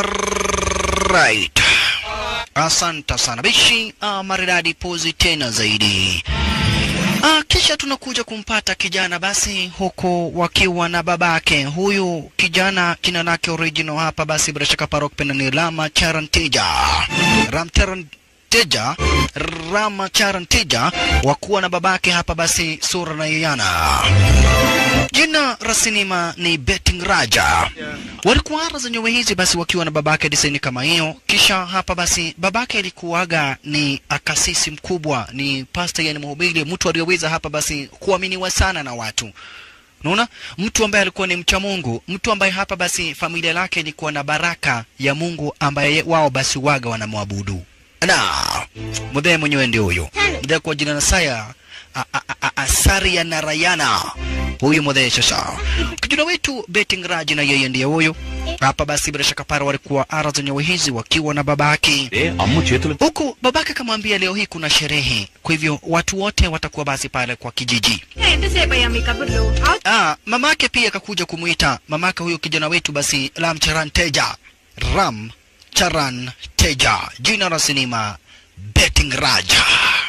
Alright. Asante sana bishi, uh, maridadi pozi tena zaidi. Ah, kisha tunakuja kumpata kijana basi huku wakiwa na babake. Huyu kijana jina lake original hapa basi bila shaka Parok Pena ni Rama Charanteja. Ram Charanteja, Rama Charanteja wakuwa na babake hapa basi Sura na Yayana. Jina rasinima ni Betting Raja. Walikuwa ara za nyowe hizi basi wakiwa na babake disaini kama hiyo. Kisha hapa basi babake alikuwaga ni akasisi mkubwa, ni pasta, yani mhubiri, mtu aliyeweza hapa basi kuaminiwa sana na watu. Unaona, mtu ambaye alikuwa ni mcha Mungu, mtu ambaye hapa basi familia lake ilikuwa na baraka ya Mungu ambaye wao basi waga wanamwabudu. Na mudhee mwenyewe ndio huyo mudhee kwa jina la Saya a- a- a- Asaria Narayana huyu mudhee sasa. Kijana wetu Betting Raj na yeye ndiye huyo hapa basi, bila shaka para walikuwa ara za nyawe hizi wakiwa na babake ఏ అమ్ము చేతులు huku babake akamwambia leo hii kuna sherehe, kwa hivyo watu wote watakuwa basi pale kwa kijiji. ఎంతసేపు అయ్యా మీ కబుర్లు అవ- Ah, mamake pia akakuja kumuita mamake huyo kijana wetu basi Ram Charan Teja. Ram Charan Teja, jina la sinema Betting Raja.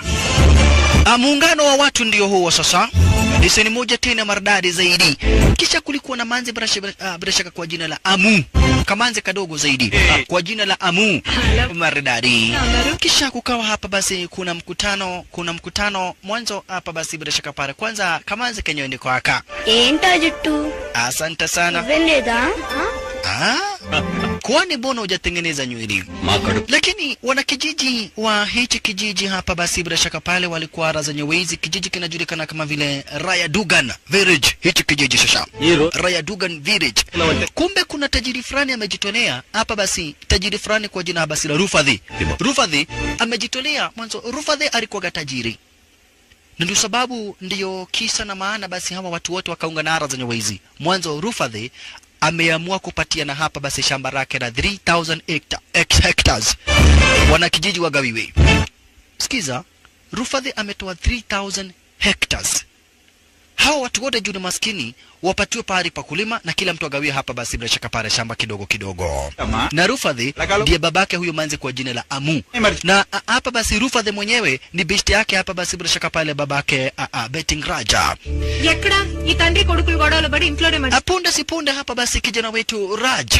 Ah, muungano wa watu ndio huo sasa. Diseni moja tena maridadi zaidi. Kisha kulikuwa na manzi bila shaka- ah, bila shaka kwa jina la Amu, kamanzi kadogo zaidi ah, kwa jina la Amu maridadi. Kisha kukawa hapa basi kuna mkutano, kuna mkutano mwanzo hapa basi bila shaka pale kwanza kamanzi kenyewe ndiko aka ఏంటా జుట్టు Asante sana. నువ్వేం లేదా Ah, kwani mbona hujatengeneza nywele? మా కడుపు Lakini wanakijiji wa hichi kijiji hapa basi bila shaka pale walikuwa ara zenye wezi. Kijiji kinajulikana kama vile Raya Dugan Village, hichi kijiji sasa. ఈ రోజు Raya Dugan Village. Kumbe kuna tajiri fulani amejitolea hapa basi, tajiri fulani kwa jina basi la Rufadhi. Timo. Rufadhi amejitolea mwanzo. Rufadhi alikuwa tajiri na ndio sababu ndiyo kisa na maana basi hawa watu wote wakaunga na ara zenye wezi. Mwanzo Rufadhi ameamua kupatia na hapa basi shamba lake la 3000 hecta- ex- hectares wanakijiji wagawiwe. Sikiza, Rufadhi ametoa 3000 hectares hawa watu wote juu ni maskini wapatiwe pahali pa kulima na kila mtu agawie hapa basi bila shaka pale shamba kidogo kidogo. Ama. Na Rufadhi Lagalo. ndiye babake huyo manzi kwa jina la Amu. Emergency. Na a, hapa basi Rufadhi mwenyewe ni besti yake hapa basi bila shaka pale babake a, a, Betting Raja. ఎక్కడ ఈ తండ్రి కొడుకులు గొడవలు పడి ఇంట్లోనే మర్చి Apunde si punde hapa basi kijana wetu Raj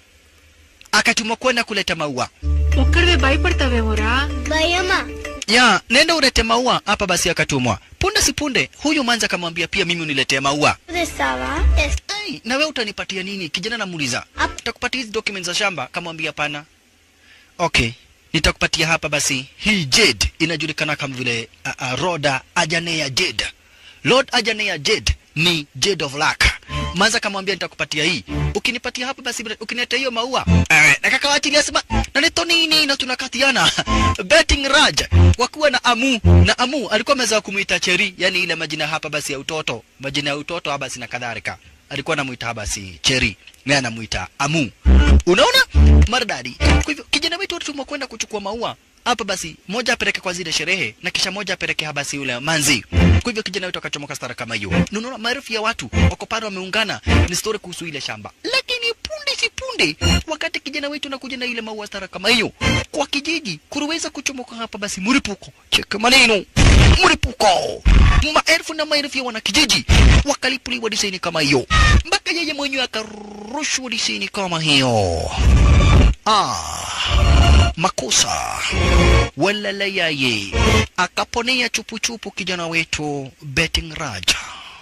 akatumwa kwenda kuleta maua. ఒక్కడివే భయపడతావేమోరా భయమా Ya, nenda ulete maua hapa basi akatumwa. Punde si punde huyu manzi akamwambia pia mimi uniletee maua. తెస్తావా Hey, na wewe utanipatia nini? Kijana namuuliza. Nitakupatia hizi documents za shamba? Kamwambia hapana. Okay, nitakupatia hapa basi. Hii jade inajulikana kama vile uh, uh, Roda Ajanea jade. Lord Ajanea jade ni jade of luck. Manza kamwambia nitakupatia hii. Ukinipatia hapa basi bila- ukiniletea hiyo maua. Eh, na kaka wachilia sema na nito nini na tunakatiana. Betting Raj wakuwa na Amu na Amu alikuwa ameweza kumuita Cheri, yani ile majina hapa basi ya utoto, majina ya utoto hapa basi na kadhalika. Alikuwa anamuita basi Cheri, naye anamuita Amu. Unaona? Maridadi. Kwa hivyo kijana wetu alitumwa kwenda kuchukua maua hapa basi, moja apeleke kwa zile sherehe na kisha moja apeleke hapa basi yule manzi. Kwa hivyo kijana wetu akachomoka stara kama hiyo. Na Unaona maelfu ya watu wako pale wameungana, ni story kuhusu ile shamba. Lakini punde si punde, wakati kijana wetu anakuja na ile maua stara kama hiyo kwa kijiji, kuruweza kuchomoka hapa basi mlipuko. Cheka maneno. Mlipuko. Maelfu na maelfu ya wanakijiji wakalipuliwa disaini kama hiyo, mpaka yeye mwenyewe akarushwa disaini kama hiyo. Ah, makosa walala yaye akaponea chupuchupu kijana wetu Betting Raja.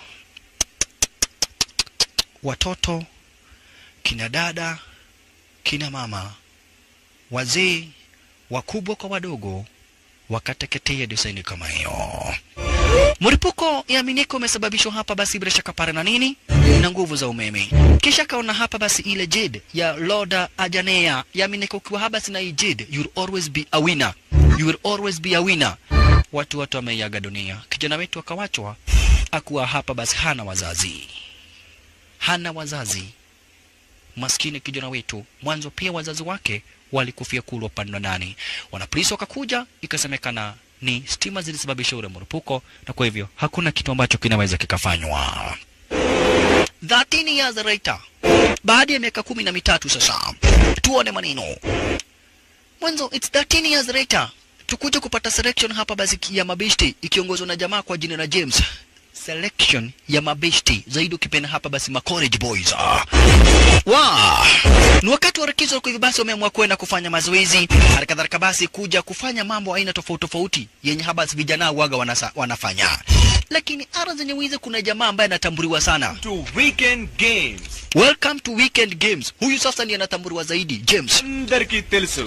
Watoto, kina dada, kina mama, wazee, wakubwa kwa wadogo wakateketea disaini kama hiyo. Mlipuko yaminiko umesababishwa hapa basi bila shaka pare na nini na nguvu za umeme. Kisha kaona hapa basi ile jade ya Loda Ajanea yaminiko ukiwa hapa basi na hii jade you'll always be a winner. You will always be a winner. Watu watu wameiaga dunia. Kijana wetu akawachwa akuwa hapa basi hana wazazi. Hana wazazi. Maskini kijana wetu, mwanzo pia wazazi wake walikufia kule upande wa ndani. Wanapolisi wakakuja, ikasemekana ni stima zilisababisha ule mlipuko, na kwa hivyo hakuna kitu ambacho kinaweza kikafanywa. 13 years later, baada ya miaka kumi na mitatu sasa, tuone maneno mwanzo it's 13 years later tukuja kupata selection hapa basi ya mabeshti ikiongozwa na jamaa kwa jina la James selection ya mabeshti zaidi ukipenda hapa basi ma college boys ah. wa ni wakati wa likizo kwa hivyo basi wameamua kwenda kufanya mazoezi halikadhalika basi kuja kufanya mambo aina tofauti tofauti yenye hapa basi vijana waga wanasa, wanafanya lakini ara zenye wizi kuna jamaa ambaye anatambuliwa sana to weekend games welcome to weekend games huyu sasa ndiye anatambuliwa zaidi James అందరికీ తెలుసు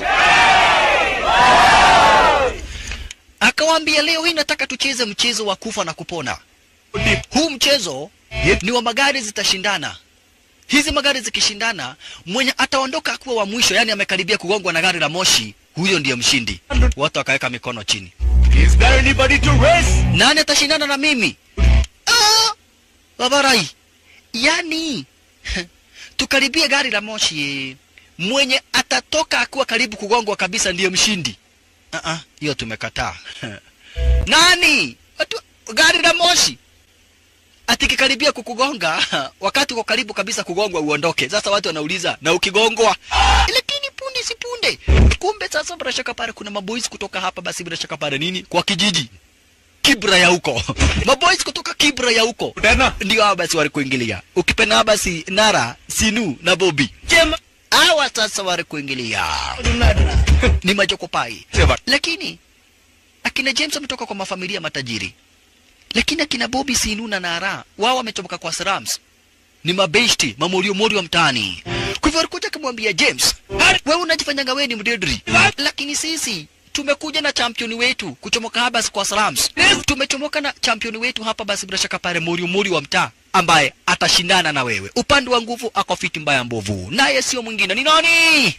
akawaambia leo hii nataka tucheze mchezo wa kufa na kupona huu mchezo ni wa magari zitashindana hizi magari zikishindana mwenye ataondoka akuwa wa mwisho yani amekaribia kugongwa na gari la moshi huyo ndiye mshindi wote wakaweka mikono chini Is there anybody to race? nani atashindana na mimi ah, babarai yani tukaribie gari la moshi mwenye atatoka akuwa karibu kugongwa kabisa ndiye mshindi Ah, ah, hiyo tumekataa nani Watu, gari la moshi atikikaribia kukugonga wakati uko karibu kabisa kugongwa uondoke sasa watu wanauliza na ukigongwa lakini punde si punde kumbe sasa bila shaka pale kuna maboys kutoka hapa basi bila shaka pale nini kwa kijiji kibra ya huko maboys kutoka kibra ya huko Tena ndio hawa basi walikuingilia ukipenda hawa basi nara sinu na bobi hawa sasa walikuingilia ni majokopai Sema. lakini akina james wametoka kwa mafamilia matajiri lakini akina bobi sinu na nara wao wametoka kwa slums ni mabeshti mamoriomorio wa mtaani kwa hivyo alikuja akamwambia james wewe unajifanyanga wewe ni mdedri lakini sisi tumekuja na championi wetu kuchomoka hapa basi kwa slums tumechomoka na championi wetu hapa basi bila shaka pale morio morio wa mtaa ambaye atashindana na wewe upande wa nguvu ako fiti mbaya mbovu naye sio mwingine ni nani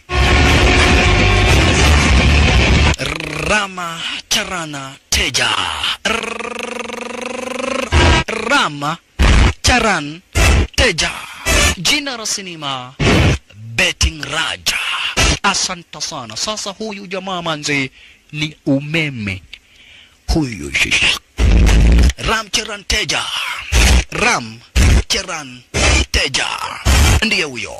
Rama Charana Teja. Rama Charan Teja. Jina la sinema Betting Raja. Asante sana. Sasa huyu jamaa manze ni umeme. Huyu shisha. Ram Charan Teja. Ram Charan Teja. Ndiye huyo.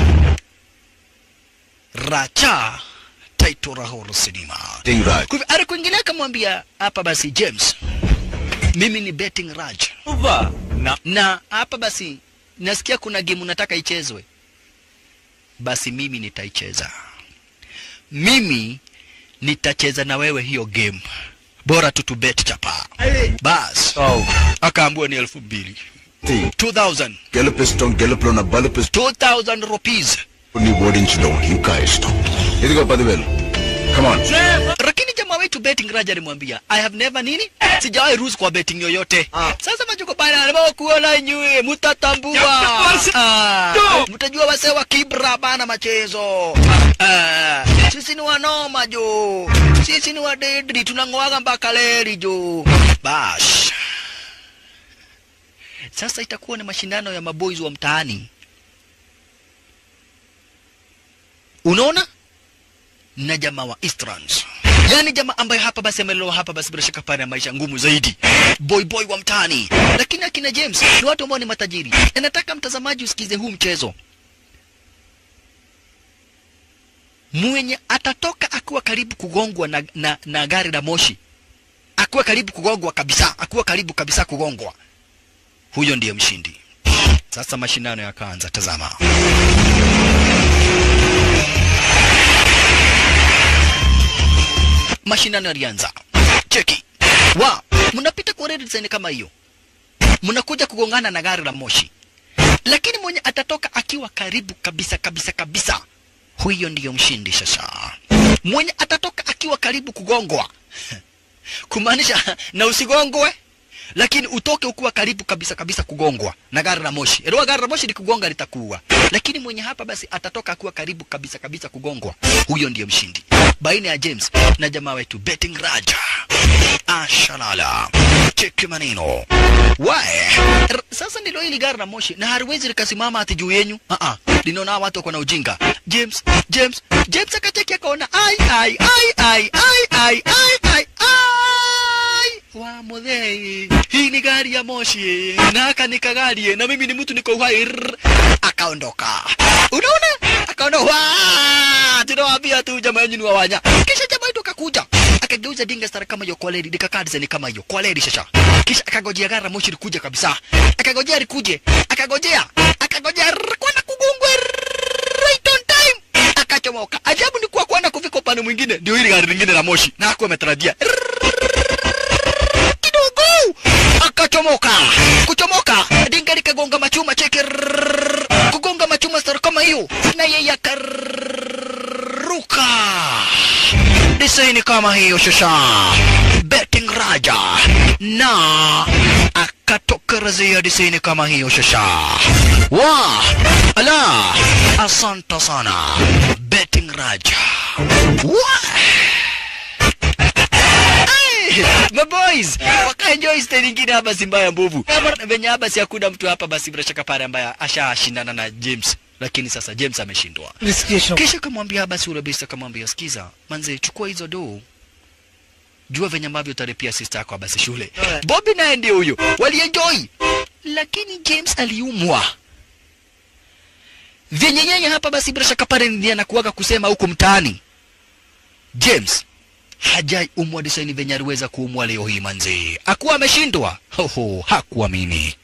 Racha Taito Rahoro Sinema. Betting Raj. Kwa hivyo alikuingilia akamwambia hapa basi James, mimi ni betting Raj Uva. Na na hapa basi nasikia kuna game unataka ichezwe, basi mimi nitaicheza. Mimi nitacheza na wewe hiyo game, bora tu tubet chapa. Bas Oh. akaambiwa ni elfu mbili Thing. 2000 గెలుపిస్తాం గెలుపులో నా బలుపిస్తాం 2000 rupees. నీ ఓడించడం ఇంకా ఇష్టం ఇదిగో పదివేలు కమాన్ lakini jamaa wetu betting Raja alimwambia I have never nini, sijawahi ruhusu kwa betting yoyote. Sasa majuko bana anataka kuona nyue, mtatambua Ah, mtajua wase wa kibra bana machezo. Ah, sisi ni wanoma jo, sisi ni wadedri, tunang'oaga mpaka leri jo. Bash, sasa itakuwa ni mashindano ya maboys wa mtaani. Unaona? na jamaa wa Easterns. Yaani jamaa ambaye hapa basi amelelewa hapa basi bila shaka pale maisha ngumu zaidi. Boy boy wa mtaani. Lakini akina James ni watu ambao ni matajiri. Na nataka mtazamaji usikize huu mchezo. Mwenye atatoka akiwa karibu kugongwa na, na, na gari la moshi. Akiwa karibu kugongwa kabisa, akiwa karibu kabisa kugongwa. Huyo ndiye mshindi. Sasa mashindano yakaanza, tazama. mashindano yalianza. Cheki wa mnapita kwa red design kama hiyo, mnakuja kugongana na gari la moshi, lakini mwenye atatoka akiwa karibu kabisa kabisa kabisa, huyo ndiyo mshindi. Sasa mwenye atatoka akiwa karibu kugongwa, kumaanisha na usigongwe lakini utoke ukiwa karibu kabisa kabisa kugongwa na gari la moshi. Elewa, gari la moshi likugonga litakuua, lakini mwenye hapa basi atatoka akiwa karibu kabisa kabisa kugongwa, huyo ndiye mshindi baina ya James na jamaa wetu Betting Raja. Ashalala, cheki maneno wae. R- Sasa ndilo hili gari la moshi na haliwezi likasimama ati juu yenyu. Ah ah, linaona watu wako na ujinga. James, James, James akacheki akaona ai ai ai ai ai ai ai ai ai wa muthei hii ni gari ya moshi na aka ni kagari na mimi ni mtu niko uhai Rrr. akaondoka unaona akaona wa tunawaambia tu jamaa yenu ni wawanya kisha jamaa yetu akakuja akageuza dinga stara kama hiyo kwaleri dikakaa design kama hiyo kwaleri shasha kisha akagojea gara moshi likuja kabisa akagojea likuje akagojea akagojea rrrr, kwana kugungwe right on time akachomoka ajabu ni kuwa kwana kufika upande mwingine ndio hili gari lingine la moshi na hakuwa ametarajia kidogo akachomoka kuchomoka dinga likagonga machuma cheki rrrr, kugonga machuma stara kama hiyo na yeye akaruka desaini kama hiyo shasha betting raja na akatokerezea desaini kama hiyo shasha wa ala asanta sana betting raja wa Hey, maboys wakaenjoy style ingine hapa si mbaya mbovu venye hapa si hakuna mtu hapa basi bila shaka pale ambaye ashashindana na James lakini sasa James ameshindwa kisha kamwambia basi ule bista kamwambia sikiza manze chukua hizo doo jua venye ambavyo utaripia sister yako basi shule Bobby naye ndio huyo walienjoy lakini James aliumwa vyenye yeye hapa basi bila shaka pale ndiye anakuwaga kusema huko mtaani James hajai umwa desaini venye aliweza kuumwa leo hii manzi akuwa ameshindwa hoho hakuamini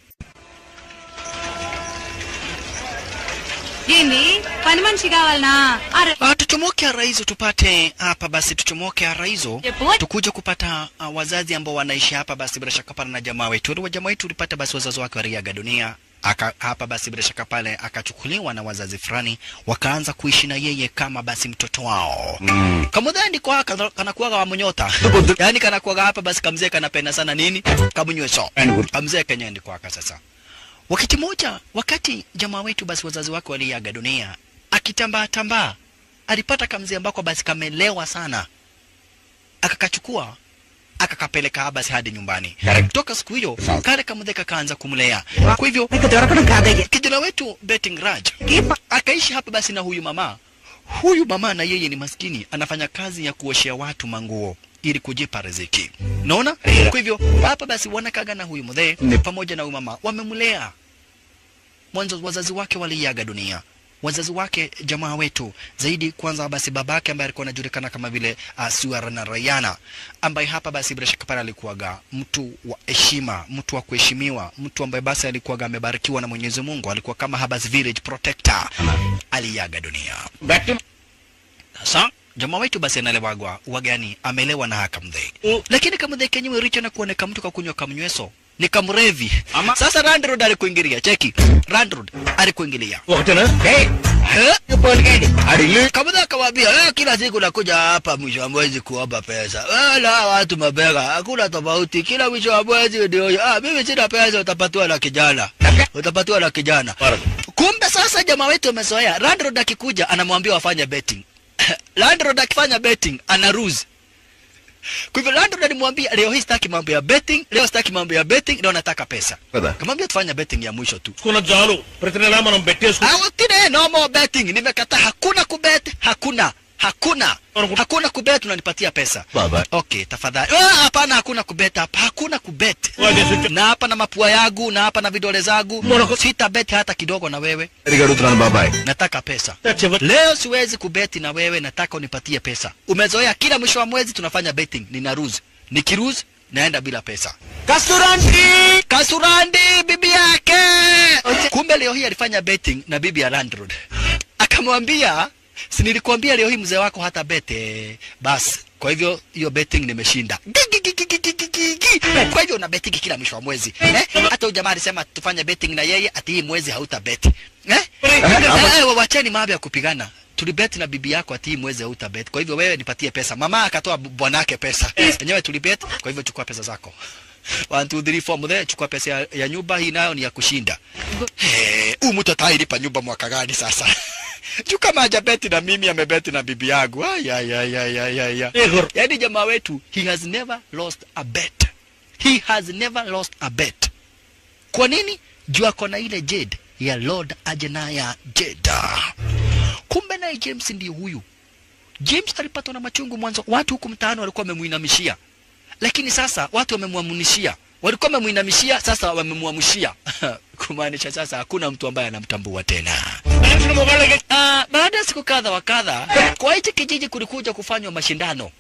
ఏంది పని మనిషి కావాలనా అరే Ah, tuchomoke araizo tupate hapa basi tuchomoke araizo Epo. tukuje kupata uh, wazazi ambao wanaishi hapa basi bila shaka pale na jamaa wetu wa jamaa wetu ulipata basi wazazi wake waliaga dunia aka, hapa basi bila shaka pale akachukuliwa na wazazi fulani wakaanza kuishi na yeye kama basi mtoto wao mm. kamudhani kwa kana- kanakuwaga wamunyota yaani kanakuwaga hapa basi kamzee kanapenda sana nini kamunyweso kamzee kenyendi kwaka sasa wakati moja wakati jamaa wetu basi wazazi wake waliaga dunia akitambaa tambaa alipata kamzee ambako basi kamelewa sana akakachukua akakapeleka basi hadi nyumbani toka siku hiyo kale kamzee kakaanza kumlea kwa hivyo kijana wetu betting raj akaishi hapa basi na huyu mama huyu mama na yeye ni maskini anafanya kazi ya kuoshea watu manguo ili kujipa riziki naona kwa hivyo hapa basi wanakaga na huyu mzee pamoja na huyu mama wamemlea mwanzo wazazi wake waliaga dunia wazazi wake jamaa wetu zaidi kwanza basi babake ambaye alikuwa anajulikana kama vile uh, Suarana Rayana ambaye hapa basi bila shaka pale alikuwaga mtu wa heshima mtu wa kuheshimiwa mtu ambaye basi alikuwaga amebarikiwa na Mwenyezi Mungu alikuwa kama Habas village protector aliaga dunia sasa jamaa wetu basi analewagwa wagani amelewa na haka mdhe lakini kamdhe kenyewe richo na kuoneka mtu kakunywa kamnyweso ni kamrevi Ama- sasa Randroad alikuingilia cheki Randroad alikuingilia ఒకటేనా Eh? Kabla akawaambia eh, kila siku nakuja hapa mwisho wa mwezi kuomba pesa. Wala watu mabega, hakuna tofauti. Kila mwisho wa mwezi ndio ah, mimi sina pesa, utapatiwa na kijana. Utapatiwa na kijana. Kumbe sasa jamaa wetu amezoea. Landlord akikuja anamwambia wafanye betting. Landlord akifanya betting ana rules. Kwa hivyo landlord alimwambia leo hii sitaki mambo ya betting, leo sitaki mambo ya betting, leo nataka pesa. Kada. Kamwambia tufanye betting ya mwisho tu. చేసుకున్న చాలు ప్రతి నెలా మనం పెట్టేసుకున్నాం Awatine no more betting. Nimekataa, hakuna kubet, hakuna hakuna hakuna kubet, unanipatia pesa. Baba. Okay, tafadhali. Ah, Hapana, hakuna kubet hapa, hakuna kubet. Na hapa na mapua yangu na hapa na vidole zangu, sita bet hata kidogo na wewe. సరిగా అడుగుతున్నాను బాబాయ్ Nataka pesa చివరి leo, siwezi kubeti na wewe, nataka unipatie pesa. Umezoea kila mwisho wa mwezi tunafanya betting, nina rules. Nikiruzi naenda bila pesa. Kasurandi! Kasurandi bibi yake. Kumbe leo hii alifanya betting na bibi ya landlord. Akamwambia, si nilikuambia leo hii mzee wako hata bete. Basi, kwa hivyo hiyo betting nimeshinda. Gi, gi, gi, gi, gi, gi, gi, gi. Kwa hivyo una betting kila mwisho wa mwezi. Eh? Hata huyu jamaa alisema tufanye betting na yeye ati hii mwezi hauta bet. Eh? Eh, wacheni mambo ya kupigana. Tulibet na bibi yako ati hii mwezi hauta bet. Kwa hivyo wewe nipatie pesa. Mama akatoa bu- bwanake pesa. Wenyewe tulibet, kwa hivyo chukua pesa zako. 1 2 3 4 mzee chukua pesa ya, ya nyumba hii nayo ni ya kushinda. Eh, huyu mtu atailipa nyumba mwaka gani sasa? Juu kama hajabeti na mimi amebeti na bibi yangu. Ay, ay, ay, ay, ay, ay, ay. Yaani jamaa wetu he has never lost a bet. He has never lost a bet. Kwa nini? Juu ako na ile Jade ya Lord Ajenaya Jeda. Kumbe naye James ndiye huyu. James alipatwa na machungu mwanzo, watu huku mtaani walikuwa wamemuinamishia, lakini sasa watu wamemwamunishia, walikuwa wamemuinamishia, sasa wamemwamushia kumaanisha sasa hakuna mtu ambaye anamtambua tena. మనుషులు మొగాళ్ళకి Ah, baada ya siku kadha wa kadha kwa hichi kijiji kulikuja kufanywa mashindano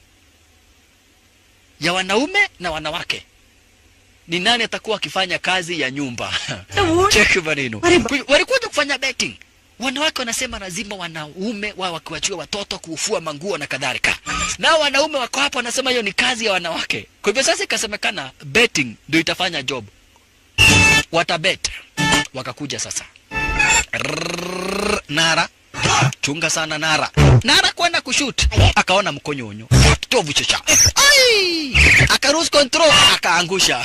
ya wanaume na wanawake ni nani atakuwa akifanya kazi ya nyumba cheki maneno Ku- walikuja kufanya betting wanawake wanasema lazima wanaume wao wakiwachiwa watoto kuufua manguo na kadhalika nao wanaume wako hapo wanasema hiyo ni kazi ya wanawake kwa hivyo sasa ikasemekana betting ndio itafanya job watabet wakakuja sasa Rrrr, Nara chunga sana Nara. Nara kwenda kushut akaona mkonyonyo kitovu chocha, ai, akarus control akaangusha.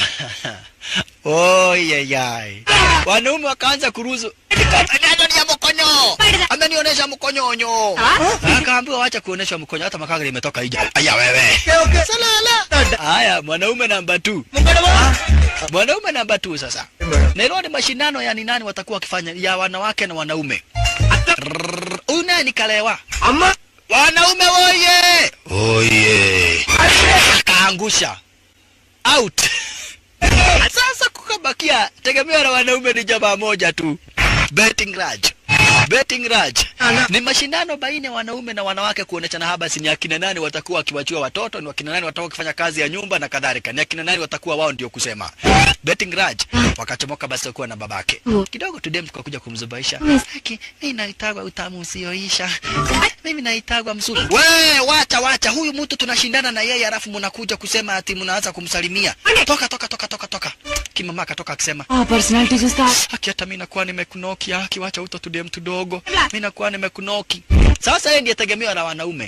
Oyeyai, wanaume wakaanza kuruzu neno ni ya mkonyo, amenionyesha mkonyonyo. Akaambiwa wacha kuonesha mkonyo, hata makanga limetoka ija. Aya wewe, salala. Haya, mwanaume namba 2 mwanaume namba 2 sasa. Nero ni mashindano ya ni nani watakuwa wakifanya ya wanawake na wanaume. Rrrr, Huyu naye ni kalewa. అమ్మా Wanaume woye! Oye! Akaangusha. Out. Sasa kukabakia tegemeo la wanaume ni jamaa moja tu. Betting Raj. Betting Raj. Ni mashindano baina ya wanaume na wanawake kuoneshana haba si ni akina nani watakuwa wakiwachua watoto, ni akina nani watakuwa wakifanya kazi ya nyumba na kadhalika. Ni akina nani watakuwa wao ndio kusema. Betting Raj wakachomoka basi wakiwa na babake. Kidogo tu dem tukakuja kumzubaisha. Haki, mimi naitagwa utamu usioisha. Mimi naitagwa mzuri. We, wacha wacha, huyu mtu tunashindana na yeye alafu mnakuja kusema ati mnaanza kumsalimia. Toka toka toka toka toka. Kimama akatoka akisema, ఆ personality చూస్తా haki hata mimi nakuwa nimekunoki, haki wacha uto tudie mtu dogo. Mimi nakuwa nimekunoki. Sasa yeye ndiye tegemeo la wanaume.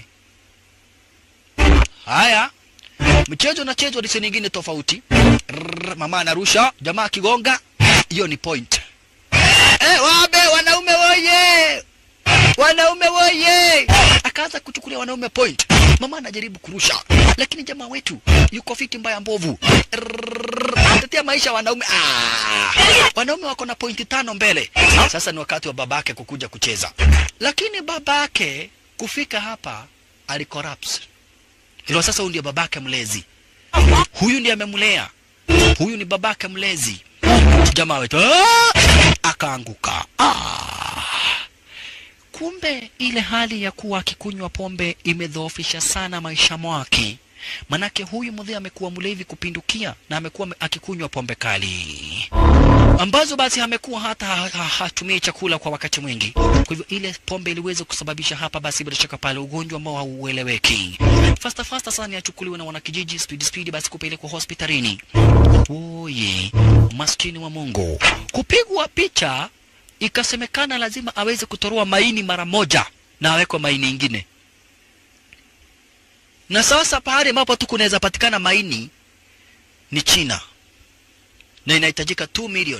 Haya. Mchezo unachezwa disi nyingine tofauti. Rrrr, Mama anarusha, jamaa akigonga, hiyo ni point. Eh, wabe wanaume woye! Wanaume woye! Akaanza kuchukulia wanaume point. Mama anajaribu kurusha, lakini jamaa wetu yuko fiti mbaya mbovu. Rrrr, Anatetea maisha ya wanaume. Ah! Wanaume wako na pointi tano mbele. Sasa ni wakati wa babake kukuja kucheza, lakini babake kufika hapa alicorrupts. Hilo sasa, huyu ndiye babake mlezi, huyu ndiye amemlea, huyu ni babake mlezi. Jamaa wetu ah! akaanguka. Ah! Kumbe ile hali ya kuwa akikunywa pombe imedhoofisha sana maisha mwake. Manake huyu mzee amekuwa mlevi kupindukia na amekuwa ame- akikunywa pombe kali ambazo basi amekuwa hata ha- ha- hatumii chakula kwa wakati mwingi. Kwa hivyo ile pombe iliweza kusababisha hapa basi bila shaka pale ugonjwa ambao haueleweki. Fasta fasta sana yachukuliwe na wanakijiji speed speed basi kupelekwa hospitalini. Oye, maskini wa Mungu. Kupigwa picha ikasemekana lazima aweze kutoroa maini mara moja na awekwe maini ingine. Na sasa pahali ambapo tu kunaweza patikana maini ni China na inahitajika 2 million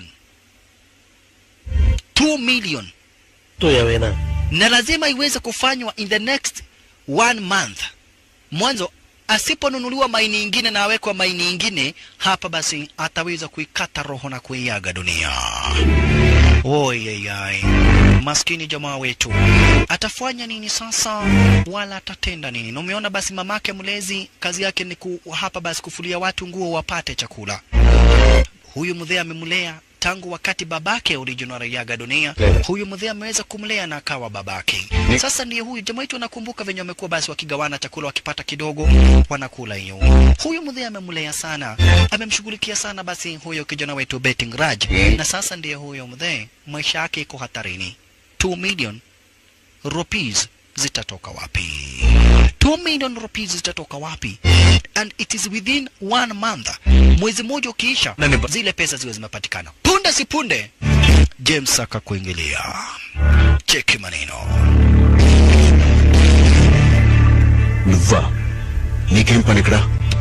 2 million ఏమైనా na lazima iweze kufanywa in the next one month. Mwanzo asiponunuliwa maini ingine na awekwa maini ingine hapa, basi ataweza kuikata roho na kuiaga dunia. Oyeyai, maskini jamaa wetu atafanya nini sasa, wala atatenda nini? Na umeona basi, mamake mlezi kazi yake ni ku, hapa basi kufulia watu nguo wapate chakula. Huyu mzee amemlea tangu wakati babake original aliaga dunia. Huyu mzee ameweza kumlea na akawa babake. Sasa ndiye huyu jamaa wetu, anakumbuka venye wamekuwa basi wakigawana chakula, wakipata kidogo wanakula hiyo. Huyu mzee amemlea sana, amemshughulikia sana basi huyo kijana wetu Betting Raj, na sasa ndiye huyo mzee, maisha yake iko hatarini. 2 million rupees zitatoka wapi? 2 million rupees zitatoka wapi? And it is within one month. Mwezi mmoja ukiisha, Nani ba- zile pesa ziwe zimepatikana. Punde si punde, James akakuingilia. Cheki maneno. నువ్వా నీకేం పని ఇక్కడ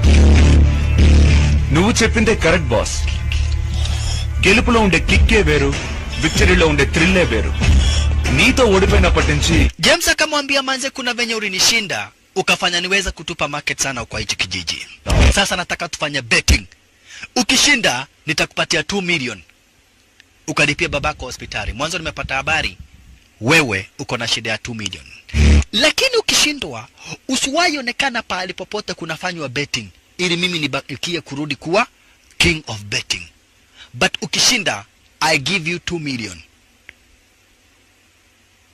నువ్వు చెప్పిందే correct boss గెలుపులో ఉండే కిక్కే వేరు విక్టరీలో ఉండే థ్రిల్లే వేరు నీతో ఓడిపోయినప్పటి నుంచి James akamwambia manze, kuna venye ulinishinda ukafanya niweza kutupa market sana kwa hichi kijiji. Sasa nataka tufanye betting. Ukishinda nitakupatia 2 million, ukalipia babako hospitali. Mwanzo nimepata habari wewe uko na shida ya 2 million, lakini ukishindwa usiwahi onekana pahali popote kunafanywa betting, ili mimi nibakie kurudi kuwa king of betting. But ukishinda I give you 2 million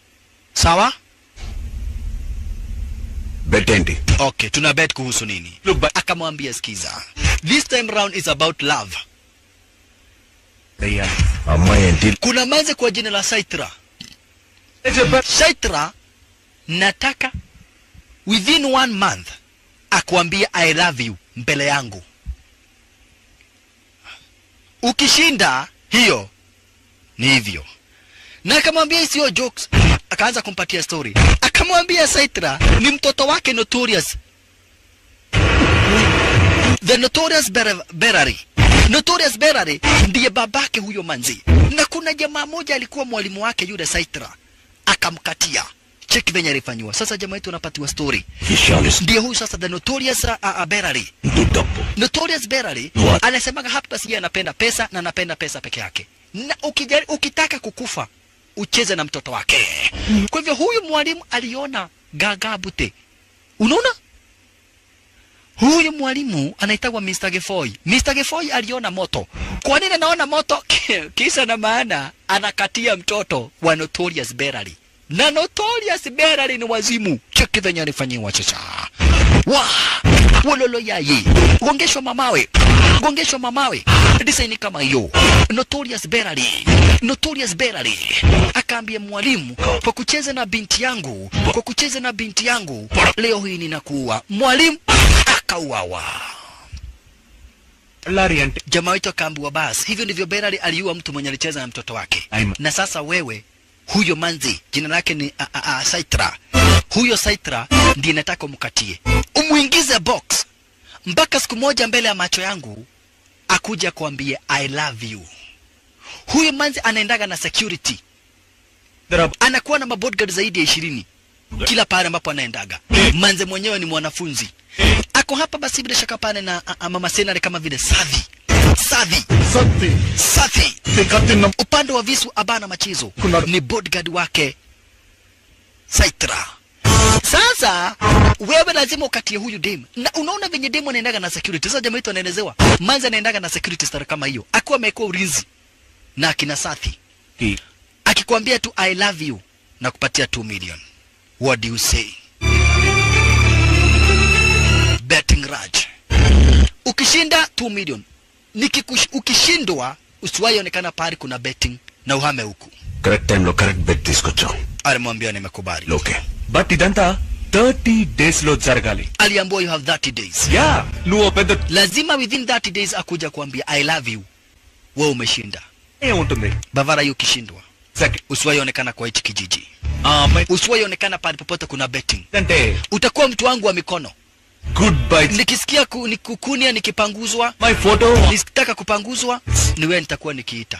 sawa bet ఏంటి okay tuna bet kuhusu nini Look, but- akamwambia skiza this time round is about love అయ్యా అమ్మాయి ఏంటి kuna manze kwa jina la saitra చెప్పా saitra nataka within one month akuambie i love you mbele yangu ukishinda hiyo ni hivyo na akamwambia isiyo jokes akaanza kumpatia story akamwambia saitra ni mtoto wake notorious the notorious Ber- berary notorious berary ndiye babake huyo manzi na kuna jamaa moja alikuwa mwalimu wake yule saitra akamkatia cheki venye alifanyiwa sasa jamaa yetu anapatiwa story విషయాలు ndiye huyu sasa the notorious uh, uh, berary ఇస్తూ డబ్బు Notorious Berary What? anasemaga hapa basi yeye anapenda pesa na anapenda pesa peke yake. Na ukijari, ukitaka kukufa ucheze na mtoto wake. Kwa hivyo huyu mwalimu aliona gagabute. Unaona? Huyu mwalimu anaitwa Mr. Gefoy. Mr. Gefoy aliona moto. Kwa nini anaona moto? Kisa na maana anakatia mtoto wa Notorious Berary. Na Notorious Berary ni wazimu. Cheki venye alifanyiwa sasa. Wa! Wololo yaye. Gongeshwa mamawe. Gongeshwa mamawe. Design kama hiyo. Notorious Berary. Notorious Berary. Akaambia mwalimu kwa kucheza na binti yangu, kwa kucheza na binti yangu, leo hii ninakuua. Mwalimu akauawa. Lorry అంటే Jamaa wetu akaambiwa basi, hivyo ndivyo Berary aliua mtu mwenye alicheza na mtoto wake. Aima. Na sasa wewe, huyo manzi jina lake ni a, a, a, Saitra. Huyo Saitra ndiye nataka umkatie, umuingize box mpaka siku moja mbele ya macho yangu akuja kuambie I love you. Huyo manzi anaendaga na security, anakuwa na mabodyguard zaidi ya ishirini kila pale ambapo anaendaga. Manze mwenyewe ni mwanafunzi, ako hapa basi bila shaka pale na a, a, mama senare kama vile Savi Savi సత్తి Safi కత్తిన్న upande wa visu abana machizo ni bodyguard wake Saitra. Sasa wewe lazima ukatie huyu dem, na unaona venye dem anaendaga na security. Sasa jamaa yetu anaelezewa manzi anaendaga na security star kama hiyo, akiwa amekuwa ulinzi na akina Safi, akikwambia tu I love you na kupatia 2 million. What do you say? Betting Raj, ukishinda 2 million, nikikush, ukishindwa usiwahi onekana pahali kuna betting na uhame huku. Correct టైంలో correct bet తీసుకొచ్చాం Alimwambia nimekubali. Okay but ఇదంతా thirty days లో జరగాలి Aliambiwa you have 30 days. యా నువ్వు ఓ పెద్ద Lazima within 30 days akuja kuambia I love you. Wewe umeshinda. ఉంటుంది Bavara hiyo ukishindwa. Second Usiwahi onekana kwa hichi kijiji. ఆ అమ్మాయి Usiwahi onekana pahali popote kuna betting. అంటే Utakuwa mtu wangu wa mikono. Good bye Nikisikia ku, nikukunia nikipanguzwa, my photo nikitaka kupanguzwa, ni wewe nitakuwa nikiita.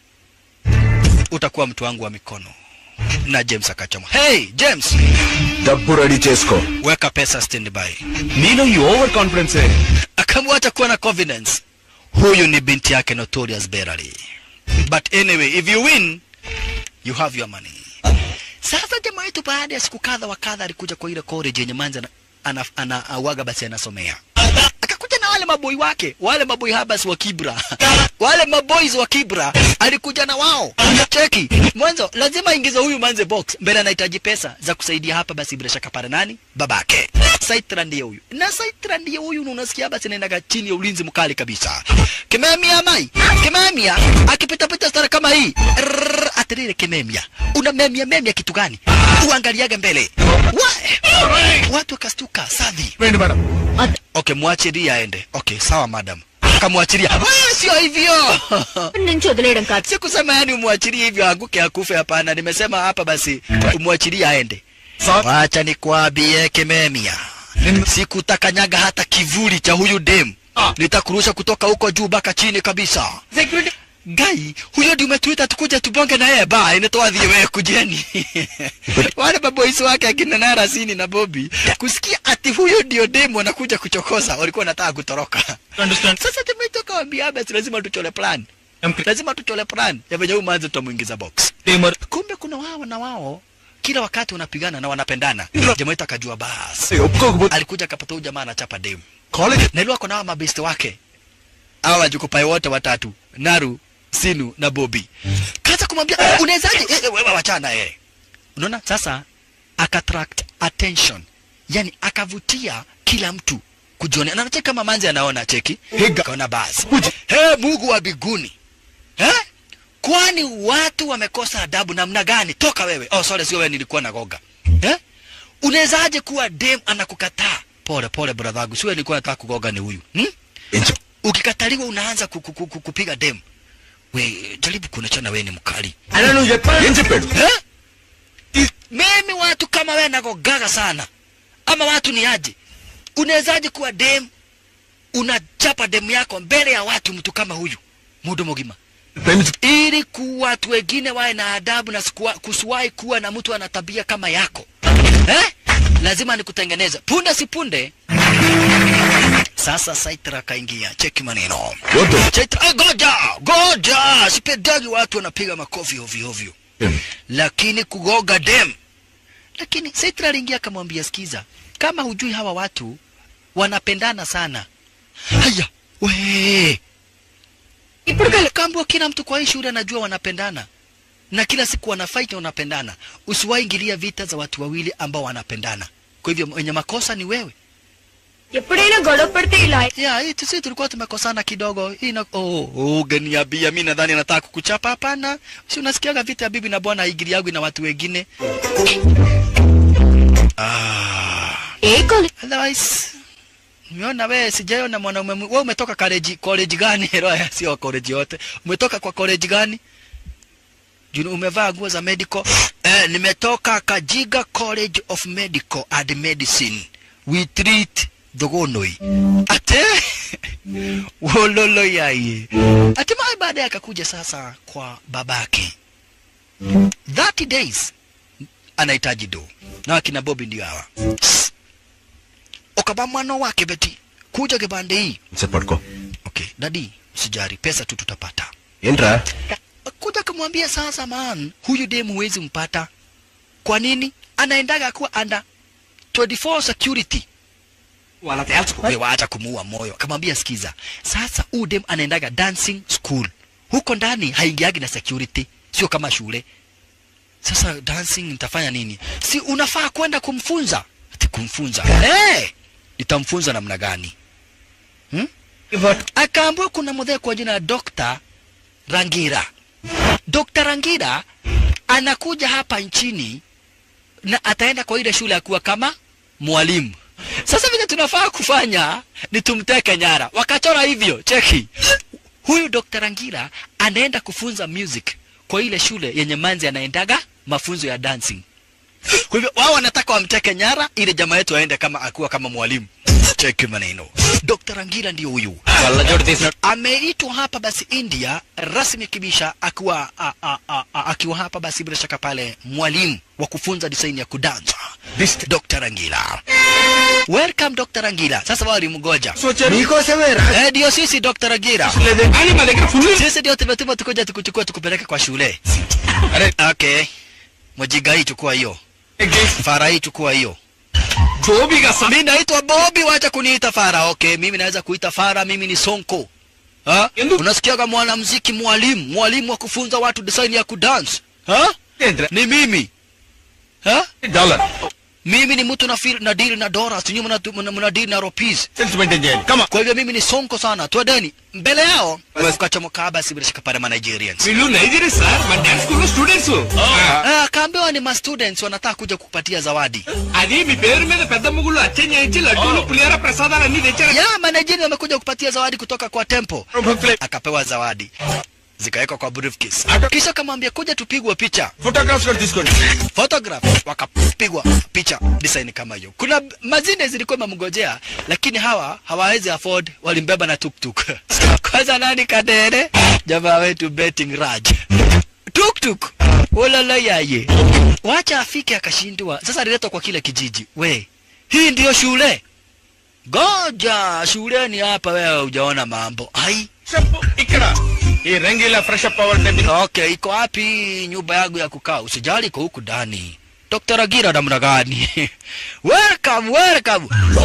Utakuwa mtu wangu wa mikono. Na James akachoma. Hey, James, డబ్బు ready చేసుకో weka pesa standby. నీలో ఈ over confidence akamwacha kuwa na confidence. Huyu ni binti yake Notorious Berary. But anyway, if you win, you have your money. Sasa jamaa yetu baada ya siku kadha wa kadha alikuja kwa ile college yenye manza ana, ana, awaga basi anasomea. Akakuja na wale maboi wake, wale maboi habas wa Kibra. wale maboys wa Kibra alikuja na wao. Cheki, mwanzo lazima ingize huyu manze box. Mbele anahitaji pesa za kusaidia hapa basi bila shaka pale nani? Babake. Saitra ndiye huyu. Na Saitra ndiye huyu na unasikia basi anaendaga chini ya ulinzi mkali kabisa. Kimemia mai. Kimemia akipita pita stara kama hii. Rrrr, Atirire kimemia. Una memia memia kitu gani? Uangaliage mbele. Wa, watu wakastuka savi. రండి madam Okay, mwachilie aende. Okay, sawa madam. Kamwachilia. Ah, sio hivyo. నుంచి వదిలేయడం కాదు Sikusema yani umwachilie hivyo anguke akufe, hapana. Nimesema hapa basi umwachilie aende. Sir Wacha nikwambie Kimemia, sikutakanyaga hata kivuli cha huyu dem. Nitakurusha kutoka huko juu mpaka chini kabisa. Security Gai, huyo ndio umetuita tukuje tubonge na yeye ba, inatoa wewe kujeni. Wale maboys wake akina Nara Sini na Bobby kusikia ati huyo ndio demo anakuja kuchokoza, walikuwa wanataka kutoroka. Understand Sasa tumetoka waambia basi lazima tuchole plan. Lazima tuchole plan ya venye huyu manzi tutamuingiza box. టీమర్ Kumbe kuna wao na wao kila wakati wanapigana na wanapendana. Jamaa wetu akajua basi. ఒప్పుకోకపోతే Alikuja akapata huyu jamaa anachapa dem. College Na ilikuwa kuna hawa mabesti wake. Hawa wajukupai wote watatu, Naru, Sinu na Bobby. Kaza kumwambia unawezaje? Eh, eh, wewe wachana eh. unaona sasa akattract attention yani akavutia kila mtu kujionea na cheki kama manzi anaona cheki kaona basi he mungu wa biguni eh? kwani watu wamekosa adabu namna gani toka wewe oh sorry sio wewe nilikuwa nagoga eh? unawezaje kuwa dem anakukataa pole pole brother wangu sio nilikuwa nataka kugoga ni huyu hmm? ukikataliwa unaanza ku- ku- ku- kupiga dem we jaribu kuonechana wewe ni mkali అలా నువ్వు చెప్పాలి ఏం చెప్పాడు eh? mimi watu kama wewe nagogaga sana ama watu ni aje unawezaje kuwa dem unachapa demu yako mbele ya watu mtu kama huyu mudo mugima ప్రేమించు ili ku watu wengine wawe na adabu na sikuwa- kusiwahi kuwa na mtu ana tabia kama yako eh? lazima nikutengeneza punde si punde sasa saitra akaingia cheki maneno వద్దు Chaitra, ah, goja goja sipendagi watu wanapiga makofi ovyo ovyo lakini kugoga dem lakini Saitra aliingia akamwambia sikiza kama hujui hawa watu wanapendana sana haya we ఇప్పుడు కల kambwa kila mtu kwa hii shule anajua wanapendana na kila siku wanafight na wanapendana usiwahi ingilia vita za watu wawili ambao wanapendana kwa hivyo mwenye makosa ni wewe ఎప్పుడైనా గొడవ పడితే ఇలా ya hii sisi tulikuwa tumekosana kidogo hii na oh, oh geniabia mi nadhani nataka kukuchapa hapana si unasikiaga vita ya bibi na bwana haigiri yangu na watu wengine ah ఏ college otherwise Nimeona wewe sijaona mwanaume mwe- wewe umetoka college college gani? Roya sio college yote. Umetoka kwa college gani? Juu umevaa nguo za medical. Eh, nimetoka Kajiga College of Medical and Medicine. We treat dogonoi. Ate wololo yaye. Hatimaye baadaye akakuja sasa kwa babake. 30 days anahitaji do. Na akina Bobby ndio hawa ukaba mwana wake beti kuja kibande hii sir పడుకో okay dadi sijari pesa tu tutapata ఏంట్రా kuja kumwambia sasa man huyu demu huwezi mpata kwa nini anaendaga kuwa under 24 security వాళ్ళ తేల్చుకో we waacha kumuua moyo akamwambia sikiza sasa huyu dem anaendaga dancing school huko ndani haingiagi na security sio kama shule sasa dancing nitafanya nini si unafaa kwenda kumfunza ati kumfunza hey! nitamfunza namna gani hmm? akaambiwa kuna mzee kwa jina la Dr. Rangira. Dr. Rangira anakuja hapa nchini na ataenda kwa ile shule akuwa kama mwalimu. Sasa vile tunafaa kufanya ni tumteke nyara. Wakachora hivyo, cheki. Huyu Dr. Rangira anaenda kufunza music kwa ile shule yenye manzi anaendaga mafunzo ya dancing. Kwa hivyo wao wanataka wamteke nyara ili jamaa yetu aende kama akuwa kama mwalimu. Cheki maneno. Dr. Rangira ndio huyu. కళ్ళజోడు తీసిన Ameitwa hapa basi India rasmi kibisha akiwa a, a, a, a, akiwa hapa basi bila shaka pale mwalimu wa kufunza design ya kudansa. Dr. Rangira. Welcome Dr. Rangira. Sasa wao walimgoja. నీకోసమే రా Eh, ndio sisi Dr. Rangira. అని మా దగ్గర full Sisi ndio tumetuma tukuja tukuchukua tukupeleke kwa shule. Okay. Mwajiga hii chukua hiyo. Fara hii chukua hiyo. జోబిగా సా Mimi naitwa Bobby, wacha kuniita Fara. Okay, mimi naweza kuita Fara, mimi ni Sonko. Ha? Endu- Unasikiaga mwanamuziki mwalimu, mwalimu wa kufunza watu design ya kudance. Ha? Ni mimi. Ha? Dollar Mimi ni mtu na feel na deal na dollars, nyinyi mna mna- mna deal na rupees. Sales maintain చేయండి కమా Kwa hivyo mimi ni Sonko sana. Twendeni. Mbele yao tukachomoka basi bila shaka pale ma Nigerians. వీళ్ళు Nigeria sir మా dance school లో students Ah, kaambiwa ni ma students wanataka kuja kukupatia zawadi. అది మీ పేరు మీద పెద్ద ముగ్గులు అచ్చం చేయించి లడ్డూలు పులిహార ప్రసాదాలు అన్ని తెచ్చారు Ya, ma Nigerians wamekuja kupatia zawadi kutoka kwa temple. భక్తులే akapewa zawadi zikawekwa kwa briefcase. Kisha akamwambia kuja tupigwe picha photographs కూడా తీసుకోండి photograph, wakapigwa picha design kama hiyo. Kuna mazine zilikuwa mamgojea, lakini hawa hawawezi afford, walimbeba na tuktuk. Kwanza nani kadere? Jamaa wetu betting Raj tuktuk ulala yaye, wacha afike akashindwa. Sasa aliletwa kwa kile kijiji. We, hii ndiyo shule? Goja, shuleni hapa wewe hujaona mambo. Ai, ఇక్కడ ఈ Rangeela fresh up అవ్వాలంటే మీరు Okay, iko wapi nyumba yangu ya kukaa? Usijali, iko huku ndani. Dr. Agira namna gani? welcome, welcome.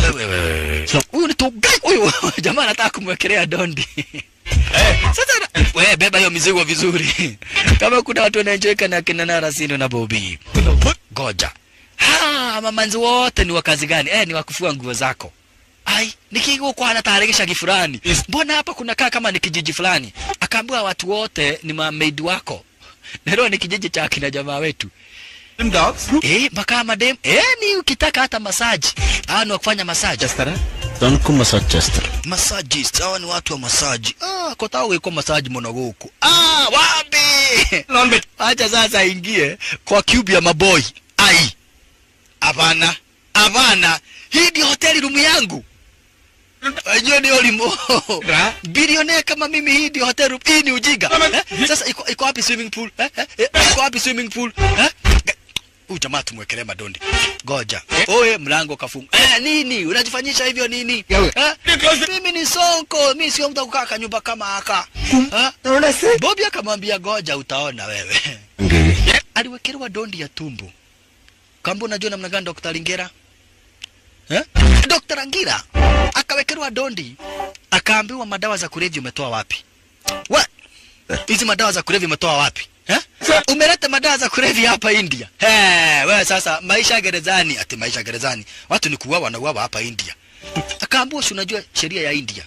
Huyu ni tugai huyu. Jamaa anataka kumwekelea dondi. Sasa na- we beba hiyo mizigo vizuri. Kama kuna watu wanaenjoy kana kina Nara Sino na Bobby. goja ha mamanzi wote ni wa kazi gani eh ni wa kufua nguo zako ai nikigukwa anatayarisha kifulani mbona hapa kunakaa kama ni kijiji fulani akaambiwa watu wote ni mamaid wako nero ni kijiji cha kina jamaa wetu dogs eh mpaka madem eh ni ukitaka hata masaji ah ni wa kufanya masaji Tanuku massage చేస్తారు masajist hawa ni watu wa masaji ah kotao weko masaji monogoku ah wapi non bet acha sasa aingie kwa cube ya maboy ai hapana hapana hii ndio hoteli rumu yangu Ajua ni olimo Ra? bilionea kama mimi hii ndio hotel room hii ni ujinga eh? sasa iko iko wapi swimming pool eh? Eh? Eh? iko wapi swimming pool eh? Ga- huyu jamaa tumwekelee madondi goja oye mlango kafunga eh, nini unajifanyisha hivyo nini eh? mimi ni sonko mi sio mtu wa kukaa kanyumba kama haka eh? bobi akamwambia goja utaona wewe aliwekelewa dondi ya tumbo kamba unajua namna gani Dr. Lingera eh? Dr. Angira akawekelewa dondi akaambiwa madawa za kulevya umetoa wapi What? hizi madawa za kulevya umetoa wapi eh? umeleta madawa za kulevya hapa India He, wewe sasa maisha gerezani ati maisha gerezani watu ni kuuawa na uawa hapa India akaambiwa si unajua sheria ya India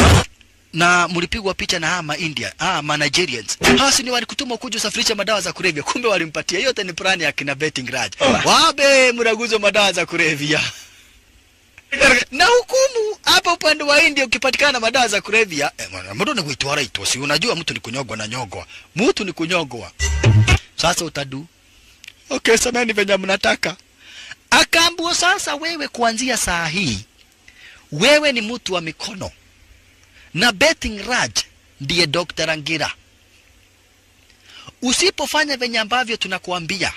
na mlipigwa picha na hama India ah ma Nigerians hasi ni walikutuma kuja usafirisha madawa za kulevya kumbe walimpatia yote ni plani ya kina betting raj wabe mraguzo madawa za kulevya na hukumu hapa upande wa India ukipatikana na madawa za kulevya eh, mwana, mtu ni kuitwara ito si unajua mtu ni kunyogwa na nyogwa mtu ni kunyogwa sasa utadu okay semeni venye mnataka akaambiwa sasa wewe kuanzia saa hii wewe ni mtu wa mikono na betting raj ndiye Dr. Angira. Usipofanya venye ambavyo tunakuambia,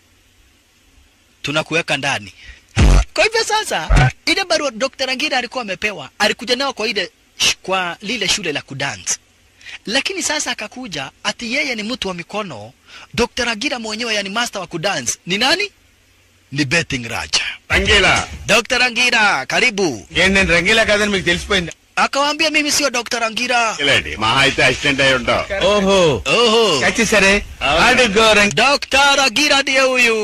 tunakuweka ndani. Kwa hivyo sasa, ile barua Dr. Angira alikuwa amepewa, alikuja nayo kwa ile sh- kwa lile shule la kudance, lakini sasa akakuja ati yeye ni mtu wa mikono. Dr. Angira mwenyewe, yani master wa kudance ni nani? Ni betting raj. Rangeela Dr. Angira, karibu. ఏంటి నేను రంగీలా కాదని మీకు తెలిసిపోయింది Akawaambia mimi sio Dr. Angira. మహా అయితే అసిస్టెంట్ అయి ఉంటావు ఓహో Oho. వచ్చేసరే అడుగో రంగి Dr. Agira ndiye huyu.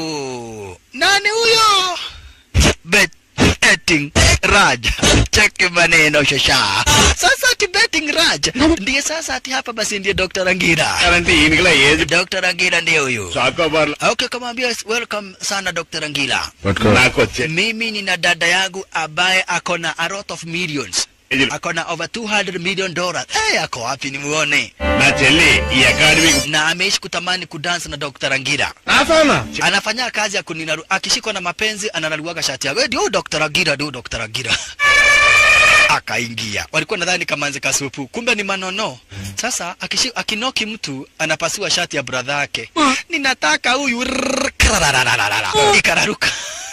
Nani huyo? Bet- Betting Raj. Cheki maneno shasha. Sasa ati betting Raj. Ndiye sasa ati hapa basi ndiye Dr. Angira. అంటే ఈయనకిలా ఏది Dr. Angira ndiye huyu. Chocobar Okay, kamwambia welcome sana Dr. Angira. నాకు వచ్చే Mimi nina dada yangu ambaye ako na a lot of millions. Ako na over 200 million dollars. Eh, ako wapi nimuone? నా చెల్లి ఈ అకాడమీకి Na ameishi kutamani kudansa na Dr. Angira. నాసానా anafanya kazi ya kuninaru akishikwa na mapenzi ananaruaga shati yake ndio Dr. Agira ndio Dr. Agira akaingia walikuwa nadhani kamanzi kasupu kumbe ni manono sasa akishi, akinoki mtu anapasua shati ya brother yake ninataka huyu rrrr, krararararara. ikararuka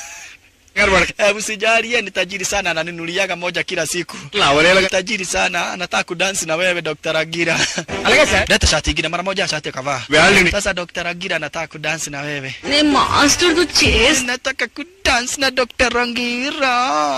Eh, Usijali, yeye ni tajiri sana, ananinuliaga moja kila siku. అవలేలా Tajiri sana, anataka kudansi na wewe Dr. Agira. అలాగే sir Leta shati ingine mara moja, shati akavaa. Valid. Sasa Dr. Agira anataka kudansi na wewe. నేను master తో చేసి nataka kudance na Dr. Rangira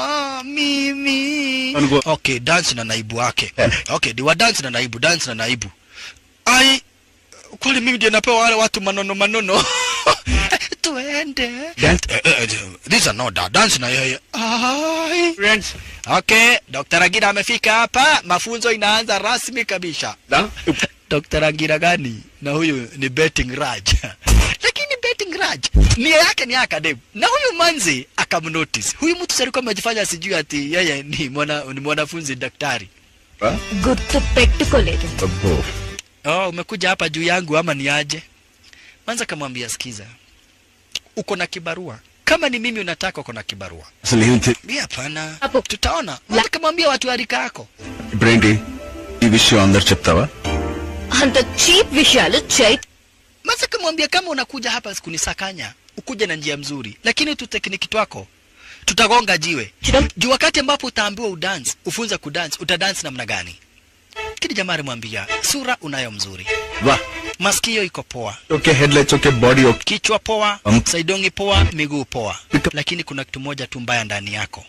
mimi. Ango- Okay, dance na naibu wake. Okay, diwa dance na naibu, dance na naibu. Ai, kwani mimi ndio napewa wale watu manono manono? Tuende. Dance. Eh, eh, eh, These are not that. Dance na yeye. Ai. Friends Okay, Dr. Rangira amefika hapa, mafunzo inaanza rasmi kabisa. Dr. Rangira gani? Na huyu ni betting Raj. Lakini betting Raj nia yake ni academy. Na huyu manzi akamnotice. Huyu mtu sasa alikuwa amejifanya sijui ati yeye ni mwana ni mwanafunzi daktari. గుర్తు పెట్టుకోలేదు Oh, umekuja hapa juu yangu ama ni aje? Manza kamwambia sikiza. Uko na kibarua. Kama ni mimi unataka uko na kibarua. అసలు ఏం తె- Mimi hapana. Hapo. Tutaona. Manza kamwambia watu wa rika yako. ఇప్పుడేంటి ఈ విషయం అందరు చెప్తావా అంత చీప్ విషయాలు చై Manza kamwambia kama unakuja hapa kunisakanya, ukuje na njia mzuri. Lakini tu tekniki twako tutagonga jiwe. Chidam. Juu wakati ambapo utaambiwa udance, ufunze kudance, utadance namna gani? Kile jamaa alimwambia, sura unayo mzuri. వా Masikio iko poa. Okay head lights okay body okay kichwa poa, Um. saidongi poa, miguu poa, Ito- lakini kuna kitu moja tu mbaya ndani yako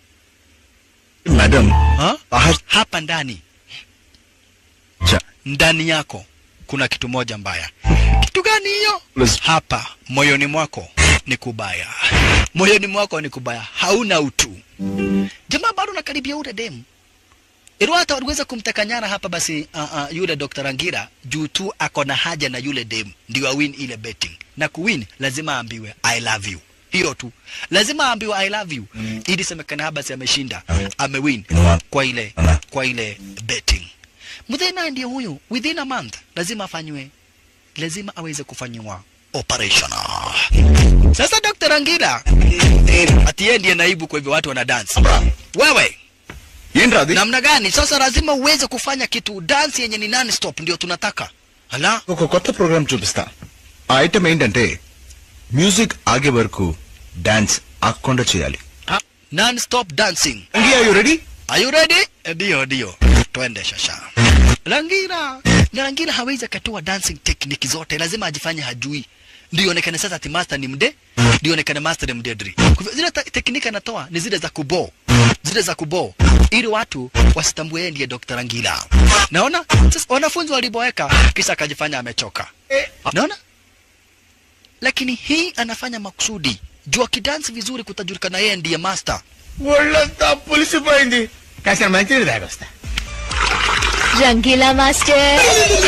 madam ha? ఆహా Hapa ndani చ ndani yako kuna kitu moja mbaya. Kitu gani hiyo? Yes. Hapa moyoni mwako ni kubaya, moyoni mwako ni kubaya, hauna utu. Jamaa bado nakaribia ule demu Ilo hata waliweza kumteka nyara hapa basi uh, uh, yule Dr. Rangira juu tu ako na haja na yule dem ndio awin ile betting. Na kuwin lazima aambiwe I love you. Hiyo tu. Lazima aambiwe I love you. Mm. Ili semekana hapa basi ameshinda. Amewin kwa ile kwa ile betting. Mudhena ndiye huyu within a month lazima afanywe lazima aweze kufanywa operation. Sasa Dr. Rangira ati yeye ndiye naibu kwa hivyo watu wana dance. Wewe ఏంట్రా అది namna gani sasa lazima uweze kufanya kitu dance yenye ni non stop ndio tunataka hala ఒక కొత్త ప్రోగ్రామ్ చూపిస్తా ఆ ఐటమ్ ఏంటంటే మ్యూజిక్ ఆగే వరకు డాన్స్ ఆగకుండా చేయాలి non stop dancing you ready are you ready ndio ndio twende shasha rangira na rangira hawezi akatoa dancing technique zote lazima ajifanye hajui ndio onekane sasa ati master ni mde ndio onekane master ni mdedri Kwa hivyo zile ta- technique anatoa ni zile za kubo zile za kubo ili watu wasitambue yeye ndiye Dr. Rangira naona sasa wanafunzi waliboeka kisha akajifanya amechoka naona lakini hii anafanya makusudi juu akidansi vizuri kutajulikana yeye ndiye master ఒళ్ళంతా పులిసిపోయింది కాసిన మంచిది తాగొస్తా Rangeela master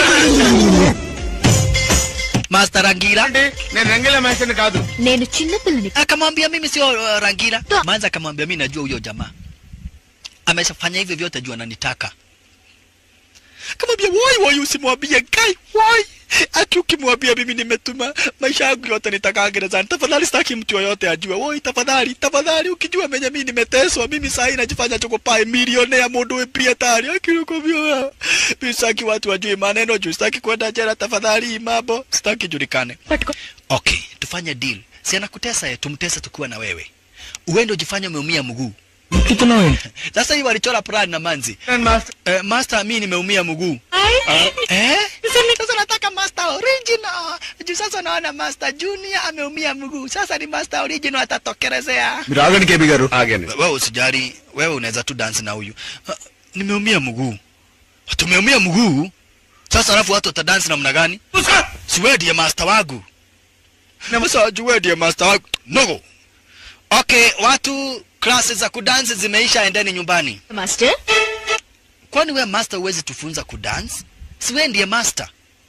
master Rangira అంటే నేను రంగిల మేస్టర్ని కాదు నేను చిన్నపిల్లని akamwambia mimi sio uh, Rangira Ta- manza akamwambia mimi najua huyo jamaa ameshafanya hivyo vyote juu ananitaka akamwambia woi woi usimwambie kai woi ati ukimwambia mimi nimetuma maisha yangu yote nitakaa gerezani tafadhali sitaki mtu yoyote ajue woi tafadhali tafadhali ukijua menye mimi nimeteswa mimi saa hii najifanya chokopae milionea mundu we prietari akinikwambia mimi sitaki watu wajue maneno juu sitaki kwenda jela tafadhali hii mambo sitaki julikane పట్టుకో okay tufanye deal si anakutesa ye tumtese tukiwa na wewe uende ujifanye umeumia mguu sasa hii walichora plan na manzi నేను master eh, master mi nimeumia mguu eh? sasa nataka master original juu sasa naona master junior ameumia mguu sasa ni master original atatokelezea మీరు ఆగండి కేబీ గారు wewe usijari wewe unaweza tu dance na huyu uh, nimeumia mguu tumeumia mguu sasa alafu watu watadansi namna gani si wewe ndiye master wangu sasa wajua wewe ndiye master wangu no okay watu klasi za kudansi zimeisha endeni nyumbani master kwani wewe master huwezi tufunza kudance si wewe ndiye master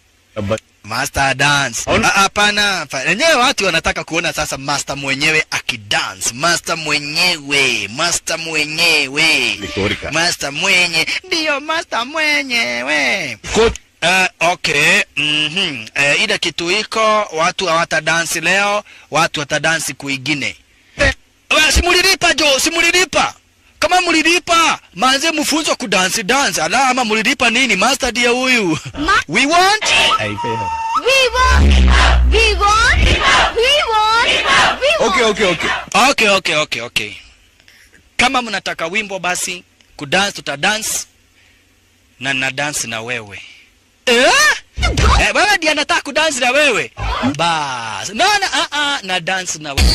master dance Ah, hapana hapana. wenyewe watu wanataka kuona sasa master mwenyewe akidance master mwenyewe master mwenyewe master mwenye ndiyo master mwenyewe Uh, okay mm-hmm. uh, ile kitu iko watu hawatadansi leo watu watadansi kuingine uh, simulilipa jo simulilipa kama mulilipa manze mufunzwa kudansi dansi ala ama mulilipa nini master ndiye huyu we want We want! We want! We want! We want! Okay okay okay okay okay okay okay kama mnataka wimbo basi kudance tutadance na na dance na wewe eh? Eh, wewe ndiye anataka kudansi na wewe bas naona ah ah na dance na wewe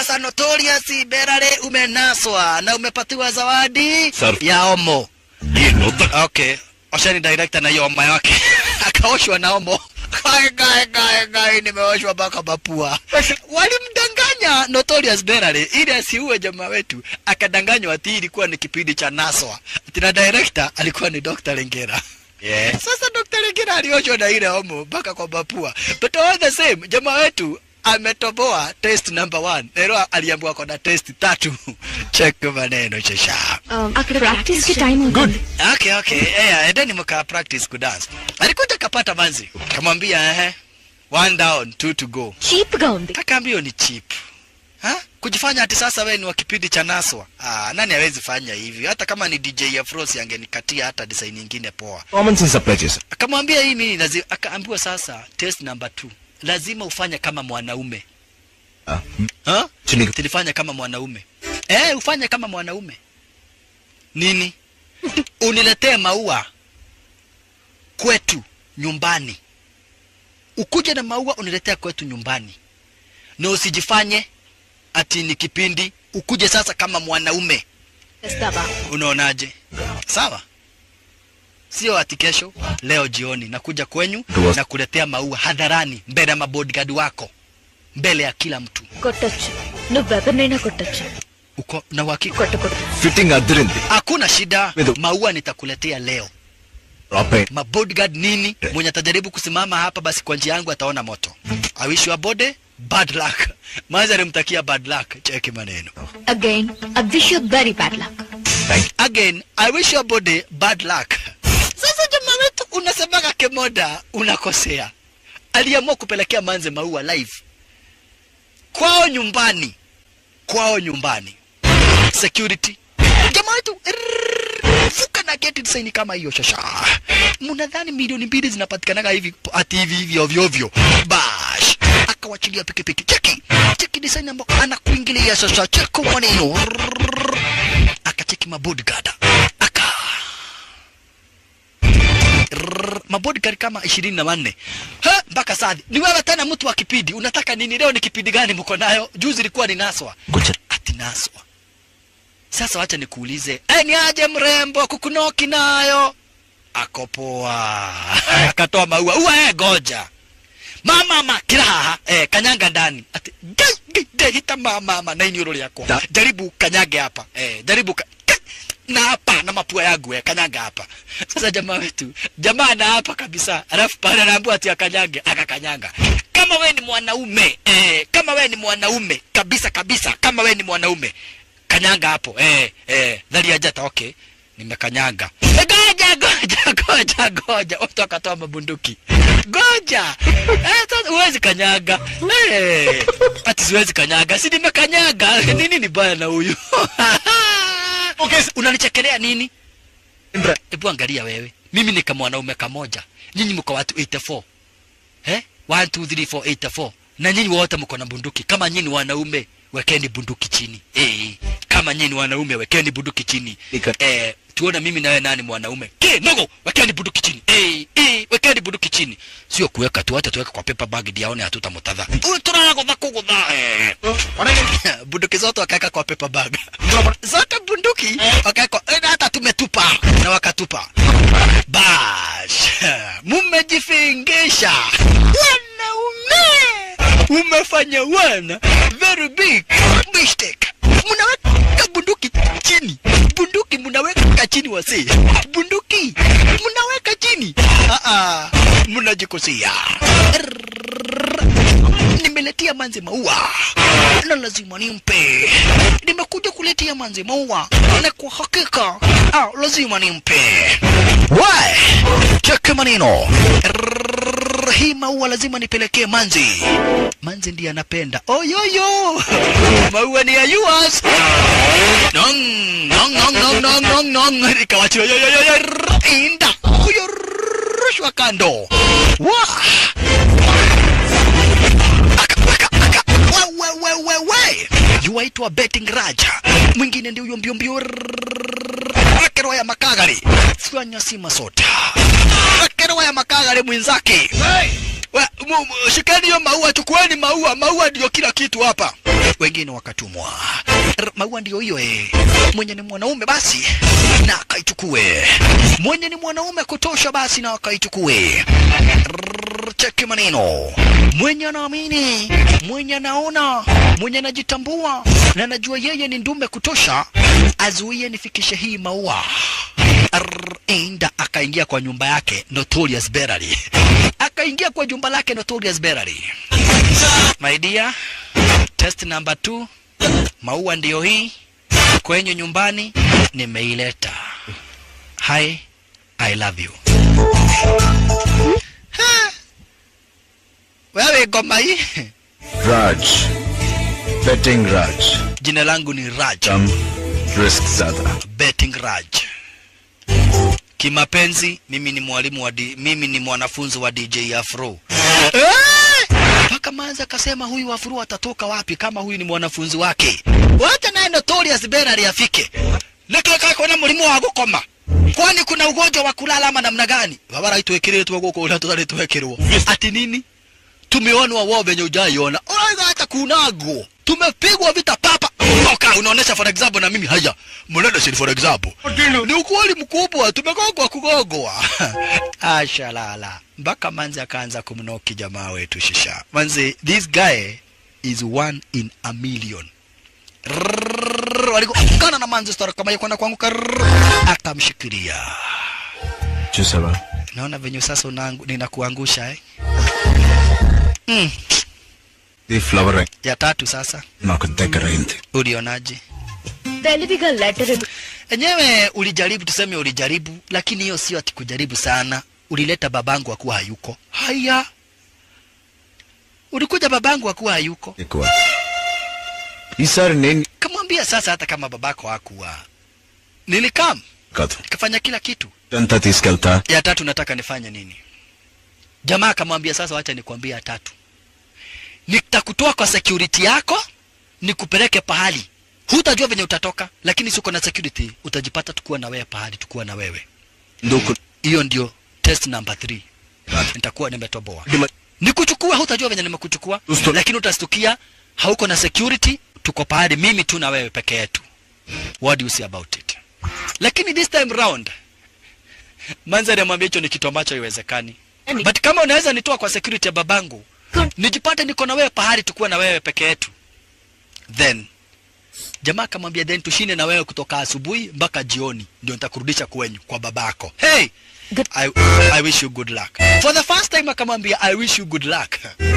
sasa Notorious Berare umenaswa na umepatiwa zawadi Sir. ya omo. ಈ ನೊದ್ದ Okay, oshani director na hiyo omo yake akaoshwa na omo. Gai, gai, gai, gai, nimeoshwa mpaka mapua. Walimdanganya Notorious Berare ili asiue jamaa wetu, akadanganywa ati ilikuwa ni kipindi cha Naswa. Ati na director alikuwa ni Dr. Lengera. Yeah. Sasa Dr. Lengera alioshwa na ile omo mpaka kwa mapua. But all the same, jamaa wetu ametoboa test number one. Leo aliambiwa kuna test tatu. Check maneno shasha. అక్కడ practice కి time అవుతుంది Okay, okay. Eh, endeni mka practice kudance. Alikuja kapata manzi. Kamwambia ehe. One down, two to go. Cheap గా ఉంది Akaambiwa ni cheap. Ha? Kujifanya ati sasa wewe ni wa kipindi cha Naswa. Ah, nani hawezi fanya hivi? Hata kama ni DJ ya Frost angenikatia hata design nyingine poa. Common sense apply చేశా Akamwambia hii mimi lazima akaambiwa sasa test number two. Lazima ufanye kama mwanaume. Ha? Chini. Tulifanya kama mwanaume. Eh, ufanye kama mwanaume. Nini? Uniletee maua kwetu nyumbani. Ukuje na maua uniletea kwetu nyumbani. Na usijifanye ati ni kipindi, ukuje sasa kama mwanaume. చేస్తావా Unaonaje? Sawa? Sio ati kesho, leo jioni nakuja kwenyu Ndio. na kuletea maua hadharani mbele ya mabodyguard wako, mbele ya kila mtu. కొట్టొచ్చు నువ్వెవరినైనా కొట్టొచ్చు Uko na uhakika? కొట్టకూడదు fitting అద్దరింది Hakuna shida, Mido. maua nitakuletea leo. Drop అయ్యి Mabodyguard nini? Mwenye atajaribu kusimama hapa, basi kwa njia yangu ataona moto. I wish you a body bad luck. Manzi alimtakia bad luck. Cheki maneno. Again I wish you very bad luck Again, I wish your body bad luck. Sasa jamaa wetu unasemaga kemoda, unakosea. Aliamua kupelekea Manze maua live kwao nyumbani, kwao nyumbani. Security jamaa wetu rrrr, fuka na geti design kama hiyo shasha. Mnadhani milioni mbili zinapatikanaga hivi ati hivi hivi ovyo ovyo? Bash akawachilia pikipiki. Cheki cheki design ambayo anakuingilia shasha. Cheko maneno Rrrr akacheki mabodyguard aka Rrrr, mabodyguard kama ishirini na wanne Ha, mpaka sadi ni wewe tena mtu wa kipindi unataka nini leo ni kipindi gani mko nayo juzi ilikuwa ni naswa Ngoja. ati naswa sasa wacha nikuulize eh, ni aje mrembo kukunoki nayo akopoa akatoa maua ua eh, goja mama ma kila haha eh, kanyanga ndani ati gai gai gai hita mama mama na ini yako Da- jaribu kanyage hapa eh, jaribu ka, ka, na hapa na mapua yangu eh, kanyaga hapa sasa jamaa wetu jamaa na hapa kabisa alafu pale anaambiwa ati akanyage akakanyanga kama we ni mwanaume eh, kama we ni mwanaume kabisa kabisa kama we ni mwanaume kanyanga hapo eh, eh, dhalia jata okay nimekanyaga Eh, goja goja goja goja watu akatoa mabunduki goja eh, sasa huwezi kanyaga eh, ati siwezi kanyaga si nimekanyaga nini ni baya na huyu okay. unanichekelea nini hebu angalia wewe mimi ni kama mwanaume kamoja nyinyi mko watu 84 eh 1 2 3 4 84 na nyinyi wote mko na bunduki kama nyinyi ni wanaume wekeni bunduki chini eh kama nyinyi ni wanaume wekeni bunduki chini Ika- eh tuone mimi na wewe nani mwanaume ke nogo wekeni bunduki chini eh eh wekeni bunduki chini sio kuweka tu hata tuweka kwa paper bag ndio aone hatutamutadha huyu tunana kudha kugudha eh bunduki zote wakaweka kwa paper bag zote bunduki wakaweka eh, hata tumetupa na wakatupa bash mumejifingisha wanaume umefanya wana very big mistake mnaweka bunduki chini bunduki mnaweka chini wasi bunduki mnaweka chini ah ah mnajikosea nimeletea manzi maua na lazima nimpe nimekuja kuletea manzi maua na kwa hakika ah, lazima nimpe we cheke maneno Rrrr, hii maua lazima nipelekee manzi manzi ndiye anapenda oyoyo maua ni ya yours nong nong nong nong nong nong nong nikawachia yo yo yo yo rrr, inda huyo rushwa kando wa wewe yuaitwa betting raja mwingine ndio huyo mbio mbio akero ya makagari fanya si masota akero ya makagari mwenzake We, mu, mu, shikeni hiyo maua, chukueni maua, maua ndio kila kitu hapa. Wengine wakatumwa. R- Maua ndio hiyo eh. Mwenye ni mwanaume basi na akaichukue. Mwenye ni mwanaume kutosha basi na akaichukue. Rrrr, Cheki maneno. Mwenye anaamini, mwenye anaona, mwenye anajitambua na anajua yeye ni ndume kutosha, azuie nifikishe hii maua. Arr, Enda akaingia kwa nyumba yake Notorious Berary, akaingia kwa jumba lake Notorious Berary. My dear, test number two, maua ndiyo hii kwenye nyumbani nimeileta. Hi, I love you. Ha! Wewe ngoma hii Raj. Betting Raj. jina langu ni Raj, Tam risk zada. betting Raj. Kimapenzi mimi ni mwalimu wa di, mimi ni mwanafunzi wa DJ Afro. Eh! Mpaka Manza akasema huyu Afro atatoka wapi kama huyu ni mwanafunzi wake? Wacha naye Notorious Berary afike. Lekeka kuna mlimo wa gukoma. Kwani kuna ugonjwa wa kulala ama namna gani? Babara itwekeretwo guko ula tutari twekirwo. Ati nini? Tumeonwa wao venye ujaiona. Oiga hata kunagwo. Tumepigwa vita papa. Oka unaonesha for example na mimi haya. Mnaona si for example. Ni ukweli mkubwa tumegogwa kugogwa. Ashalala. Mpaka manzi akaanza kumnoki jamaa wetu shisha. Manzi this guy is one in a million. Rrrr, Walikokana na manzi stora kama yakwenda kuanguka. rrrr, Akamshikilia. Chusaba. Naona venye sasa unangu, ninakuangusha eh. Mm. The flower Ya tatu sasa నాకు దగ్గరైంది ulionaje? తెలివిగా letter Enyewe ulijaribu, tuseme ulijaribu, lakini hiyo sio ati kujaribu sana. Ulileta babangu akuwa hayuko. Haya, ulikuja babangu akuwa hayuko, ఎక్కువ ఈసారి నేను kamwambia sasa, hata kama babako hakuwa, nilikam కాదు nikafanya kila kitu. అంతా తీసుకెళ్తా Ya tatu nataka nifanye nini? Jamaa akamwambia sasa, wacha nikwambie ya tatu, nitakutoa kwa security yako nikupeleke pahali hutajua venye utatoka, lakini siko na security, utajipata tukuwa na wewe pahali, tukuwa na wewe. ఎందుకు Hiyo ndio test number 3. Nitakuwa nimetoboa. Nikuchukua, hutajua venye nimekuchukua, Usto- lakini utastukia hauko na security, tuko pahali mimi tu na wewe peke yetu. What do you say about it? Lakini this time round Manzari amwambia hicho ni kitu ambacho haiwezekani. But kama unaweza nitoa kwa security ya babangu, nijipate niko na wewe pahali tukuwa na wewe peke yetu. Then jamaa akamwambia then tushinde na wewe kutoka asubuhi mpaka jioni ndio nitakurudisha kwenyu kwa babako. Hey! Good- I, I wish you good luck. For the first time akamwambia I wish you good luck.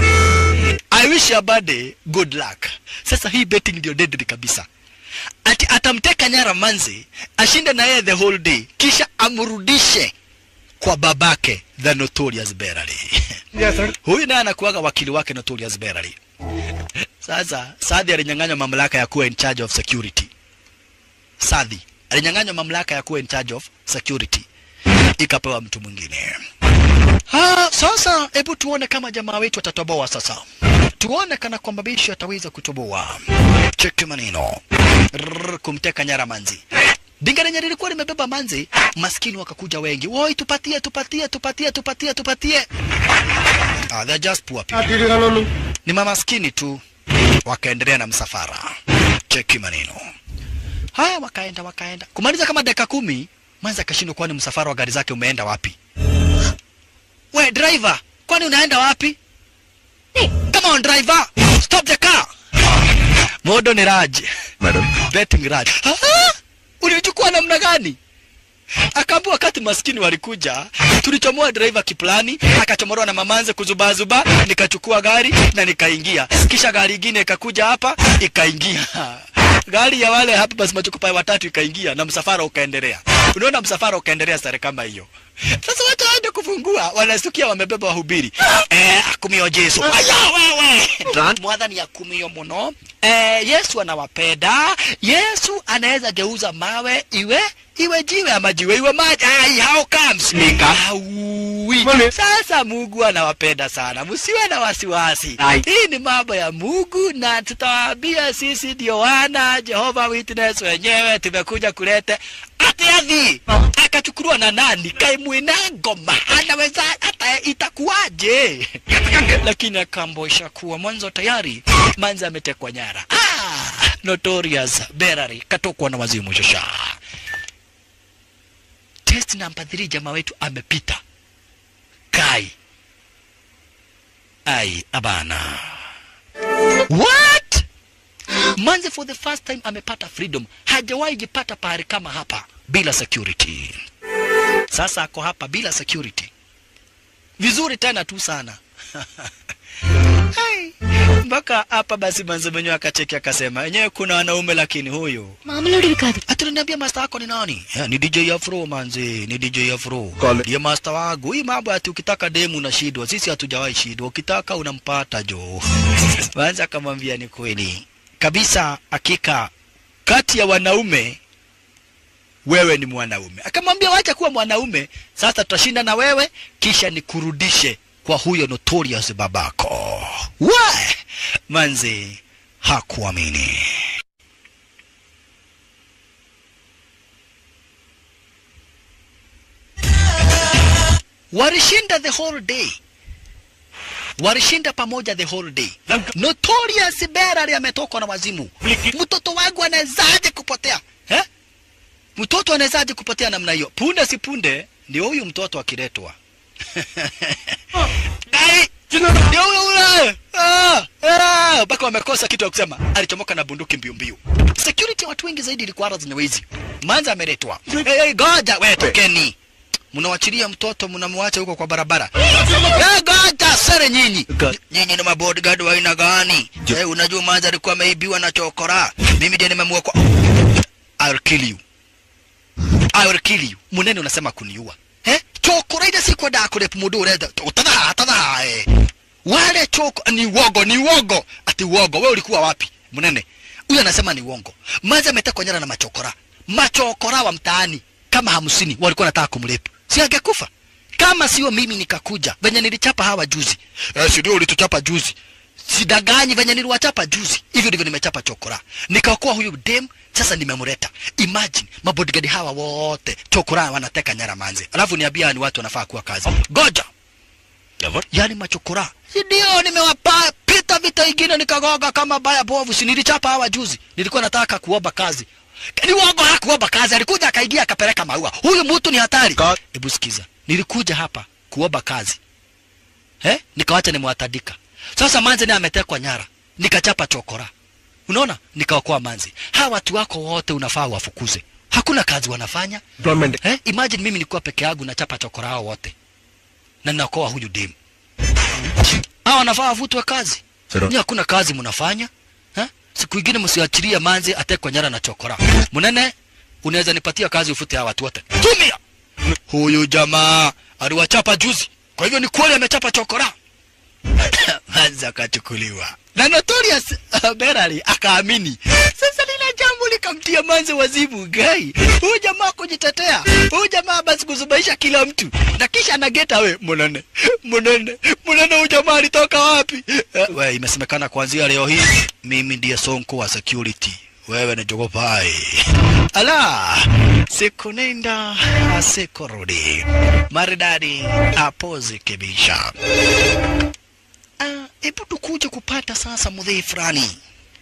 I wish your body good luck. Sasa hii betting ndio deadly kabisa. Ati atamteka nyara manzi, ashinde na yeye the whole day, kisha amrudishe kwa babake the notorious Berary. Huyu naye anakuwaga wakili wake notorious Berary. Sasa Sadhi alinyang'anywa mamlaka ya kuwa in charge of security. Sadhi alinyang'anywa mamlaka ya kuwa in charge of security, ikapewa mtu mwingine. Ah, sasa hebu tuone kama jamaa wetu atatoboa sasa. Tuone kana kwamba bishi ataweza kutoboa. Cheki maneno. Rrrr, kumteka nyara manzi. Dinga lenye lilikuwa limebeba manzi, maskini wakakuja wengi. Woi, tupatie, tupatie, tupatie, tupatie, tupatie. Ah, they're just poor people. Ni mamaskini tu. Wakaendelea na msafara. Cheki maneno. Haya, wakaenda wakaenda. Kumaliza kama dakika kumi, Manzi akashindwa kwani msafara wa gari zake umeenda wapi? We driver, kwani unaenda wapi? Come on driver, stop the car. Modo ni Raj, madam betting Raj. Ah, ulichukua namna gani? Akaambia wakati maskini walikuja, tulichomoa driver kiplani, akachomorwa na mamanze kuzubazuba, nikachukua gari na nikaingia. Kisha gari ingine ikakuja hapa, ikaingia. Gari ya wale hapa basi machukupai watatu ikaingia na msafara ukaendelea. Unaona msafara ukaendelea sare kama hiyo. Sasa watu waende kufungua, wanasikia wamebeba wahubiri. Eh, akumio Yesu. Aya wewe. Mwadhani akumio muno. Eh, Yesu anawapenda. Yesu anaweza geuza mawe iwe iwe jiwe ama jiwe iwe maji. Ai, how comes? Aui. Sasa Mungu anawapenda sana, msiwe na wasiwasi. Hii ni mambo ya Mungu na tutawaambia sisi ndio wana Jehova Witness wenyewe tumekuja kulete ati adhi akachukuliwa na nani kaimwina ngoma anaweza hata eh, itakuwaje lakini akambosha kuwa mwanzo tayari manzi ametekwa nyara ah, notorious berary katokwa na wazimu shasha test namba 3 jamaa wetu amepita kai ai abana what manzi for the first time amepata freedom hajawahi jipata pahali kama hapa bila security sasa ako hapa bila security vizuri tena tu sana Hai, mpaka hapa basi manzi mwenyewe akacheki akasema enyewe kuna wanaume lakini huyu మామూలుడివి కాదు atunaniambia master wako ni nani yeah, ni DJ Afro manzi ni DJ Afro Kale. ndiye master wangu hii mambo ati ukitaka demu unashindwa sisi hatujawahi shindwa ukitaka unampata jo manzi akamwambia ni kweli kabisa hakika kati ya wanaume wewe ni mwanaume akamwambia wacha kuwa mwanaume sasa tutashinda na wewe kisha nikurudishe kwa huyo notorious babako we manzi hakuamini walishinda the whole day walishinda pamoja the whole day notorious berari ametokwa na wazimu mtoto wangu anawezaje kupotea eh? mtoto anawezaje kupotea namna hiyo punde si punde ndio huyu mtoto akiletwa Ai, ndio huyo ule Ah, ah, mpaka wamekosa kitu ya kusema alichomoka na bunduki mbio mbio security ya watu wengi zaidi ilikuwa ara zenye wizi manza ameletwa hey, hey, goja we tokeni mnawachilia mtoto mnamwacha huko kwa barabara Eh, goja sere nyinyi nyinyi ni mabodyguard wa aina gani hey, unajua manza alikuwa ameibiwa na chokora mimi ndiye nimemua kwa I'll kill you I will kill you munene unasema kuniua eh chokora ile siku da kule mudu ureda utadha tadha eh wale choko ni wogo ni wogo ati wogo wewe ulikuwa wapi munene huyu anasema ni uongo maza ametekwa nyara na machokora machokora wa mtaani kama hamsini walikuwa nataka kumlepu si angekufa kama sio mimi nikakuja venye nilichapa hawa juzi eh, si ndio ulituchapa juzi sidaganyi venye niliwachapa juzi hivyo ndivyo nimechapa chokora nikaokoa huyu dem sasa nimemleta imagine mabodigadi hawa wote chokora wanateka nyara manze alafu niambia ni watu wanafaa kuwa kazi goja yani machokora Si ndio nimewapa pita vita ingine nikagoga kama baya bovu si nilichapa hawa juzi nilikuwa nataka kuomba kazi ni uongo hakuomba kazi alikuja akaingia akapeleka maua huyu mtu ni hatari Ka- hebu sikiza nilikuja hapa kuomba kazi eh nikawacha nimewatadika sasa manzi naye ametekwa nyara nikachapa chokora unaona nikaokoa manzi hawa watu wako wote unafaa wafukuze hakuna kazi wanafanya Employment. eh? imagine mimi nilikuwa peke yangu nachapa chokora hao wote na ninaokoa huyu dem hawa wanafaa wavutwe kazi Sero. ni hakuna kazi mnafanya eh? siku ingine msiachilie manzi atekwa nyara na chokora munene unaweza nipatia kazi ufute hawa watu wote tumia huyu jamaa aliwachapa juzi kwa hivyo ni kweli amechapa chokora manzi akachukuliwa na notorious uh, berari akaamini sasa lile jambo likamtia manzi wazimu gai huyu jamaa kujitetea huyu jamaa basi kuzubaisha kila mtu na kisha anageta we munene munene munene huyu jamaa alitoka wapi Eh, we imesemekana kuanzia leo hii mimi ndiye sonko wa security wewe ni jogopai ala siku nenda siku rudi maridadi apozi kibisha Ah, hebu tukuje kupata sasa mudhii fulani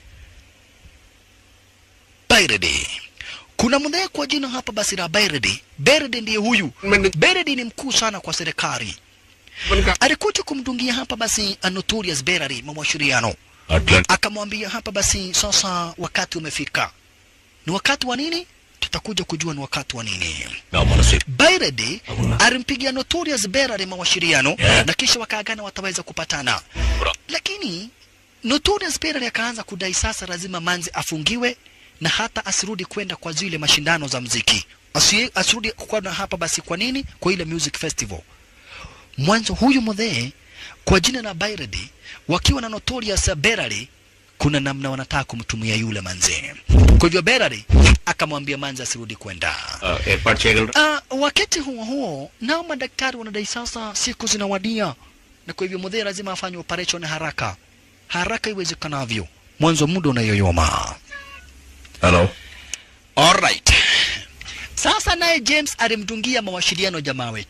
Bairedi. Kuna mdhee kwa jina hapa basi la Bairedi. Bairedi ndiye huyu. Bairedi ni mkuu sana kwa serikali. Alikuja kumdungia hapa basi a Notorious Berari mawashiriano. Akamwambia hapa basi sasa wakati umefika. Ni wakati wa nini? Tutakuja kujua ni wakati wa nini. Bairedi alimpigia Notorious Berari mawashiriano na kisha wakaagana wataweza kupatana. Lakini Notorious Berari akaanza kudai sasa lazima Manzi afungiwe na hata asirudi kwenda kwa zile mashindano za mziki. Asi, asirudi kwa na hapa basi kwa nini? Kwa ile music festival. Mwanzo huyu mdhee kwa jina la Bairedi wakiwa na Notorious Berari kuna namna wanataka kumtumia yule manze. Kwa hivyo Berari akamwambia Manzi asirudi kwenda. ఏర్పాటు చేయగలరా Uh, wakati huo huo nao madaktari wanadai sasa siku zinawadia, na kwa hivyo mudhee lazima afanye operation haraka haraka iwezekanavyo, mwanzo muda unayoyoma. Hello. Alright. Sasa naye James alimdungia mawasiliano jamaa wetu,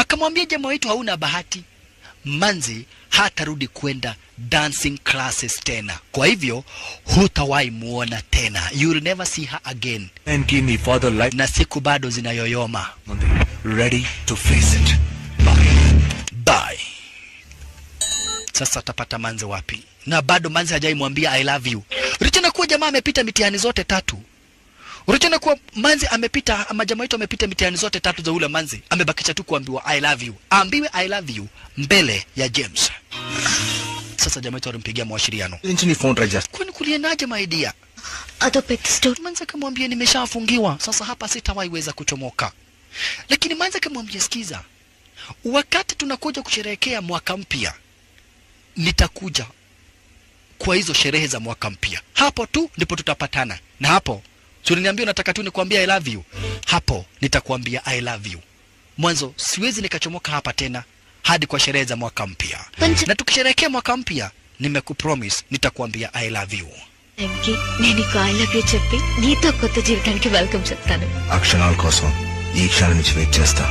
akamwambia jamaa wetu hauna bahati manzi hatarudi kwenda dancing classes tena kwa hivyo hutawahi muona tena you'll never see her again And give me father life. na siku bado zinayoyoma Ready to face it. Bye. bye sasa atapata manzi wapi na bado manzi hajaimwambia i love you licha kuwa jamaa amepita mitihani zote tatu licha kuwa manzi amepita ama jamaa wetu amepita mitihani zote tatu za ule manzi amebakisha tu kuambiwa i love you aambiwe i love you mbele ya james sasa jamaa wetu alimpigia mawashiriano ఇంచుని phone try చేస్తా kwani kuliendaje maidia అదో పెద్ద story manzi akamwambia nimeshafungiwa sasa hapa sitawahi weza kuchomoka lakini manzi akamwambia sikiza wakati tunakuja kusherehekea mwaka mpya nitakuja kwa hizo sherehe za mwaka mpya hapo tu ndipo tutapatana na hapo tuliniambia unataka tu nikwambia i love you hapo nitakuambia i love you mwanzo siwezi nikachomoka hapa tena hadi kwa sherehe za mwaka mpya Pancha- na tukisherehekea mwaka mpya nimekupromise nitakuambia i love you టైంకి నేను నీకు I love you చెప్పి నీతో కొత్త జీవితానికి వెల్కమ్ చెప్తాను ఆ క్షణాల కోసం ఈ క్షణం నుంచి వెయిట్ చేస్తా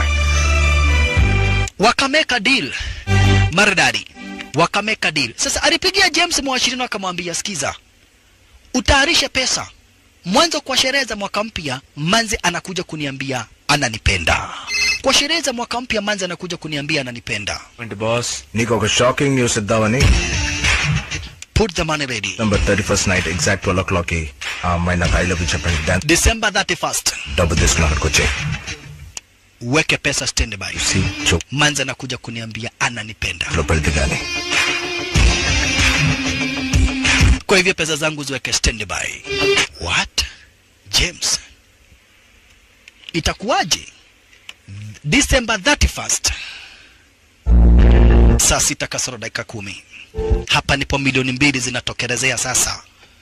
wakameka deal maridadi wakameka deal sasa alipigia james mwashirino akamwambia sikiza utayarishe pesa mwanzo kwa sherehe za mwaka mpya manzi anakuja kuniambia ananipenda kwa sherehe za mwaka mpya manzi anakuja kuniambia ananipenda And boss. నీకు ఒక shocking news ఇద్దామని put the money ready number thirty first night exact twelve o'clock కి ఆ అమ్మాయి నాకు I love you చెప్పండి dance december 31st డబ్బు తీసుకుని అక్కడికి వచ్చాయి weke pesa standby సి చూపులో manzi anakuja kuniambia ananipenda పెడితే గానీ kwa hivyo pesa zangu ziweke standby what james itakuwaje december 31st saa sita kasoro dakika kumi hapa ndipo milioni mbili zinatokelezea sasa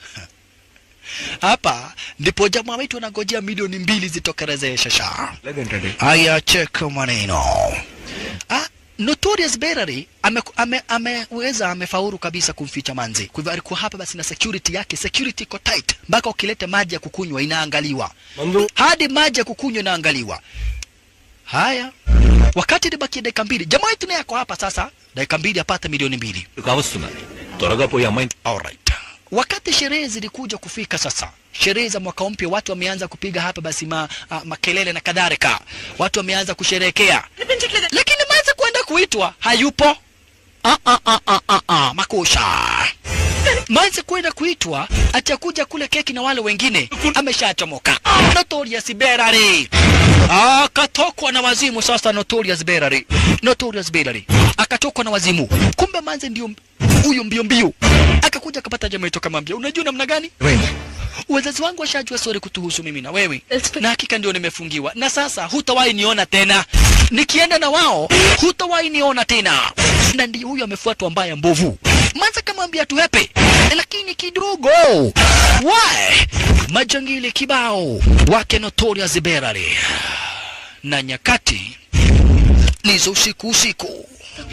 hapa ndipo jamaa wetu anangojea milioni mbili zitokelezee shasha లేదేంటండి Aya, cheka maneno. Ah, Notorious Berary ameweza ame, ameweza amefaulu kabisa kumficha manzi. Kwa hivyo alikuwa hapa basi na security yake, security iko tight. Mpaka ukileta maji ya kukunywa inaangaliwa. మందు Hadi maji ya kukunywa inaangaliwa. Haya. Wakati libakia dakika mbili, jamaa wetu naye ako hapa sasa, dakika mbili apate milioni mbili. కావస్తున్నారు త్వరగా పోయి అమ్మాయిని Alright. Wakati sherehe zilikuja kufika sasa, sherehe za mwaka mpya, watu wameanza kupiga hapa basi ma, a, makelele na kadhalika, watu wameanza kusherehekea, lakini manze kwenda kuitwa hayupo. Ah, ah, ah, ah, ah, ah, makusha manze kwenda kuitwa atakuja kule keki na wale wengine ameshachomoka. Notorious Berary akatokwa na wazimu sasa. Notorious Berary, Notorious Berary akatokwa na wazimu. Kumbe manze ndio huyu mbio mbio, akakuja akapata jamaa yetu akamwambia, unajua namna gani ఏమైంది wazazi wangu washajua sori kutuhusu mimi na wewe, Let's- na hakika ndio nimefungiwa, na sasa hutawahi niona tena. Nikienda na wao hutawahi niona tena, na ndio huyu amefuatwa mbaya mbovu. Manza kamwambia tuhepe, lakini kidogo wae majangili kibao wake Notorious Berary na nyakati ni za usiku usiku.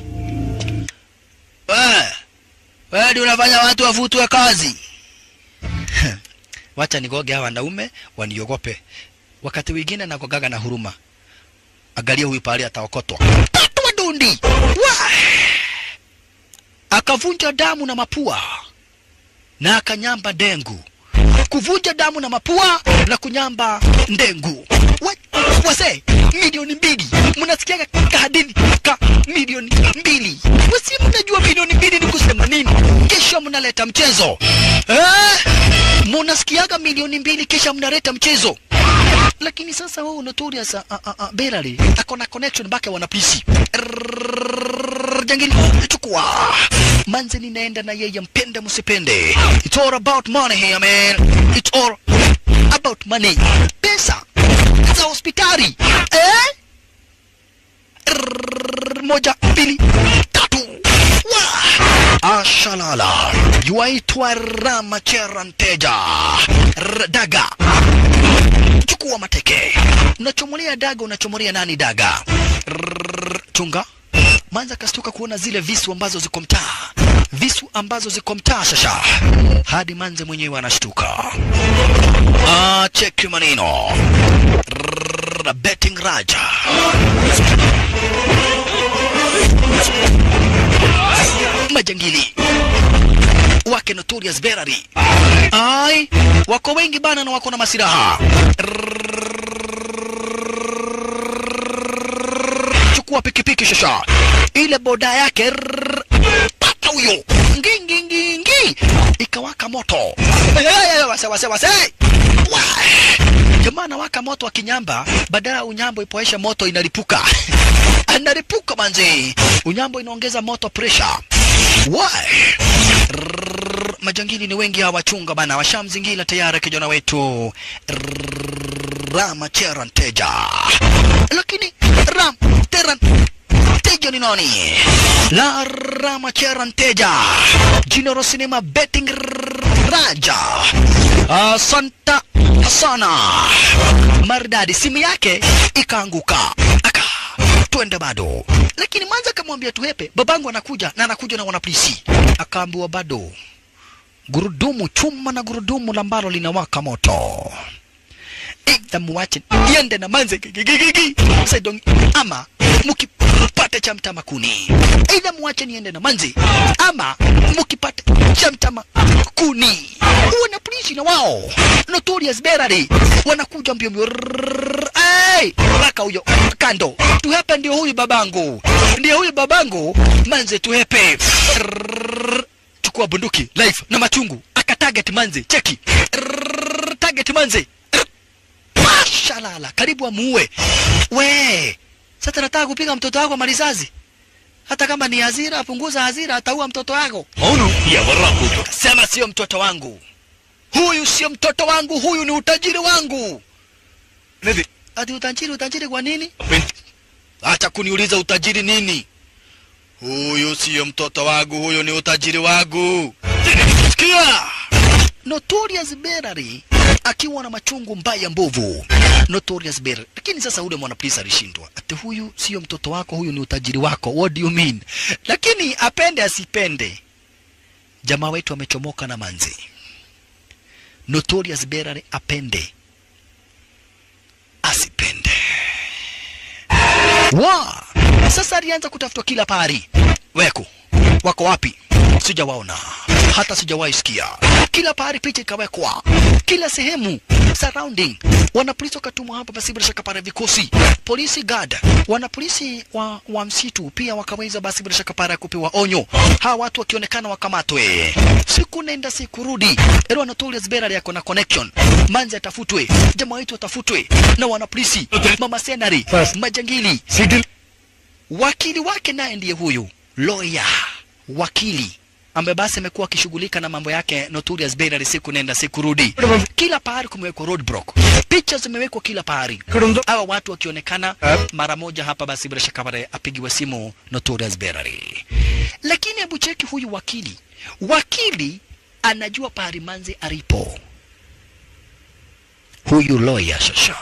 Wewe wewe ndio unafanya watu wavutwe kazi. wacha nigoge hawa wanaume waniogope. Wakati wengine nagogaga na huruma. Angalia huyu pale ataokotwa. Patwa dundi. Wa! Akavunja damu na mapua na akanyamba dengu. Kuvunja damu na mapua na kunyamba ndengu. Wa- Wase, milioni mbili. Mnasikiaga kahadini ka milioni mbili. Wasi mnajua milioni mbili ni kusema nini? Kesho mnaleta mchezo. Eh? Munasikiaga milioni mbili kisha mnaleta mchezo. Lakini sasa huyu Notorious a, a, a, Berary ako na connection mpaka wanapisi. Rrrr, Jangili chukua. Manze ninaenda na yeye mpende msipende. It's all about money here man. It's all about money. Pesa za hospitali. Eh? Rrrr, Moja, mbili, tatu. Wa! Ashalala. Yuaitwa Ramachera Nteja. R- Daga. Chukua mateke. Unachomolea daga, unachomolea nani daga? Rrrr, Chunga. Manza kastuka kuona zile visu ambazo ziko mtaa, visu ambazo ziko mtaa shasha, hadi manze mwenyewe anashtuka. Ah, cheki maneno. Rrrr, Rrrr, betting raja majangili wake Notorious Berary. Ai, wako wengi bana na wako na masiraha. Chukua pikipiki shasha, ile boda yake rrrr, pata huyo ngingi ngingi, ikawaka moto. Hey, hey, hey, wase wase wase, Wah! jamaa anawaka moto wa kinyamba, badala ya unyambo ipoesha moto inalipuka analipuka manzi, unyambo inaongeza moto pressure. Why? Rrrr, majangili ni wengi hawa wachunga bana, washamzingira tayari kijana wetu Rrrr, Rama Cheran Teja, lakini Ram Teran Teja ni nani? La Rama Cheran Teja, Jinoro Cinema Betting Raja, asanta sana maridadi, simu yake ikaanguka aka twende bado, lakini mwanza akamwambia tuhepe, babangu anakuja na anakuja na wanapolisi. Akaambiwa bado, gurudumu chuma na gurudumu ambalo linawaka moto, aidha muache iende na manze gigigigi saidong, ama mukipata cha mtama kuni, aidha muache niende na manze ama mukipata cha mtama kuni. Wana polisi na wao Notorious Berary wanakuja mbio mbio Rrrr, ai raka huyo kando, tuhepe ndio huyu babangu, ndio huyu babangu, manze tuhepe. Rrrr, chukua bunduki life na machungu, aka target manze, cheki Rrrr, target manze Rrrr, shalala, karibu amuue. We sasa nataka kupiga mtoto wako malizazi, hata kama ni hazira, apunguza hazira, ataua mtoto wako. అవును ఎవర్రా కూతురు Sema sio mtoto wangu, huyu sio mtoto wangu, huyu ni utajiri wangu. అనేది Ati utajiri, utajiri kwa nini? పెంచి Acha kuniuliza utajiri nini? Huyu siyo mtoto wangu, huyu ni utajiri wangu. Sikia! Notorious Berary akiwa na machungu mbaya mbovu. Notorious Berary. Lakini sasa ule mwanapolisi alishindwa. Ati huyu siyo mtoto wako, huyu ni utajiri wako. What do you mean? Lakini apende asipende, jamaa wetu amechomoka na manzi. Notorious Berary apende asipende wa sasa alianza kutafutwa kila pahali. Weko wako wapi? Sijawaona, hata sijawahi sikia. Kila pahali picha ikawekwa, kila sehemu surrounding. Wanapolisi wakatumwa hapa, basi bila shaka pale vikosi polisi guard, wanapolisi wa, wa msitu pia wakaweza basi bila shaka pale kupewa onyo, hawa watu wakionekana wakamatwe. Siku nenda siku rudi, Ero Anatolius Berary yako na connection, manzi atafutwe, jamaa wetu atafutwe na wanapolisi, mama senari, majangili wakili wake naye ndiye huyu lawyer wakili ambaye basi amekuwa akishughulika na mambo yake Notorious Berary siku nenda siku rudi. Kila pahali kumewekwa roadblock, picha zimewekwa kila pahali, hawa watu wakionekana mara moja hapa, basi bila shaka pale apigiwe simu Notorious Berary. Lakini hebu cheki huyu wakili, wakili anajua pahali manzi alipo, huyu lawyer shasha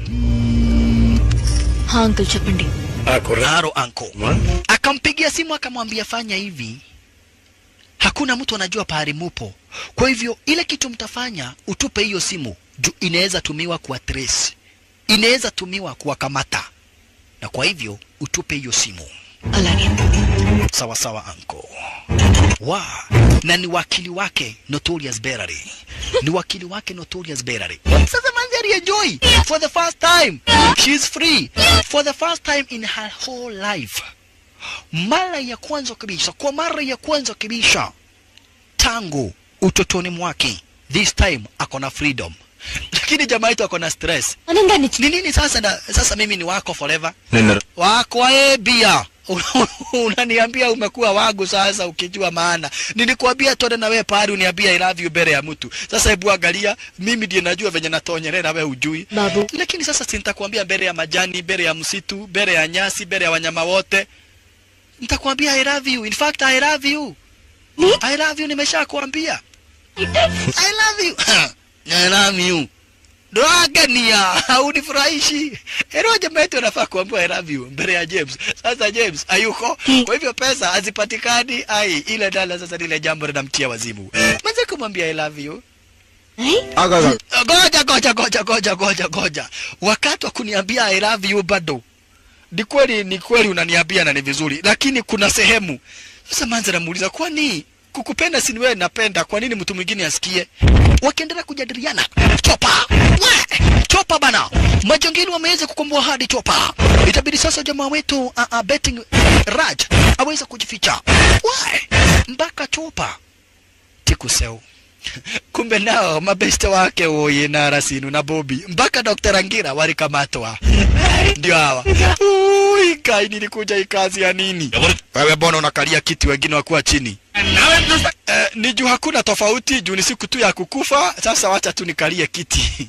हाँ uncle చెప్పండి Aro anko akampigia simu akamwambia, fanya hivi, hakuna mtu anajua pahali mupo, kwa hivyo ile kitu mtafanya, utupe hiyo simu juu inaweza tumiwa kuwa trace, inaweza tumiwa kuwakamata, na kwa hivyo utupe hiyo simu. అలాగే Sawa sawa anko. Wa na ni wakili wake Notorious Berary, ni wakili wake Notorious Berary. Sasa manzi alienjoy for the first time, she's free for the first time in her whole life. Mara ya kwanza kabisa, kwa mara ya kwanza kabisa tangu utotoni mwake, this time ako na freedom, lakini jamaa yetu ako na stress. ఆనందాన్ని Ni nini sasa? Na, sasa mimi ni wako forever నిన్న wako eh, bia unaniambia umekuwa wangu sasa, ukijua maana. Nilikuambia tone na wewe pahali uniambia I love you mbele ya mtu. Sasa hebu angalia, mimi ndiye najua venye natonyelea na wewe hujui. బాబు Lakini sasa si nitakwambia mbele ya majani, mbele ya msitu, mbele ya nyasi, mbele ya wanyama wote. Nitakwambia I love you. In fact I love you. I love you nimeshakwambia. I love you. I love you. Dragania, haunifurahishi. Hero jamaa yetu anafaa kuambiwa I love you mbele ya James. Sasa James hayuko. Kwa hivyo pesa hazipatikani. Ai, ile dala sasa lile jambo linamtia wazimu. Mwanzo kumwambia I love you. Aga, aga. Goja goja goja goja goja goja. Wakati wa kuniambia I love you bado. Ni kweli ni kweli unaniambia na ni vizuri, lakini kuna sehemu sasa manza namuuliza kwani kukupenda si ni wewe napenda, kwa nini mtu mwingine asikie? Wakiendelea kujadiliana, chopa we chopa bana, majangili wameweza kukomboa hadi chopa. Itabidi sasa jamaa wetu uh, uh, betting Raj aweze kujificha we mpaka chopa tikuseu kumbe nao mabeste wake Oye na Rasinu na Bobi mpaka Dr. Angira walikamatwa. Ndio hawa. Ui, kai nilikuja hii kazi ya nini? Wewe mbona unakalia kiti wengine wakuwa chini? Eh, ni juu hakuna tofauti, juu ni siku tu ya kukufa. Sasa wacha tu nikalie kiti.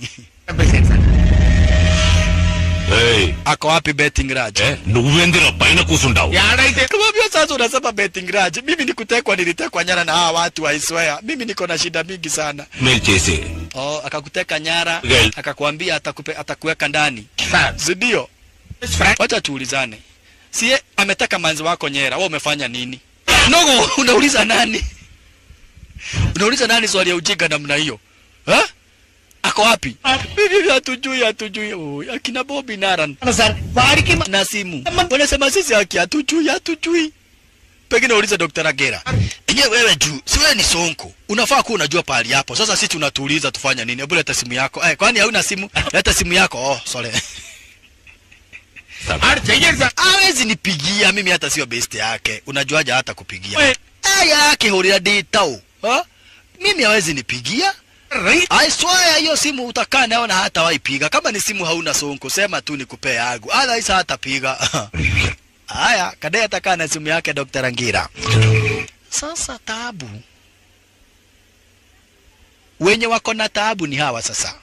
ఏయ్, Ako wapi betting Raj? ఏ, నువ్వెందిరా పైన కూసుంటావు ఏడైతే Kumwambia sasa unasema betting Raj. Mimi nikutekwa nilitekwa nyara na hawa watu I swear. Mimi niko na shida mingi sana. మేలు చేసి Oh, akakuteka nyara, Gel. akakwambia atakupe, atakuweka ndani. Sir Si ndio? Wacha tuulizane. Sie ameteka manzi wako nyera, wewe umefanya nini? Nogo, unauliza nani? Unauliza nani swali ya ujinga namna hiyo? Ha? Ako wapi? Mimi hatujui, hatujui. Oh, akina Bobby Naran sir వాడికి మ- na simu. Wanasema sisi haki hatujui, hatujui. Pengine ulize Dr. Agera. Enyewe wewe juu, si wewe ni sonko. Unafaa kuwa unajua pahali hapo. Sasa sisi tunatuuliza tufanye nini? Hebu leta simu yako. Eh, kwani hauna simu? Leta simu yako. Oh, sorry. ఆడు చెయ్యడు sir hawezi nipigia mimi hata sio best yake unajuaje hata kupigia We- aya yake huria ditau ha? mimi hawezi nipigia right I swear hiyo simu utakaa nayo na hata waipiga kama ni simu hauna sonko sema tu nikupee yangu otherwise hata piga haya kadai atakaa na simu yake Dr. Angira sasa taabu wenye wako na taabu ni hawa sasa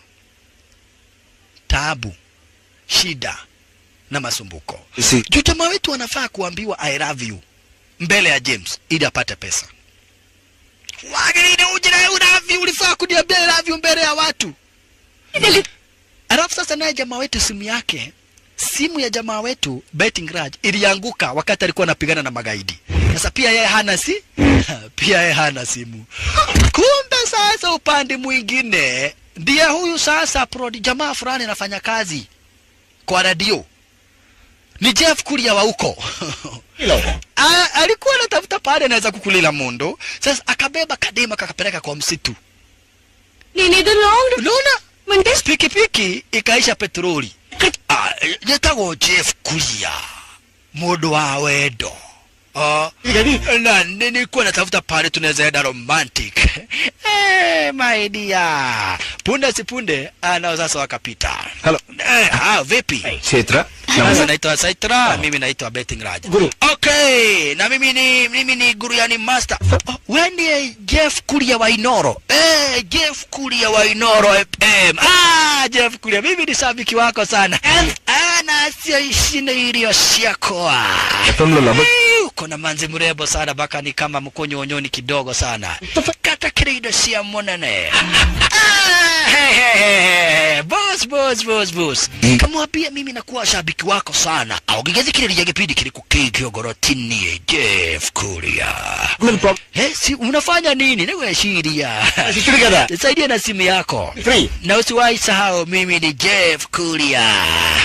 taabu shida na masumbuko Si- juu jamaa wetu anafaa kuambiwa I love you mbele ya James ili apate pesa. Wagirine ujira unavi ulifaa kuniambia I love you mbele ya watu. Alafu sasa naye jamaa wetu simu yake simu ya jamaa wetu Betting Raj ilianguka wakati alikuwa anapigana na magaidi. Sasa pia yeye hana si pia yeye hana simu. Kumbe sasa upande mwingine ndiye huyu sasa prodi jamaa fulani anafanya kazi kwa radio ni Jeff Kuria wa huko A- alikuwa anatafuta pale anaweza kukulila mundo. Sasa akabeba kadema kakapeleka kwa msitu. నేనేదో long Unaona? అంటే Pikipiki ikaisha petroli. Ah, Yetagwo Jeff Kuria mundu wa wendo. Oh, na nilikuwa natafuta pale tunaweza enda romantic. Eh, my dear. Punde si punde, anao sasa wakapita. Hello. Eh, ah, vipi? Chetra. Sasa naitwa Saitra, mimi naitwa Betting Raja. Guru. Okay, na mimi ni mimi ni Guru yani master. Oh, wewe ndiye Jeff Kuria wa Inoro. Eh, Jeff Kuria wa Inoro FM. Ah, Jeff Kuria, mimi ni shabiki wako sana. Ah, na sio ishine iliyoshia ఎఫ్ఎంలో love Eh, uko na manzi mrembo sana mpaka ni kama mkonyonyoni kidogo sana kata kirido sia monene Ah, he, he, he, he. boss boss boss boss kamwambia mimi nakuwa shabiki wako sana augigethikiriria gipindi kiriku kigio gorotini Jeff Kuria He, si unafanya nini niweshiria saidia na simu yako na usiwahi sahau mimi ni Jeff Kuria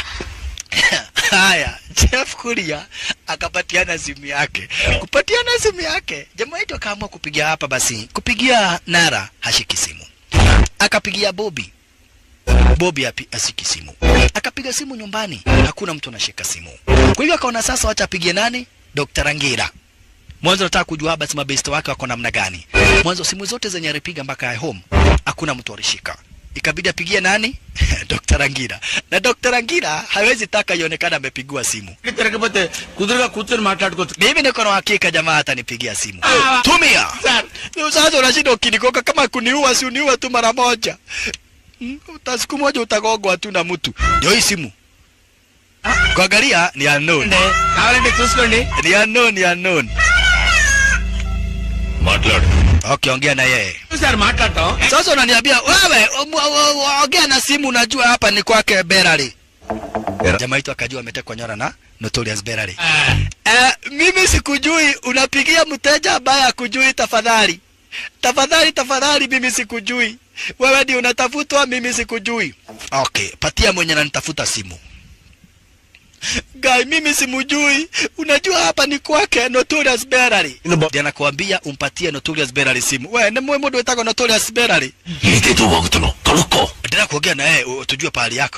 haya Jeff Kuria akapatiana simu yake. Kupatiana simu yake, jamaa wetu akaamua kupigia hapa basi, kupigia Nara hashiki simu, akapigia Bobi Bobi api, asiki simu, akapiga simu nyumbani, hakuna mtu anashika simu. Kwa hivyo akaona sasa, wacha apigie nani? Dr. Angira. Mwanzo nataka kujua basi mabeste wake wako namna gani. Mwanzo simu zote zenye alipiga mpaka ya home hakuna mtu alishika. Ikabidi apigie nani? Dr. Angira. Na Dr. Angira hawezi taka ionekana amepigiwa simu. తిరగకపోతే కుదురుగా కూర్చొని మాట్లాడుకోవచ్చు Mimi niko na hakika jamaa atanipigia simu. Tumia. Ni Sasa unashinda ukinikoka kama kuniua si uniua tu mara moja. Mm, uta- Siku moja utagogwa tu na mtu. Ndio hii simu. Kuangalia ni unknown. కావాలంటే చూసుకోండి Ni unknown, ni unknown. మాట్లాడు Okay, ongea na yeye. Sir మాట్లాడటం Sasa unaniambia wewe um, um, um, ongea na simu, unajua hapa ni kwake Berari. Bera- Jamaa wetu akajua ametekwa nyara na Notorious Berari. Eh, mimi sikujui, unapigia mteja ambaye akujui. Tafadhali, tafadhali, tafadhali, mimi sikujui. wewe ndio unatafutwa mimi sikujui okay patia mwenye ananitafuta simu Guy, mimi simujui. Unajua hapa ni kwake Notorious Berary. Ndiye anakuambia umpatie Notorious Berary simu. We, ni mwe mundu wetagwo Notorious Berary. 見てどうわくとのトルコ Endelea kuongea na yeye u- tujue pahali yako.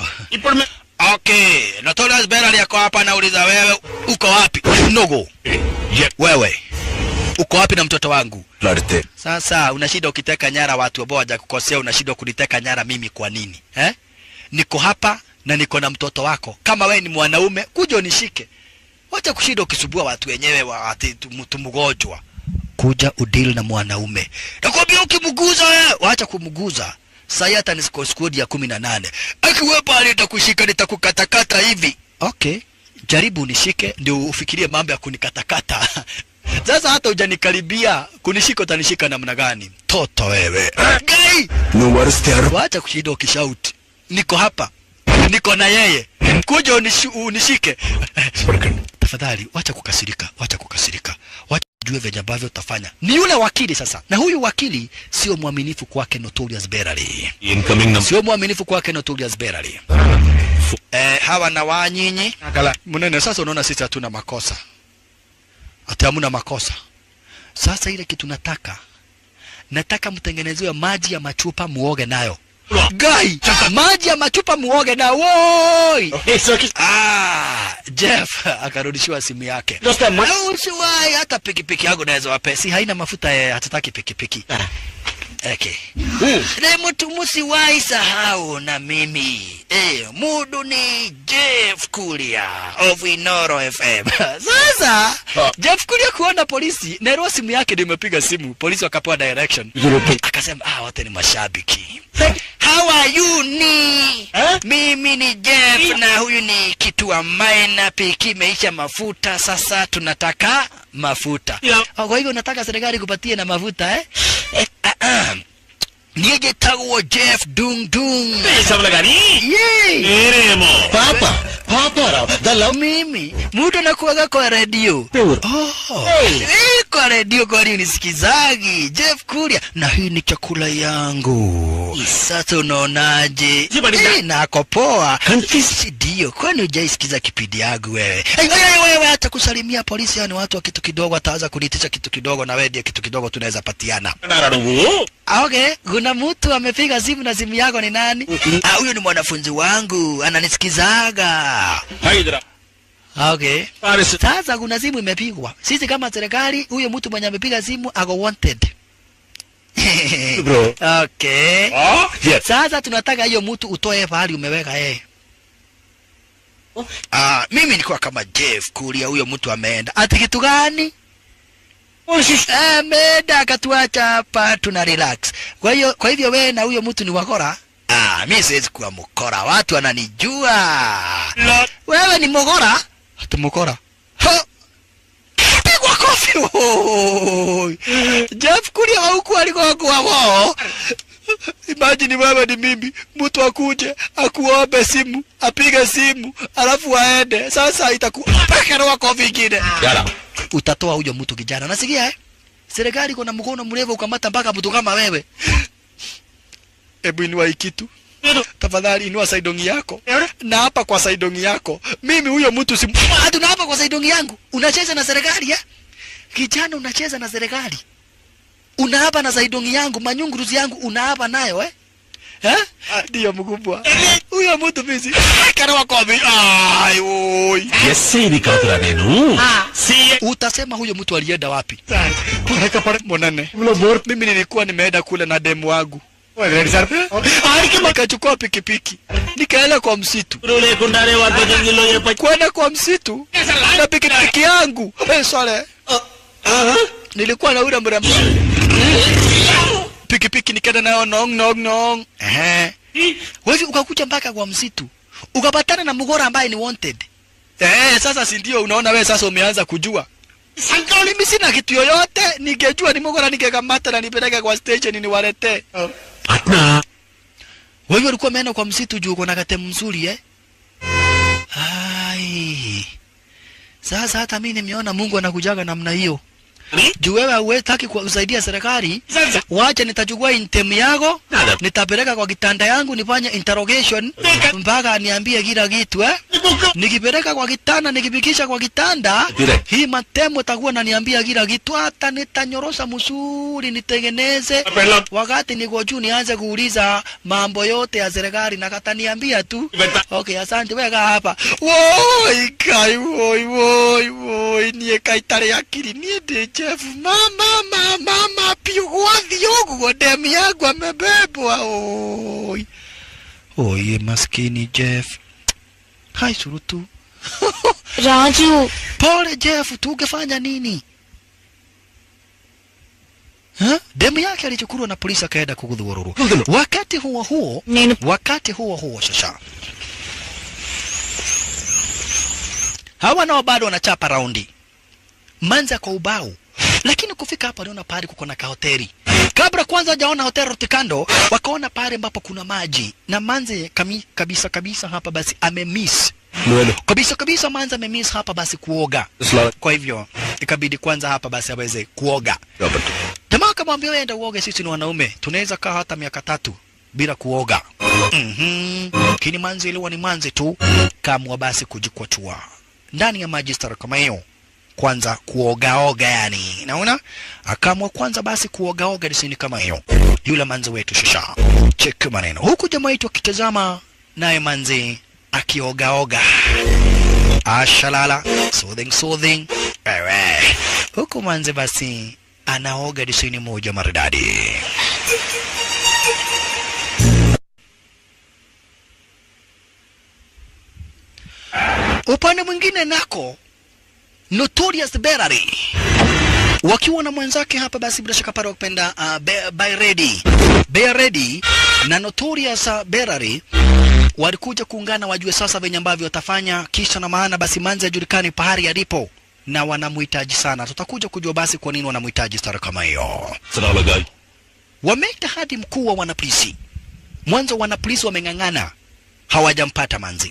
Okay, Notorious Berary yako hapa nauliza wewe uko wapi? Nogo. Wewe. Uko wapi na mtoto wangu? られて Sasa unashinda ukiteka nyara watu ambao hawajakukosea, unashindwa kuniteka nyara mimi kwa nini eh? Niko hapa na niko na mtoto wako. Kama wewe ni mwanaume, kuja unishike. Wacha kushinda ukisubua watu wenyewe wa ati tu- mtu mgonjwa. Kuja udili na mwanaume. Nakwambia ukimguza wewe, wacha kumguza. Sasa hata ni score squad ya kumi na nane. Akiwepo pale nitakushika nitakukatakata hivi. Okay. Jaribu unishike ndio ufikirie mambo ya kunikatakata. Sasa hata hujanikaribia kunishika utanishika namna gani? Toto wewe. Gai! の悪捨てやる Wacha kushinda ukishauti. Niko hapa. Niko na yeye. Kuja unishi, unishike. Tafadhali wacha kukasirika, wacha kukasirika. Wacha ujue venye ambavyo utafanya. Ni yule wakili sasa. Na huyu wakili sio mwaminifu kwake Notorious Berary. インカミングな Sio mwaminifu kwake Notorious Berary. Eh, hawa na wanyinyi. Mnene sasa unaona sisi hatuna makosa. Ati hamuna makosa. Sasa ile kitu nataka nataka mtengenezewe maji ya machupa muoge nayo. Gai, maji ya machupa muoge na woi. Ah, Jeff akarudishiwa simu yake. Na Usiwahi hata pikipiki yangu naweza wape. Si haina mafuta eh, hatutaki pikipiki. Okay. Na mtu musiwahi sahau na mimi. Eh, mudu ni Jeff Kulia of Inoro FM. Sasa Jeff Kulia kuona polisi, Nero simu yake ndio imepiga simu. Polisi wakapewa direction. Akasema ah, wote ni mashabiki. How are you ni? Mimi ni Jeff na huyu ni kitu ambaye na piki imeisha mafuta. Sasa tunataka mafuta. Oh, Kwa hivyo nataka serikali kupatie na mafuta eh? eh ah, ah. Niye getagwo Jeff Dung Dung. しゃぶらがに Yay! えれも Papa, papa raw, dalaw. mimi mtu anakuaga kwa redio oh. hey. kwa redio kwani unisikizagi Jeff Kuria na hii ni chakula yangu sasa unaonaje hey, nako poa si ndio kwani hujaisikiza kipindi yangu wewe hey, wewe wewe hata kusalimia polisi yani watu wa kitu kidogo ataanza kunitisha kitu kidogo na wewe ndiye kitu kidogo tunaweza patiana ならの Ah, Okay, kuna mtu amepiga simu na simu yako ni nani? Ah, huyo ni mwanafunzi wangu, ananisikizaga. はいだら Okay. あれす Sasa kuna simu imepigwa. Sisi kama serikali, huyo mtu mwenye amepiga simu ako wanted. Bro. Okay. あ Sasa tunataka hiyo mtu utoe pahali umeweka yeye. Ah, mimi nilikuwa kama Jeff kulia huyo mtu ameenda. Ati kitu gani? Ameenda akatuacha hapa tuna relax. Kwa hiyo kwa hivyo wewe na huyo mtu ni wakora? Ah, mimi siwezi kuwa mkora. Watu wananijua. Wewe ni mkora? Ati mkora. Ha! Pigwa kofi. Oi. Jeff kulia wa huku alikuwa kwa wao. Imagine wewe ni mimi, mtu akuje akuombe simu, apige simu, alafu aende. Sasa itakuwa pekero wako vingine. やら Utatoa huyo mtu kijana. Nasikia eh? Serikali kuna mkono mrefu ukamata mpaka mtu kama wewe. Hebu inua hii kitu. Tafadhali inua saidongi yako. Na hapa kwa saidongi yako. Mimi huyo mtu si hata na hapa kwa saidongi yangu. Unacheza na serikali eh? Kijana unacheza na serikali. Unaapa na saidongi yangu, manyunguruzi yangu unaapa nayo eh? Eh? Ndio mkubwa. Huyo mtu mimi. Karawa kobi. Ai oi. いや整理かとらねえの Utasema huyo mtu alienda wapi? Monane. Mimi nilikuwa nimeenda kule na demu wangu. Nikachukua pikipiki nikaenda kwa msitu, プロレコンダレワトジンギロやっぱ kwenda kwa msitu na pikipiki yangu. Hey, sorry. Nilikuwa na ule mrembo pikipiki, nikaenda nayo nong nong nong. Ehe, wewe ukakuja mpaka kwa msitu ukapatana na mgora ambaye ni wanted. Eh, sasa si ndio unaona wewe sasa umeanza kujua. Mimi sina kitu yoyote, ningejua ni mgora ningekamata na nipeleke kwa station niwaletee. あっな Wewe ulikuwa umeenda kwa msitu juu uko na katemu mzuri eh? Ai. Sasa hata mimi nimeona Mungu anakujaga namna hiyo. juu wewe hauwezi kusaidia serikali wacha nitachukua intemu yako nitapeleka kwa kitanda yangu nifanye interrogation mpaka niambie kila kitu eh? nikipeleka kwa kitanda nikipikisha kwa kitanda hii matemo takuwa naniambia kila kitu hata nitanyorosha msuri nitengeneze wakati niko juu nianze kuuliza mambo yote ya serikali na kataniambia tu okay asante weka hapa woi kai woi woi woi niä kaitarä akiri niä ndä jeff mama mama mama piå gwathi å guo ndemu yangu amebebwa oi oi maskini jeff hai surutu Raju pole jeff tungefanya nini Ha? demu yake alichukuliwa na polisi akaenda kugudhururu wakati huo huo నేను wakati huo huo shasha hawa nao bado wanachapa raundi manza kwa ubao lakini kufika hapa waliona pahali kuko na kahoteli kabla kwanza hajaona hoteli rutikando wakaona pahali ambapo kuna maji na manze kami, kabisa kabisa hapa basi amemiss kabisa kabisa manze amemiss hapa basi kuoga kwa hivyo ikabidi kwanza hapa basi aweze kuoga jamaa akamwambia wewe enda uoge sisi ni wanaume tunaweza kaa hata miaka tatu bila kuoga mhm lakini manzi iliwa ni manzi tu kamwa basi kujikwatua ndani ya maji stara kama hiyo kwanza kuogaoga yani naona akamwa kwanza basi kuogaoga disini kama hiyo yule manzi wetu shasha chek maneno huku jamaa wetu akitazama naye manzi akiogaoga ashalala soothing soothing ewe huku manzi basi anaoga disini moja maridadi upande mwingine nako Notorious Berary wakiwa na mwenzake hapa basi bila shaka pale wakipenda uh, Be- Bayredi Bayredi na Notorious uh, Berary walikuja kuungana wajue sasa venye ambavyo watafanya kisha na maana basi manzi ajulikani pahali alipo na wanamhitaji sana tutakuja kujua basi kwa nini wanamhitaji stara kama hiyo Salaga. wameita hadi mkuu wa wanapolisi mwanzo wanapolisi wameng'ang'ana hawajampata manzi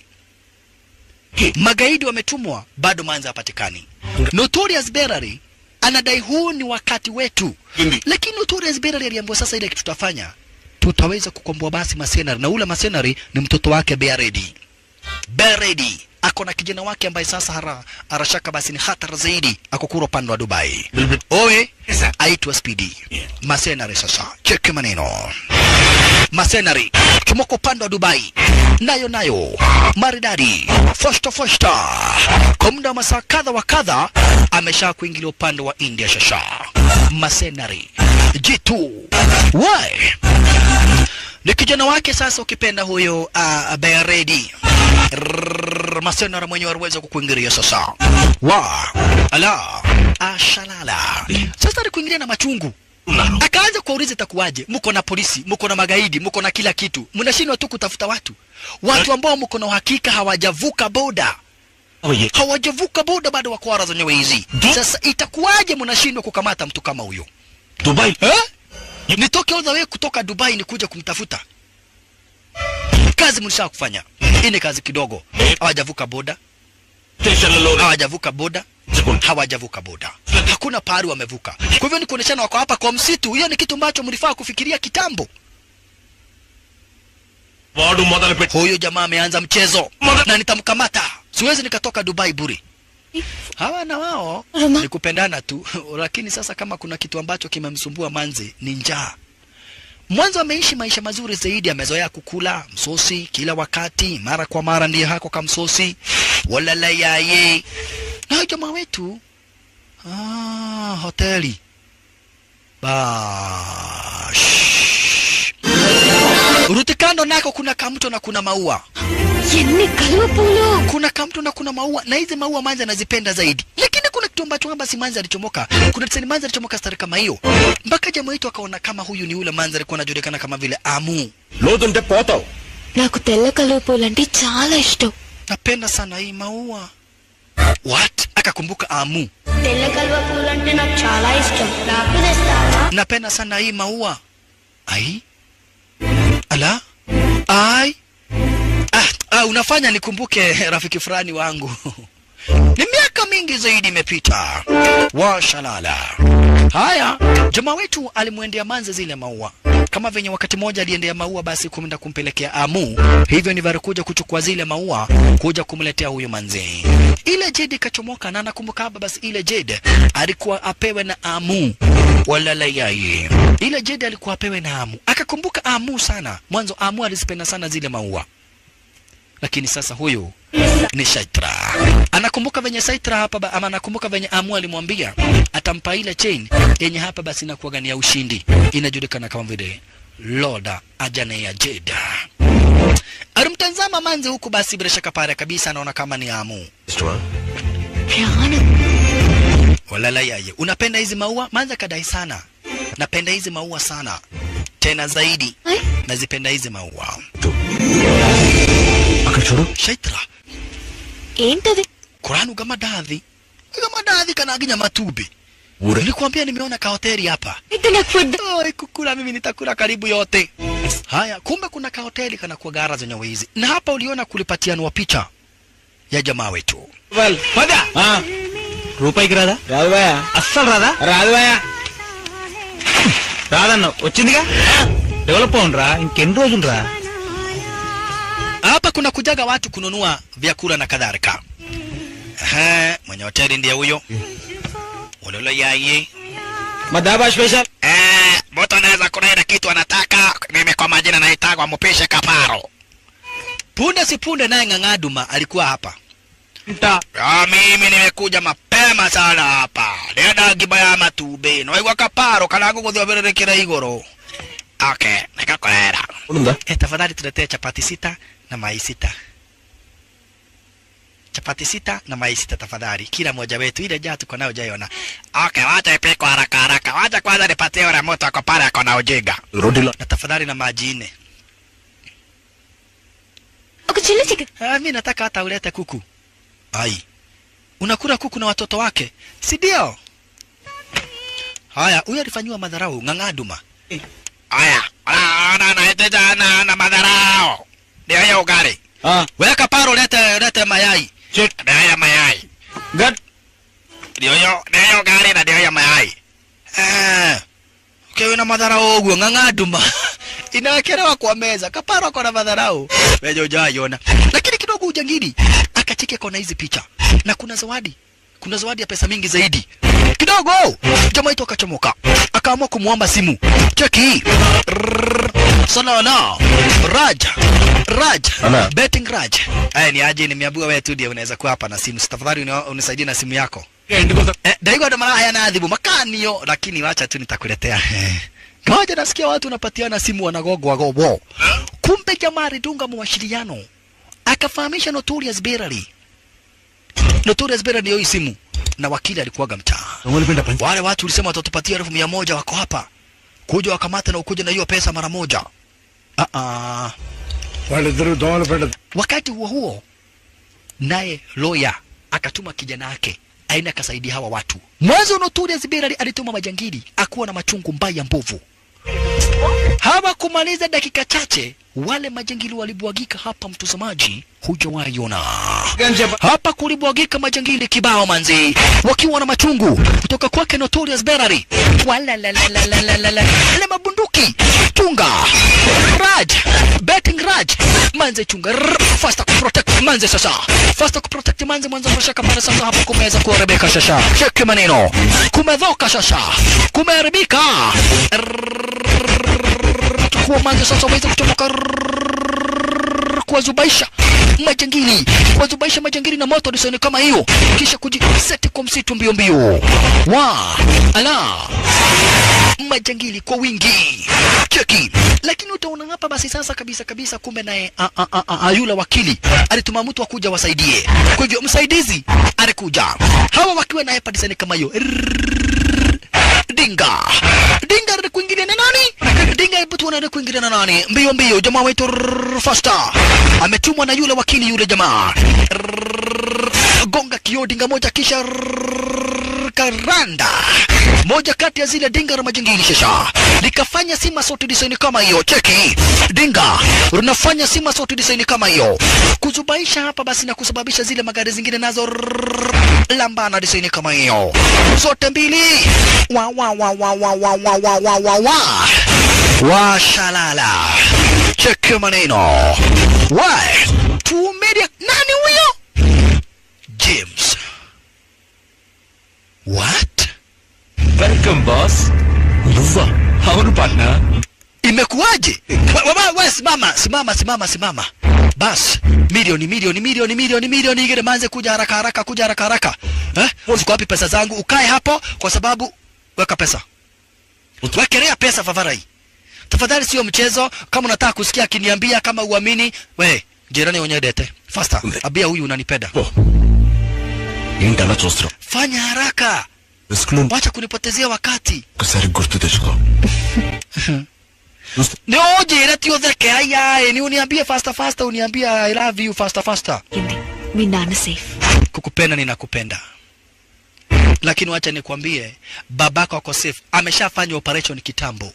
magaidi wametumwa bado manzi hapatikani notorious berary anadai huu ni wakati wetu lakini notorious berary aliambiwa sasa ile kitu tutafanya tutaweza kukomboa basi masenari na ule masenari ni mtoto wake beredi beredi ako na kijana wake ambaye sasa hara, harashaka basi ni hatara zaidi akokura upande wa dubai owe aitwa spidi masenari sasa cheke maneno masenari chomoko upande wa dubai nayo nayo maridadi fosta fosta kwa muda wa masaa kadha wa kadha amesha kuingilia upande wa india shasha masenari jitu why ni kijana wake sasa ukipenda huyo uh, beredi Rrrr, masenara mwenyewe aliweza kukuingilia sasa wa ala ashalala sasa alikuingilia na machungu akaanza kuwauliza itakuwaje mko na polisi mko na magaidi mko na kila kitu mnashindwa tu kutafuta watu watu ambao mko na uhakika hawajavuka boda Oye. hawajavuka boda bado wako ara zenyewe hizi sasa itakuwaje mnashindwa kukamata mtu kama huyo Dubai. eh? nitoke all the way kutoka dubai nikuja kumtafuta kazi mlisha kufanya hii ni kazi kidogo hawajavuka boda Station lori. hawajavuka boda Sekunde. hawajavuka boda hakuna pahali wamevuka kwa hivyo ni kuoneshana wako hapa kwa msitu hiyo ni kitu ambacho mlifaa kufikiria kitambo వాడు మొదలు పెట్టి huyu jamaa ameanza mchezo na nitamkamata siwezi nikatoka dubai buri hawa na wao Roma. ni kupendana tu lakini sasa kama kuna kitu ambacho kimemsumbua manzi ni njaa mwanzo ameishi maisha mazuri zaidi amezoea kukula msosi kila wakati mara kwa mara ndiye hako kamsosi walala yaye na huyu jamaa wetu ah, hoteli bash rutikando nako kuna kamto na kuna maua ఎన్ని కలువ పూలు kuna kamto na kuna maua na hizi maua manzi anazipenda zaidi lakini kuna kitu ambacho kwamba si manzi alichomoka kuna tisani manzi alichomoka stari kama hiyo mpaka jamaa wetu akaona kama huyu ni ule manzi alikuwa anajulikana kama vile amu లోతుంటే పోతావు నాకు తెల్ల కలువ పూలు అంటే చాలా ఇష్టం napenda sana hii maua what akakumbuka amu తెల్ల కలువ పూలు అంటే నాకు చాలా ఇష్టం నాకు తెస్తావా napenda sana hii maua ai ala ai ah, ah, unafanya nikumbuke rafiki fulani wangu ni miaka mingi zaidi imepita washalala haya jamaa wetu alimwendea manze zile maua kama venye wakati mmoja aliendea maua basi kumenda kumpelekea amu hivyo ni kuja kuchukua zile maua kuja kumletea huyo manze ile jedi ikachomoka na nakumbuka hapa basi ile jedi alikuwa apewe na amu walala yaye ile jedi alikuwa apewe na amu akakumbuka amu sana mwanzo amu alizipenda sana zile maua lakini sasa huyu ni Shaitra. Anakumbuka venye Saitra hapa ba, ama anakumbuka venye Amu alimwambia atampa ile chain yenye hapa basi inakuwaga ni ya ushindi, inajulikana kama vile Loda Ajane ya Jeda. Alimtazama manze huku, basi bila shaka pale kabisa anaona kama ni Amu. Walala yaye, unapenda hizi maua? Manze kadai sana, napenda hizi maua sana, tena zaidi nazipenda hizi maua. అక్కడ చూడు Shaitra, ఏంటది Kuranu kama dadhi kama dadhi kanaginya matubi ఊరే nilikwambia nimeona kahoteli hapa అయితే నాకు food Oi, kukula mimi nitakula karibu yote haya kumbe kuna kahoteli kanakuwa gara zenye hizi na hapa uliona kulipatianwa picha ya jamaa wetu పదా రూపాయికి రాదా రాదు భయ అస్సలు రాదా రాదు భయ రాదన్న వచ్చిందిగా డెవలప్ అవునరా ఇంకెన్ని రోజులు రా hapa kuna kujaga watu kununua vyakula na kadhalika Ehe, mwenye hoteli ndiye huyo ulolo yaye మా dhaba special Eh, mtu anaweza kuna ile kitu anataka. Mimi kwa majina naitagwa Mpishe Kaparo. Punde si punde naye Ng'ang'aduma alikuwa hapa. Ah, mimi nimekuja mapema sana hapa. Nenda gibaya matube. No igwa Kaparo kana guguthwa bererekera igoro. Okay, nikakolera. ఉందా Eh, tafadhali tuletee chapati sita na mayai sita. Chapati sita na mayai sita tafadhali, kila mmoja wetu. Ile jaa tuko nayo jaiona. Okay, wacha ipikwe haraka haraka. Wacha kwanza nipatie yule mtu ako pale ako na ujinga. రోడ్డులో Na tafadhali na maji nne. ఒక చిన్న chicken Ah, mimi nataka hata ulete kuku. Ai. Unakula kuku na watoto wake, si ndio? Haya, huyo alifanyiwa madharau ng'ang'aduma. Haya, ana na na na madharau. Ndio hiyo ugali. Weka paro lete lete mayai. Ndio hiyo mayai. గట్ Ndio hiyo ndio hiyo ugali na ndio hiyo mayai. Eh. Ukiwa na madharau uguo ng'ang'aduma. Inawekelewa kwa meza. Kaparo ako na madharau. Wewe hujaiona. Lakini kidogo ujangili akacheke kona hizi picha. Na kuna zawadi. Kuna zawadi ya pesa mingi zaidi. Kidogo jamaa wetu akachomoka. Akaamua kumwomba simu. Cheki hii. Rrrr. Salala. Raj. Raj. Ana. Betting Raj. Aya ni aje nimeambiwa wewe tu ndiye unaweza kuwa hapa na simu. Tafadhali uni- unisaidie na simu yako. Eh, Daigo ndo malaya na adhibu makanio, lakini wacha tu nitakuletea. Kawaja nasikia watu wanapatiana simu wanagogwa gobo. Kumbe jamaa alidunga mawasiliano. Akafahamisha Notorious Berary. Notorious Berary ndio hii simu. Na wakili alikuwaga mtaa. Wale watu ulisema watatupatia elfu mia moja wako hapa. Kuja wakamata na ukuje na hiyo pesa mara moja. Ah ah. వాళ్ళిద్దరు దోమలు పెట్ట Wakati huo huo, naye loya akatuma kijana wake aende akasaidia hawa watu. Mwanzo Notorious Berary alituma majangili akuwa na machungu mbaya mbovu. Hawakumaliza dakika chache, wale majangili walibwagika hapa, mtazamaji, hujawaiona hapa kulibwagika majangili kibao manzi, wakiwa na machungu kutoka kwake Notorious Berary. Walalalalalala, ile mabunduki chunga Raj betting Raj manze chunga Rrr, faster kuprotect manze sasa faster kuprotect manze mwanzo mashaka pale sasa hapo kumeweza kuharibika sasa cheki maneno kumedhoka sasa kumeharibika Rrrr, chukua manze sasa uweze kuchomoka Rrrr, kuwazubaisha majangili kuwazubaisha majangili na moto disoni kama hiyo kisha kujiseti kwa msitu mbio mbio wa ala majangili kwa wingi cheki lakini utaona hapa basi sasa kabisa kabisa kumbe naye a- a- a- a- a- yule wakili alituma mtu akuja wasaidie kwa hivyo msaidizi alikuja hawa wakiwa naye padisani kama hiyo Rrrr. dinga dinga ali kuingilia na nani dinga hebu tuone ali kuingilia na nani mbio mbio jamaa wetu rrrr, faster ametumwa na yule wakili yule jamaa Rrrr. gonga kio dinga moja kisha rrrr, karanda moja kati ya zile dinga la majingili shasha likafanya sima sauti design kama hiyo cheki dinga linafanya sima sauti design kama hiyo kuzubaisha hapa basi na kusababisha zile magari zingine nazo rrrr, lambana design kama hiyo zote mbili wa wa wa wa wa wa wa wa wa wa wa washalala cheki maneno wa tumedia nani huyo James what welcome boss నువ్వా అవును Patna imekuwaje Wa- wa- wa- simama simama simama simama bas milioni milioni milioni milioni milioni ingine manze kuja haraka haraka kuja haraka haraka eh? ziko wapi pesa zangu ukae hapo kwa sababu weka pesa wekelea pesa favarai tafadhali sio mchezo kama unataka kusikia akiniambia kama uamini we jirani wenyewe dete faster abia huyu unanipenda ఏంటి అలా చూస్తున్నావు fanya haraka risk నుండి wacha kunipotezea wakati ఒకసారి గుర్తు తెచ్చుకో ni ujire ti utheke ayae ni uniambie faster faster uniambie i love you faster faster ఏంది? మీ నాన్న safe kukupenda ninakupenda lakini wacha nikwambie babako ako safe ameshafanya operation kitambo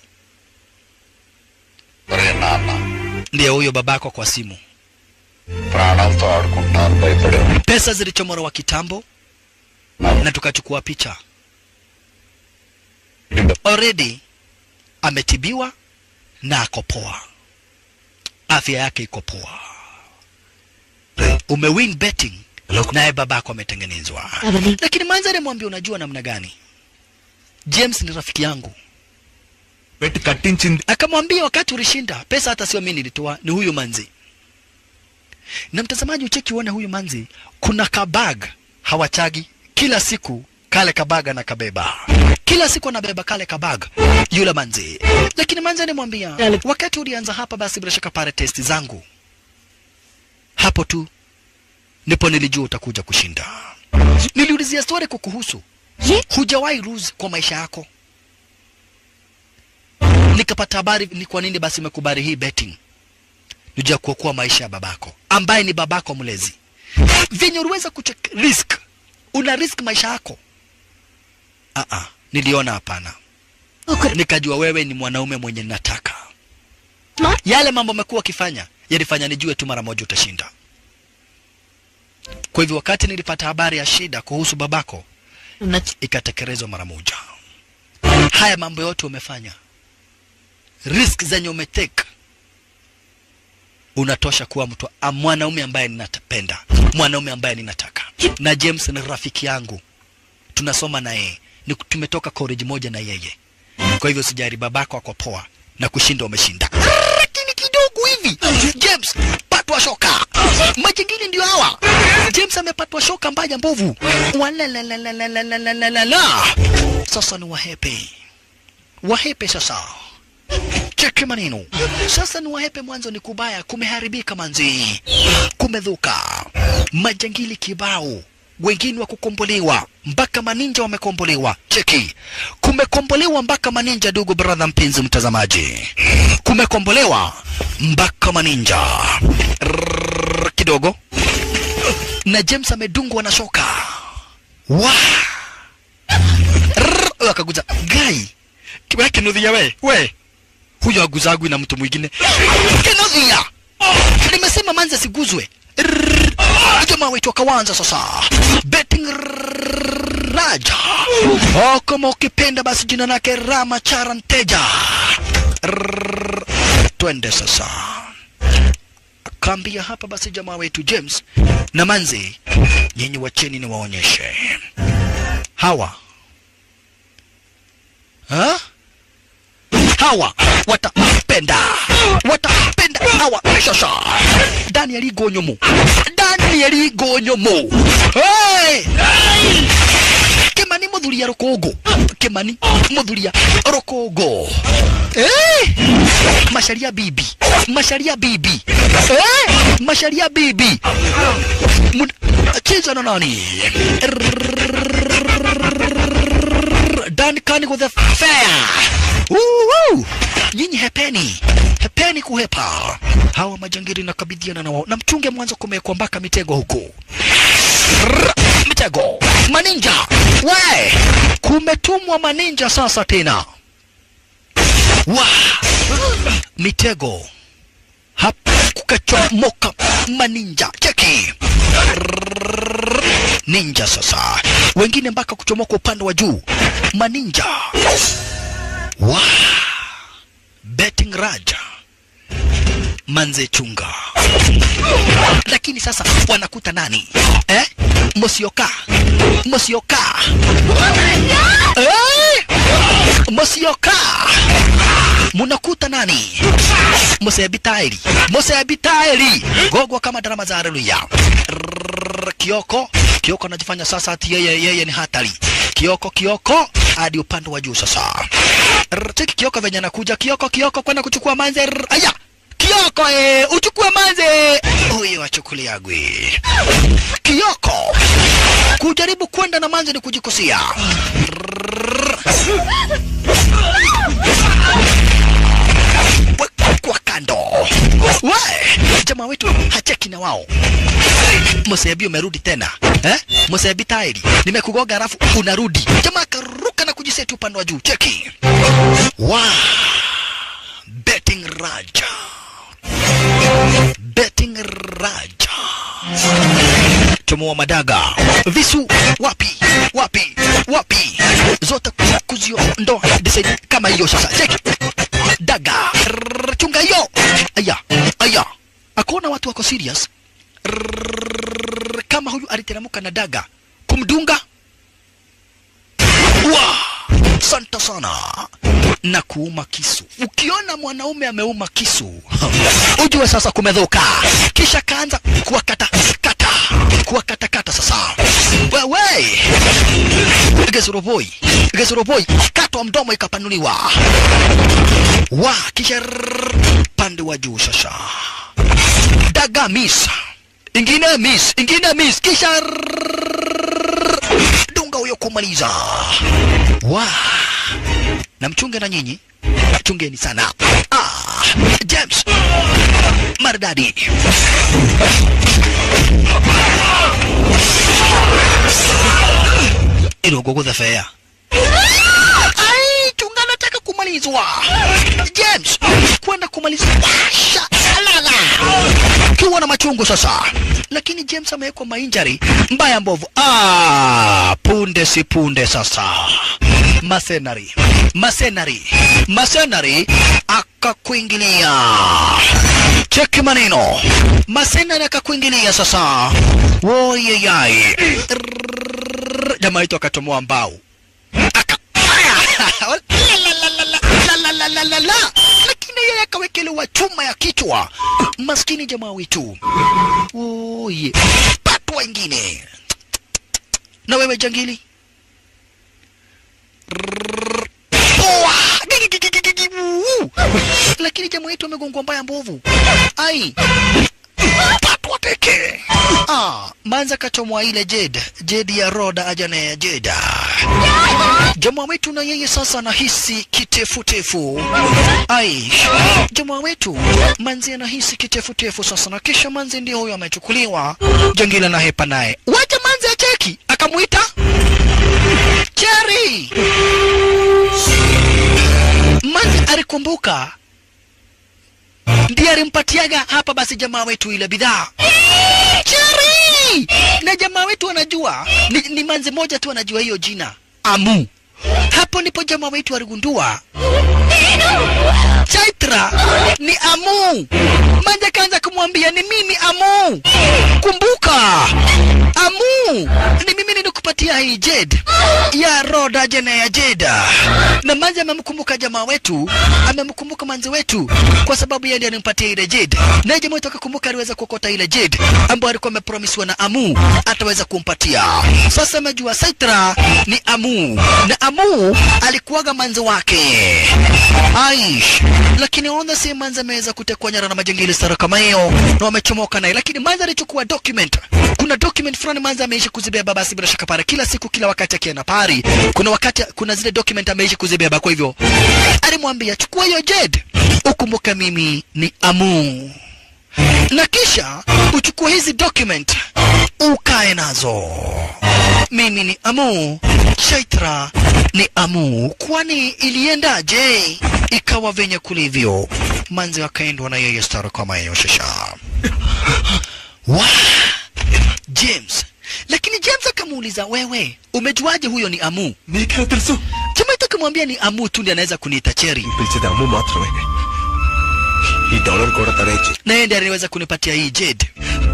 ఒరే నాన్న ndiye huyo babako kwa simu ప్రాణాలతో ఆడుకుంటున్నాను భయపడే pesa zilichomorowa kitambo na tukachukua picha already ametibiwa na ako poa afya yake iko poa umewin betting naye babako ametengenezwa ఎవరిని lakini manzari mwambie unajua namna gani james ni rafiki yangu పెట్టి కట్టించింది akamwambia wakati ulishinda pesa hata sio mimi nilitoa ni huyu manzi na mtazamaji ucheki uone huyu manzi kuna kabag hawachagi kila siku kale kabag anakabeba kila siku anabeba kale kabag yule manzi lakini manzi anamwambia wakati ulianza hapa basi bila shaka pale testi zangu hapo tu ndipo nilijua utakuja kushinda niliulizia story kukuhusu Ye? hujawahi lose kwa maisha yako nikapata habari ni kwa nini basi umekubali hii betting nijua kuokoa maisha ya babako ambaye ni babako mlezi venye uliweza kuchek risk una risk maisha yako ah -ah, niliona hapana ఒకరు nikajua wewe ni mwanaume mwenye nataka Ma? yale mambo umekuwa ukifanya yalifanya nijue tu mara moja utashinda kwa hivyo wakati nilipata habari ya shida kuhusu babako నచ్చి ikatekelezwa mara moja. Haya mambo yote umefanya, risk zenye umeteka, unatosha kuwa mtu a- mwanaume ambaye ninapenda, mwanaume ambaye ninataka. Na James ni rafiki yangu, tunasoma na yeye, ni tumetoka college moja na yeye. Kwa hivyo sijari, babako ako poa na kushinda umeshinda, lakini kidogo hivi James patwa shoka, majingine ndio hawa. James amepatwa shoka mbaya mbovu, Walalalalalalalalala. Sasa ni wahepe, wahepe sasa cheki maneno sasa ni wahepe mwanzo ni kubaya kumeharibika manzi kumedhuka majangili kibao wengine wa kukombolewa mpaka maninja wamekombolewa cheki kumekombolewa mpaka maninja dugu brother mpenzi mtazamaji kumekombolewa mpaka maninja Rrrr, kidogo na james amedungwa na shoka wa Rrrr, akaguza gai kiwa kinudhia we we huyo aguzagwi na mtu mwingine kinudhia nimesema manzi asiguzwe Rrrr, jamaa wetu akawanza sasa betting raja oh, kama ukipenda basi jina lake rama chara nteja Rrrr, twende sasa akaambia hapa basi jamaa wetu James na manzi nyinyi wacheni ni waonyeshe hawa ha? hawa watapenda watapenda hawa shasha Daniel Igonyomo Daniel Igonyomo hey! Kimani muthuria rukungu Kimani muthuria rukungu hey! Masharia bibi Masharia bibi hey! Masharia bibi Mun- cheza na nani Duncan with the fair Woo! nyinyi hepeni hepeni kuhepa hawa majangiri nakabidhiana na wao na mchunge mwanzo kumewekwa mpaka mitego huko Rrrr, mitego mitego maninja we kumetumwa maninja sasa tena wa mitego hapa kukachomoka maninja cheki ninja sasa wengine mpaka kuchomoka upande wa juu maninja wa betting raja manze chunga lakini sasa wanakuta nani eh? mosioka mosioka eh? mosioka munakuta nani musebitaeli musebitaeli gogwa kama darama za haleluya Rrrr, kioko kioko anajifanya sasa ati yeye yeye ni hatari kioko kioko hadi upande wa juu sasa Rrrr, cheki kioko venye anakuja kioko kioko kwenda kuchukua manze Rrrr, aya kioko eh, uchukue manze huyo achukulia gwi kioko kujaribu kwenda na manze ni kujikosia We- kwa kando we jamaa wetu hacheki na wao Mosebi umerudi tena eh? Mosebi tairi nimekugoga alafu unarudi. Jamaa akaruka na kujiseti upande wa juu. Cheki wa betting raja, betting raja chomoa madaga visu wapi wapi wapi zote kuziondoa design kama hiyo sasa cheki daga Rrrr, chunga hiyo aya aya akuona watu wako serious Rrrr, kama huyu aliteremka na daga kumdunga wa santa sana na kuuma kisu ukiona mwanaume ameuma kisu ujue sasa kumedhuka kisha kaanza kuwakata kata kuwakata kata sasa wewe gezuroboi gezuroboi katwa mdomo ikapanuliwa wa kisha rrrr, pande wa juu sasa daga miss ingine miss ingine miss kisha rrrr, dunga huyo kumaliza wa na mchunge na nyinyi chungeni sana ah, James maridadi ilogogotha fea ai chunga nataka kumalizwa James kwenda kumalizwa washa alala kiwa na machungu sasa lakini James amewekwa mainjari mbaya mbovu ah, punde si punde sasa masenari masenari masenari akakuingilia cheki maneno masenari akakuingilia sasa woyeyai Rrrr, jamaa yetu akachomoa mbao aka Lalalala. lakini yeye akawekelewa chuma ya kichwa maskini jamaa wetu oye patwa ingine na wewe jangili Rrrr. Poa! Gigi, gigi, gigi, gigi, wuu. lakini jamaa wetu amegongwa mbaya mbovu ai patwa teke ah, manza kachomwa ile jed jed ya roda ajana ya jeda jamaa wetu na yeye sasa anahisi kitefutefu ai jamaa wetu manzi anahisi kitefutefu sasa na kisha manzi ndio huyo amechukuliwa jangila na hepa naye wacha manzi acheki akamwita cheri manzi alikumbuka ndiye alimpatiaga hapa basi jamaa wetu ile bidhaa cheri na jamaa wetu anajua ni, ni manzi moja tu anajua hiyo jina amu hapo ndipo jamaa wetu aligundua chaitra ni amu manja kaanza kumwambia ni mimi amu kumbuka amu ni mimi nilikupatia hii jed ya roda jana ya jeda na manzi amemkumbuka jamaa wetu amemkumbuka manzi wetu kwa sababu yeye ndiye alimpatia ile jed naye jamaa wetu akakumbuka aliweza kuokota ile jed ambayo alikuwa amepromisiwa na amu ataweza kumpatia sasa amejua saitra ni amu na amu alikuwaga manzi wake aish lakini ona si manzi ameweza kutekwa nyara na majangili sara kama hiyo na wamechomoka naye lakini manzi alichukua document kuna document fulani manzi ameishi kuzibeba basi bila shaka pale kila siku kila wakati akienda pari kuna wakati kuna zile document ameishi kuzibeba kwa hivyo alimwambia chukua hiyo jed ukumbuke mimi ni amu na kisha uchukue hizi document ukae nazo. Mimi ni Amu, Chaitra ni Amu. Kwani iliendaje? Ikawa venye kulivyo. Manzi akaendwa na yeye stara kama yeyoshesha. Wa James, lakini James akamuuliza, wewe umejuaje huyo ni Amu? నీకెలా తెలుసు Jamaita akamwambia ni Amu tu ndiye anaweza kuniita Cheri, పిలిచేది అమ్ము మాత్రమే ఈ డాలర్ కూడా తనే ఇచ్చి na yeye ndiye anaweza kunipatia hii Jade.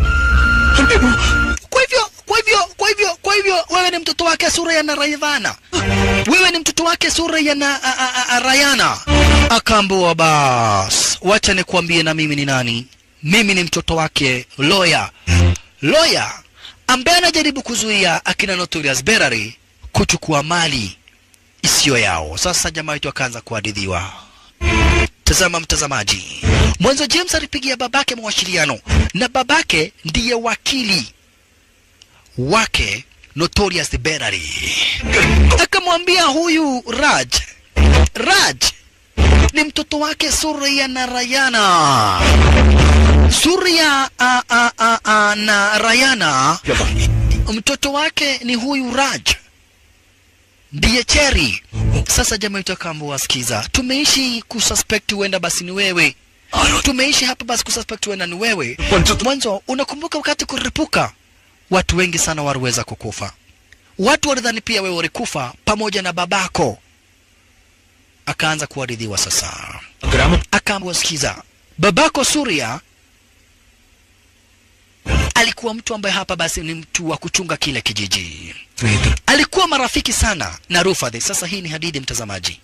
Kwa hivyo, kwa hivyo, kwa hivyo, kwa hivyo wewe ni mtoto wake sura ya Narayana. Wewe ni mtoto wake sura ya na, a, a, a, Rayana. Akaambiwa bas, wacha nikuambie na mimi ni nani. Mimi ni mtoto wake Loya. Loya ambaye anajaribu kuzuia akina Notorious Berary kuchukua mali isiyo yao. Sasa jamaa wetu akaanza kuhadithiwa. Tazama mtazamaji, mwanzo James alipigia babake mawasiliano na babake ndiye wakili wake Notorious Berary. Akamwambia huyu Raj, Raj ni mtoto wake Surya na Rayana. Surya a, a, a, a, na Rayana, mtoto wake ni huyu Raj ndiye Cherry. Sasa jamaa yetu akaambiwa, sikiza, tumeishi kususpect huenda basi ni wewe, tumeishi hapa basi kususpect huenda ni wewe. Mwanzo unakumbuka wakati kuripuka, watu wengi sana waliweza kukufa, watu walidhani pia wewe ulikufa pamoja na babako. Akaanza kuaridhiwa sasa, akaambiwa, sikiza, babako Surya alikuwa mtu ambaye hapa basi ni mtu wa kuchunga kile kijiji alikuwa marafiki sana na Rufadhi. Sasa hii ni hadithi mtazamaji.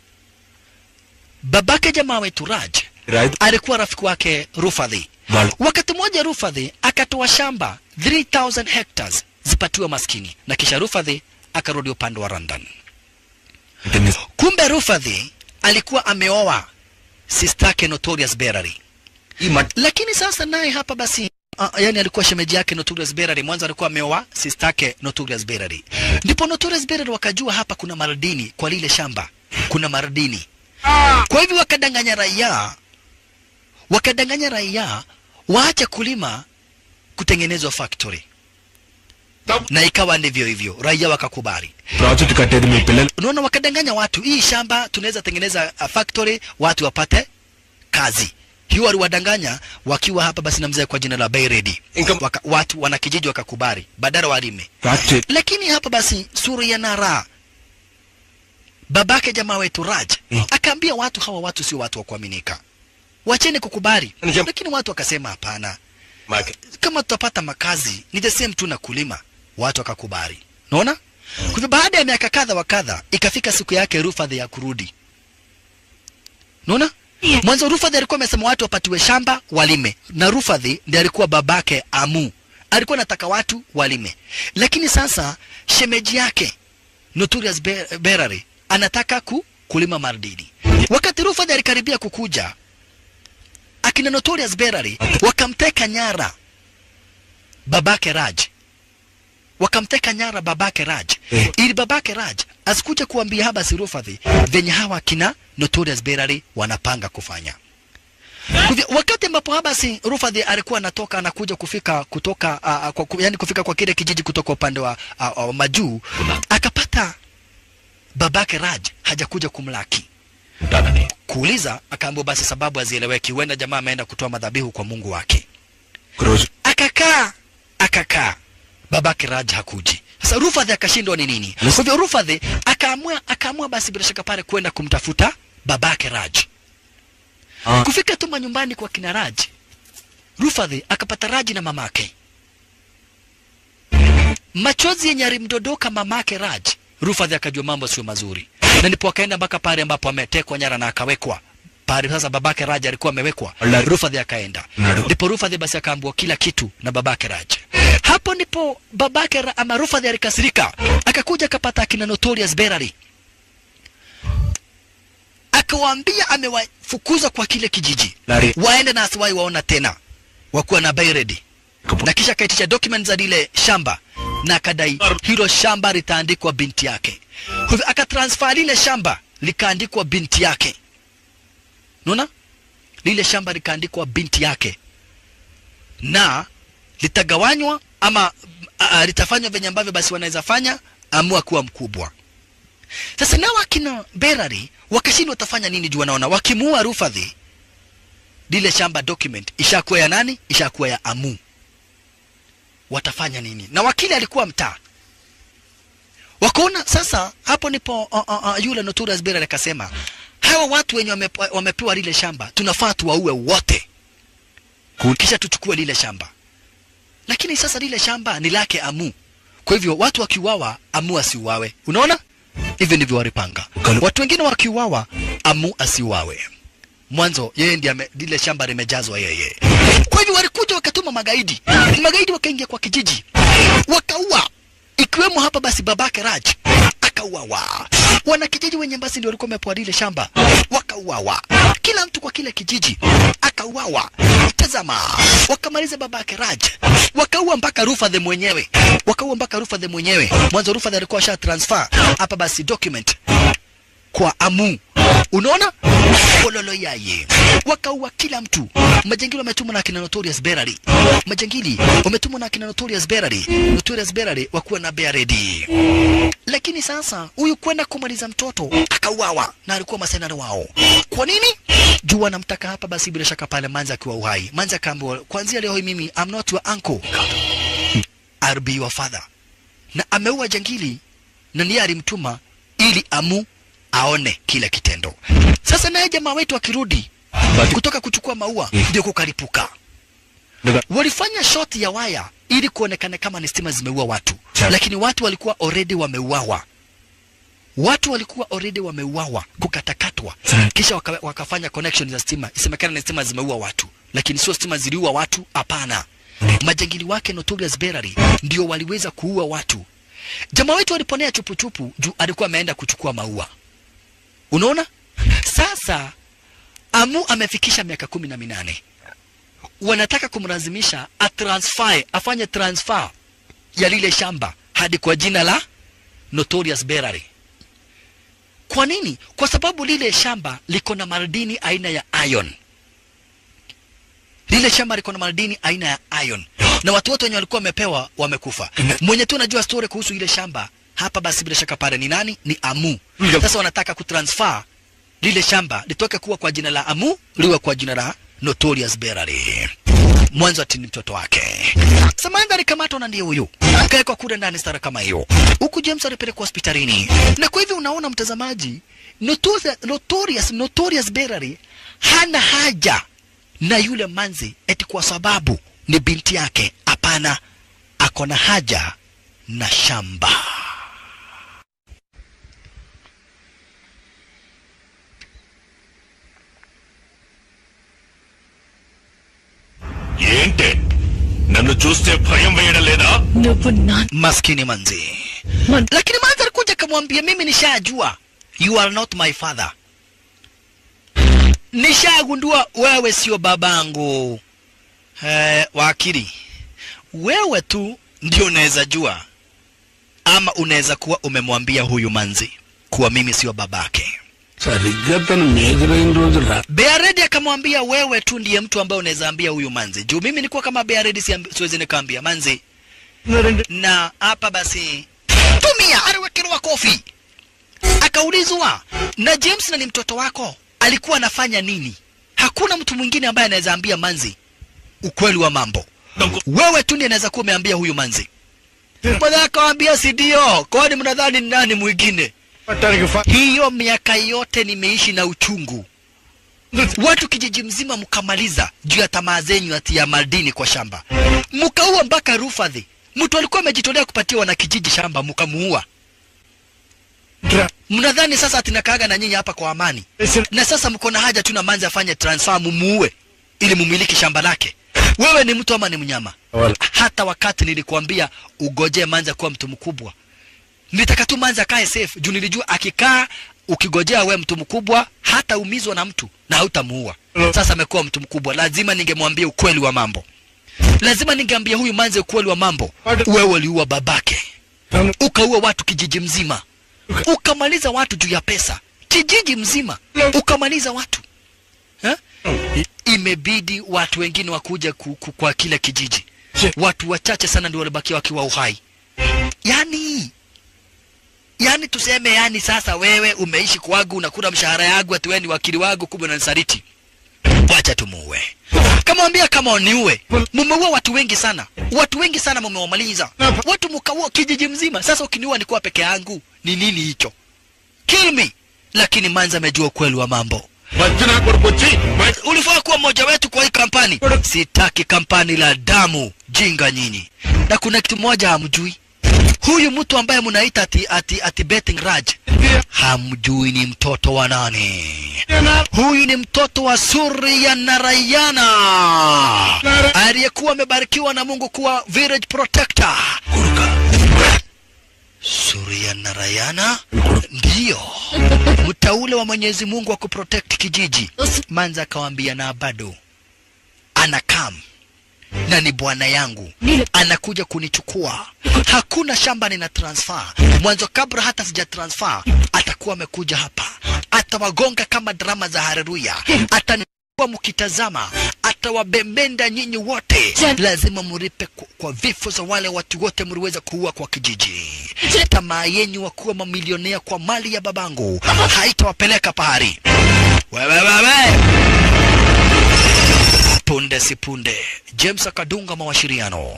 Babake jamaa wetu Raj Raj. alikuwa rafiki wake Rufadhi. Wal- Wakati mmoja Rufadhi akatoa shamba 3000 hectares zipatiwe maskini, na kisha Rufadhi akarudi upande wa London. Kumbe Rufadhi alikuwa ameoa sistake Notorious Berary lakini sasa naye hapa basi Uh, yani alikuwa shemeji yake Notorious Berary. Mwanzo alikuwa ameoa sister yake Notorious Berary, ndipo Notorious Berary wakajua hapa kuna maradini kwa lile shamba, kuna maradini. Kwa hivyo wakadanganya raia, wakadanganya raia waache kulima, kutengenezwa factory, na ikawa ndivyo hivyo, raia wakakubali. Project కట్టేది మీ పిల్లలు Unaona, wakadanganya watu, hii shamba tunaweza tengeneza uh, factory, watu wapate kazi. Hiyo waliwadanganya wakiwa hapa basi na mzee kwa jina la Bayredi. Waka, watu wanakijiji wakakubali badala walime. Factory Lakini hapa basi Surya Nara babake jamaa wetu Raj akaambia watu hawa watu sio watu wa kuaminika, wacheni kukubali. Nijam- Lakini watu wakasema hapana, మాకే kama tutapata makazi ni the same tu na kulima. Watu wakakubali, unaona. Kwa hivyo baada ya miaka kadha wa kadha, ikafika siku yake Rufadhi ya kurudi, unaona. Mwanzo Rufadhi alikuwa amesema watu wapatiwe shamba walime, na Rufadhi ndiye alikuwa babake Amu, alikuwa anataka watu walime, lakini sasa shemeji yake Notorious Be- Berary anataka ku, kulima mardini. Wakati Rufadhi alikaribia kukuja, akina Notorious Berary wakamteka nyara babake Raj, wakamteka nyara babake Raj Eh. ili babake Raj asikuje kuambia haba si Rufadhi venye hawa akina Notorious Berary wanapanga kufanya. Kwa hivyo, wakati ambapo Habasi Rufadhi alikuwa anatoka anakuja kufika kutoka uh, kwa, ku- yani kufika kwa kile kijiji kutoka upande wa uh, uh, majuu akapata babake Raj hajakuja kumlaki ఉంటానని kuuliza, akaambiwa basi sababu hazieleweki, huenda jamaa ameenda kutoa madhabihu kwa Mungu wake. రోజు Akakaa akakaa, babake Raj hakuji. Sasa Rufadhi akashindwa ni nini. Kwa hivyo Rufadhi akaamua akaamua basi bila shaka pale kwenda kumtafuta babake Raj. Ah. Kufika tu manyumbani kwa kina Raj, Rufadhi akapata Raji na mamake. Machozi yenye alimdodoka mamake Raj, Rufadhi akajua mambo sio mazuri, na ndipo akaenda mpaka pale ambapo ametekwa nyara na akawekwa pale. Sasa babake Raj alikuwa amewekwa, Ala- Rufadhi akaenda, Nado. ndipo Rufadhi basi akaambiwa kila kitu na babake Raj. Hapo ndipo babake Ra- ama Rufadhi alikasirika, akakuja akapata akina Notorious Berary akawaambia amewafukuza kwa kile kijiji Lari. waende na asiwahi waona tena wakuwa na Bayredi na kisha akaitisha document za lile shamba na akadai hilo shamba litaandikwa binti yake. Kwa hivyo akatransfer lile shamba likaandikwa binti yake, unaona, lile shamba likaandikwa binti yake na litagawanywa ama uh, litafanywa venye ambavyo basi wanaweza fanya amua kuwa mkubwa sasa nao akina berari wakashindwa watafanya nini juu wanaona wakimuua rufadhi lile shamba document ishakuwa ya nani ishakuwa ya amu watafanya nini na wakili alikuwa mtaa wakaona sasa hapo nipo uh, uh, uh, yule notorious berari akasema hawa watu wenye wamepewa, wamepewa lile shamba tunafaa tuwaue wote kisha tuchukue lile shamba lakini sasa lile shamba ni lake amu kwa hivyo watu wakiuawa amu asiuawe unaona hivyo ndivyo walipanga watu wengine wakiuawa amu asiuawe mwanzo yeye ndiye ame- lile shamba limejazwa yeye kwa hivyo walikuja wakatuma magaidi magaidi wakaingia kwa kijiji wakaua ikiwemo hapa basi babake Raj akauawa. Wanakijiji wenye basi ndio walikuwa wamepewa lile shamba wakauawa, kila mtu kwa kile kijiji akauawa. Tazama, wakamaliza babake Raj, wakaua mpaka Rufadhe mwenyewe, wakaua mpaka Rufadhe mwenyewe. Mwanzo Rufadhe alikuwa asha transfer hapa basi document kwa Amu. Unaona? Bololo yaye. Wakaua kila mtu. Majangili wametumwa na akina Notorious Berari. Majangili wametumwa na akina Notorious Berari. Notorious Berari wakuwa na bear ready. Lakini sasa huyu kwenda kumaliza mtoto akauawa na alikuwa masenari wao. Kwa nini? Juu wanamtaka hapa basi bila shaka pale Manzi akiwa uhai. Manzi akaambiwa kuanzia leo hii mimi I'm not your uncle. I'll be your father. Na ameua jangili na ndiye alimtuma ili amu aone kile kitendo. Sasa naye jamaa wetu akirudi kutoka kuchukua maua ndio kukaripuka. Walifanya shot ya waya ili kuonekana kama ni stima zimeua watu, lakini watu walikuwa already wameuawa. Watu walikuwa already wameuawa, kukatakatwa, kisha waka, wakafanya connection za stima, isemekana ni stima zimeua watu, lakini sio stima ziliua watu. Hapana, majangili wake Notorious Berari ndio waliweza kuua watu. Jamaa wetu aliponea chupuchupu juu alikuwa ameenda kuchukua maua. Unaona? Sasa Amu amefikisha miaka kumi na minane. Wanataka kumlazimisha atransfer, afanye transfer ya lile shamba hadi kwa jina la Notorious Berari. Kwa nini? Kwa sababu lile shamba liko na madini aina ya iron. Lile shamba liko na madini aina ya iron, na watu wote wenye walikuwa wamepewa wamekufa. Mwenye tu anajua story kuhusu ile shamba hapa, basi bila shaka pale ni nani? Ni Amu. Sasa wanataka kutransfer lile shamba litoke kuwa kwa jina la Amu liwe kwa jina la Notorious Berari. Mwanzo ati ni mtoto wake. Samantha alikamatwa na ndiye huyu akawekwa kule ndani stara kama hiyo, huku James alipelekwa hospitalini. Na kwa hivyo unaona mtazamaji, Notorious, Notorious, Notorious Berari hana haja na yule manzi eti kwa sababu ni binti yake. Hapana, ako na haja na shamba. ఏంటే నన్ను చూస్తే భయం వేయడం లేదా నువ్వు నా maskini manzi lakini manzi alikuja akamwambia mimi nishajua you are not my father nishagundua wewe sio babangu eh, wakili wewe tu ndio unaweza jua ama unaweza kuwa umemwambia huyu manzi kuwa mimi sio babake సరిగ్గా తను మేజర్ అయిన రోజు రా Bearedi akamwambia wewe tu ndiye mtu ambaye unaweza ambia huyu manzi. Juu mimi nilikuwa kama Bearedi siambi- siwezi nikaambia manzi. Na hapa basi tumia aliwekewa kofi. Akaulizwa na James na ni mtoto wako alikuwa anafanya nini? Hakuna mtu mwingine ambaye anaweza ambia manzi ukweli wa mambo. Wewe tu ndiye anaweza kuwa umeambia huyu manzi. Mbona akawambia si ndio? Kwani mnadhani ni nani mwingine? Hiyo miaka yote nimeishi na uchungu. Watu kijiji mzima mkamaliza juu ya tamaa zenyu ati ya madini kwa shamba, mkaua mpaka Rufadhi. Mtu alikuwa amejitolea kupatia wanakijiji shamba, mkamuua. Mnadhani sasa ati nakaaga na nyinyi hapa kwa amani, na sasa mko na haja tu na manzi afanye transfer mumuue ili mumiliki shamba lake. Wewe ni mtu ama ni mnyama? Hata wakati nilikuambia ugojee manzi kuwa mtu mkubwa, nilitaka tu manzi akae safe juu nilijua akikaa ukigojea we mtu mkubwa hataumizwa na mtu na hautamuua. Sasa amekuwa mtu mkubwa, lazima ningemwambia ukweli wa mambo, lazima ningeambia huyu manzi ukweli wa mambo. Wewe uliua babake, ukaua watu kijiji mzima, ukamaliza watu juu ya pesa, kijiji mzima ukamaliza watu ha? Imebidi watu wengine wakuja ku, ku, kwa kile kijiji watu wachache sana ndio walibakia wakiwa uhai yani yani tuseme yani sasa wewe umeishi kwangu unakula mshahara yangu ati wewe ni wakili wangu kumbe unanisaliti wacha tumuue kamwambia kama niue mumeua watu wengi sana watu wengi sana mumewamaliza watu mkaua kijiji mzima sasa ukiniua nikuwa peke yangu ni nini hicho kill me lakini manza amejua ukweli wa mambo వచ్చిన కొడుకు వచ్చి ulifaa kuwa mmoja wetu kwa hii kampani sitaki kampani la damu jinga nyinyi na kuna kitu moja hamjui huyu mtu ambaye mnaita ati, ati, ati betting raj hamjui ni mtoto wa nani huyu ni mtoto wa Surya Narayana aliyekuwa amebarikiwa na Mungu kuwa village protector. Surya Narayana ndiyo mtaule wa Mwenyezi Mungu wa kuprotect kijiji. Manza akawaambia na bado anakam na ni bwana yangu anakuja kunichukua. Hakuna shamba nina transfer. Mwanzo kabla hata sija transfer, atakuwa amekuja hapa, atawagonga kama drama za Haleluya, atanikuwa mkitazama, atawabembenda nyinyi wote. Lazima muripe kwa, kwa vifo za wale watu wote mliweza kuua kwa kijiji. Tamaa yenyu wa kuwa mamilionea kwa mali ya babangu haitawapeleka pahari. Wewe wewe punde si punde james akadunga mawashiriano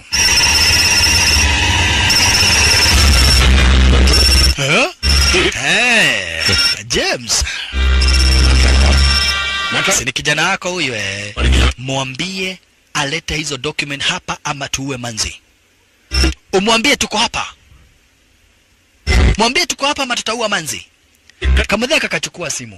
Eh? Eh, james si ni kijana wako huyu eh. mwambie alete hizo document hapa ama tuue manzi umwambie tuko hapa mwambie tuko hapa ama tutaua manzi kamadhia kakachukua simu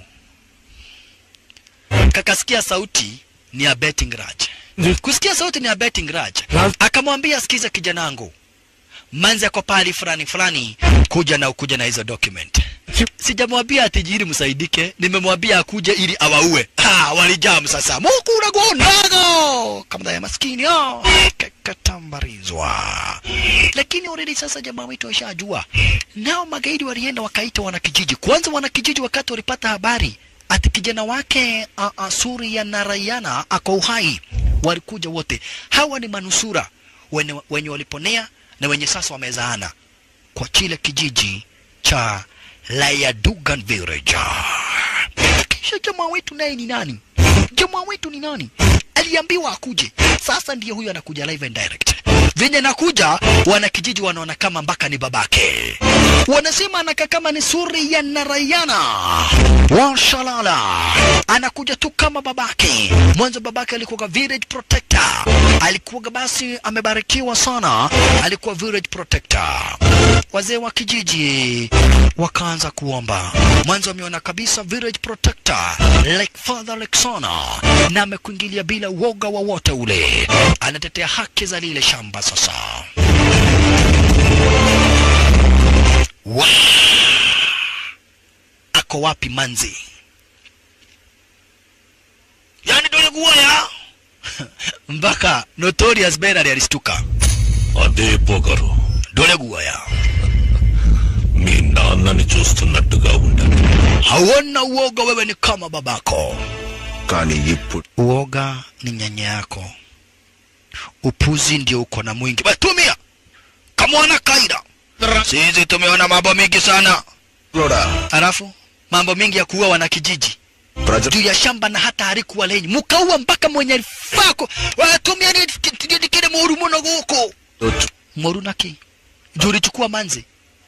kakasikia sauti ni ya betting raj kusikia sauti ni ya betting raj akamwambia sikiza kijanangu manzi ako pahali fulani fulani kuja na ukuja na hizo document sijamwambia atijiri msaidike nimemwambia akuje ili awaue ha, walijam sasa mukunagonago kama ya maskini oh. kakatambarizwa lakini already sasa jamaa wetu washajua nao magaidi walienda wakaita wanakijiji kwanza wanakijiji wakati walipata habari ati kijana wake uh, uh, Surya Narayana ako uhai, walikuja wote. Hawa ni manusura wenye, wenye waliponea na wenye sasa wamezaana kwa kile kijiji cha Layadugan Village. Kisha jamaa wetu naye ni nani? Jamaa wetu ni nani? Aliambiwa akuje, sasa ndiye huyu anakuja live and direct. Venye nakuja, wanakijiji wanaona kama mpaka ni babake, wanasema anakaa kama ni Surya Narayana washalala, anakuja tu kama babake. Mwanzo babake alikuwa village protector, alikuwa basi amebarikiwa sana, alikuwa village protector. Wazee wa kijiji wakaanza kuomba. Mwanzo ameona kabisa village protector like father like son, na amekuingilia bila woga wowote ule, anatetea haki za lile shamba. Sasa wa ako wapi manzi? Yani dole guaya mpaka Notorious Bernard alistuka. అదే పొగరు Dole guaya మీ నాన్నని చూస్తున్నట్టుగా ఉండదు hauna uoga, wewe ni kama babako. కానీ ఇప్పుడు Uoga ni nyanya yako, upuzi ndio uko na mwingi. Batumia kamwana kaida, sisi tumeona mambo mingi sana, కూడా alafu mambo mingi ya kuua wanakijiji ప్రజలు juu ya shamba na hata harikuwa lenyi mukaua mpaka mwenye alifako watumia ni kile moru muno guko moru naki juu ulichukua manzi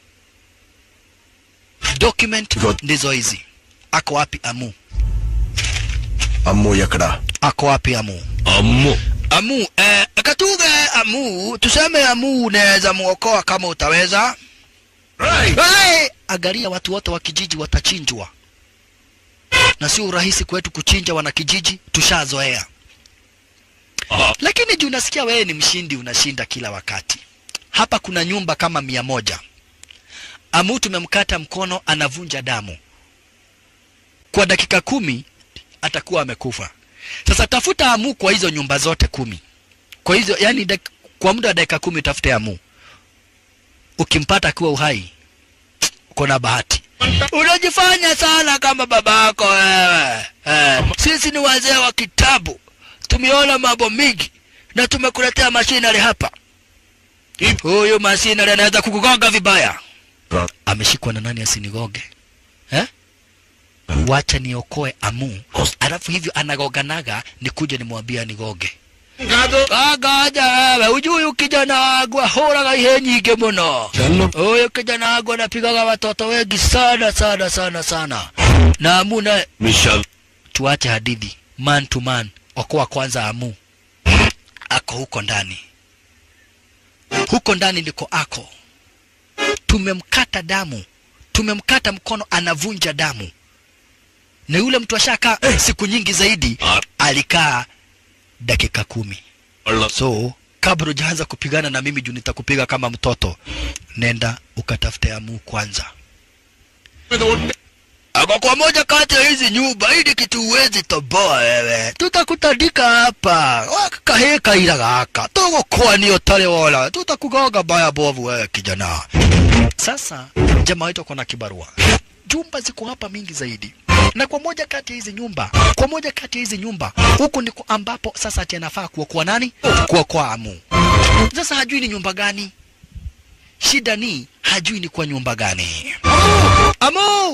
document God. ndizo hizi ako wapi amu అమ్ము ఎక్కడ ako wapi amu Ammu amu eh, katuge amu tuseme amu unaweza muokoa kama utaweza hey! angalia watu wote wa kijiji watachinjwa na sio urahisi kwetu kuchinja wanakijiji tushazoea Ah. lakini juu nasikia wewe ni mshindi unashinda kila wakati hapa kuna nyumba kama mia moja amu tumemkata mkono anavunja damu kwa dakika kumi atakuwa amekufa sasa tafuta amu kwa hizo nyumba zote kumi kwa hizo yani dak, kwa muda wa dakika kumi utafute amu ukimpata akiwa uhai uko na bahati unajifanya sana kama babako wewe eh. sisi ni wazee wa kitabu tumeona mambo mingi na tumekuletea mashinari hapa. Huyu mashinari anaweza kukugonga vibaya. Ameshikwa na nani asinigoge eh? Wacha niokoe Amu, alafu hivyo anagoganaga nikuje nimwambia nigoge Agaja wewe, ujui huyu kijana wangu ahũraga ihe nyingĩ mũno. Huyu kijana wangu anapigaga watoto wengi sana sana sana sana. Na Amu naye tuache hadithi, man to man, okoa kwanza Amu. Ako huko ndani, huko ndani ndiko ako. Tumemkata damu, tumemkata mkono, anavunja damu, na yule mtu ashakaa siku nyingi zaidi, alikaa dakika kumi. So kabla hujaanza kupigana na mimi juu nitakupiga kama mtoto, nenda ukatafute Amu kwanza. Ako kwa moja kati ya hizi nyumba, hili kitu huwezi toboa wewe, tutakutandika hapa kaheka ila gaka tugukwania utari wona, tutakugonga baya bovu wewe kijana. Sasa jamaa wetu ako na kibarua, jumba ziko hapa mingi zaidi na kwa moja kati ya hizi nyumba, kwa moja kati ya hizi nyumba, huku ndiko ambapo sasa ati anafaa kuokoa nani? Kuokoa Amu. Sasa hajui ni nyumba gani, shida ni hajui ni kwa nyumba gani. Amu!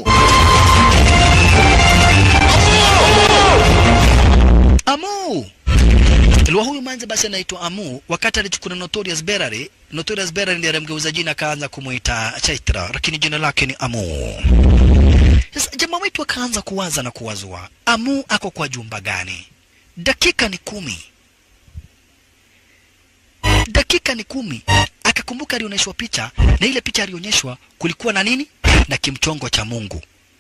Amu! Ilikuwa huyu manze basi anaitwa Amu wakati alichukua Notorious Berary. Notorious Berary ndiye alimgeuza jina akaanza kumuita Chaitra, lakini jina lake ni Amu. Sasa jamaa wetu akaanza kuwaza na kuwazua, Amu ako kwa jumba gani? Dakika ni kumi, dakika ni kumi. Akakumbuka alionyeshwa picha, na ile picha alionyeshwa kulikuwa na nini? Na kimchongo cha Mungu.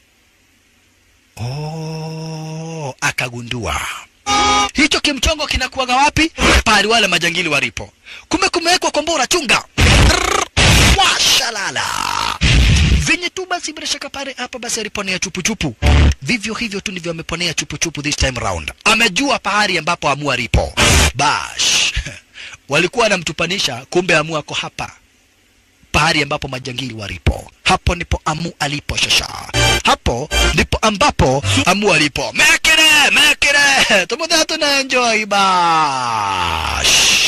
Oh, akagundua hicho kimchongo kinakuwaga wapi? Pahali wale majangili walipo. Kumbe kumewekwa kombora chunga. Rrrr, Washalala venye tu basi bila shaka pale hapa basi aliponea chupuchupu vivyo hivyo tu ndivyo ameponea chupuchupu this time round amejua pahali ambapo amu alipo bash walikuwa wanamtupanisha kumbe amu ako hapa pahali ambapo majangili walipo hapo ndipo amu alipo shasha hapo ndipo ambapo amu alipo mekere mekere tumuthe tuna enjoy bash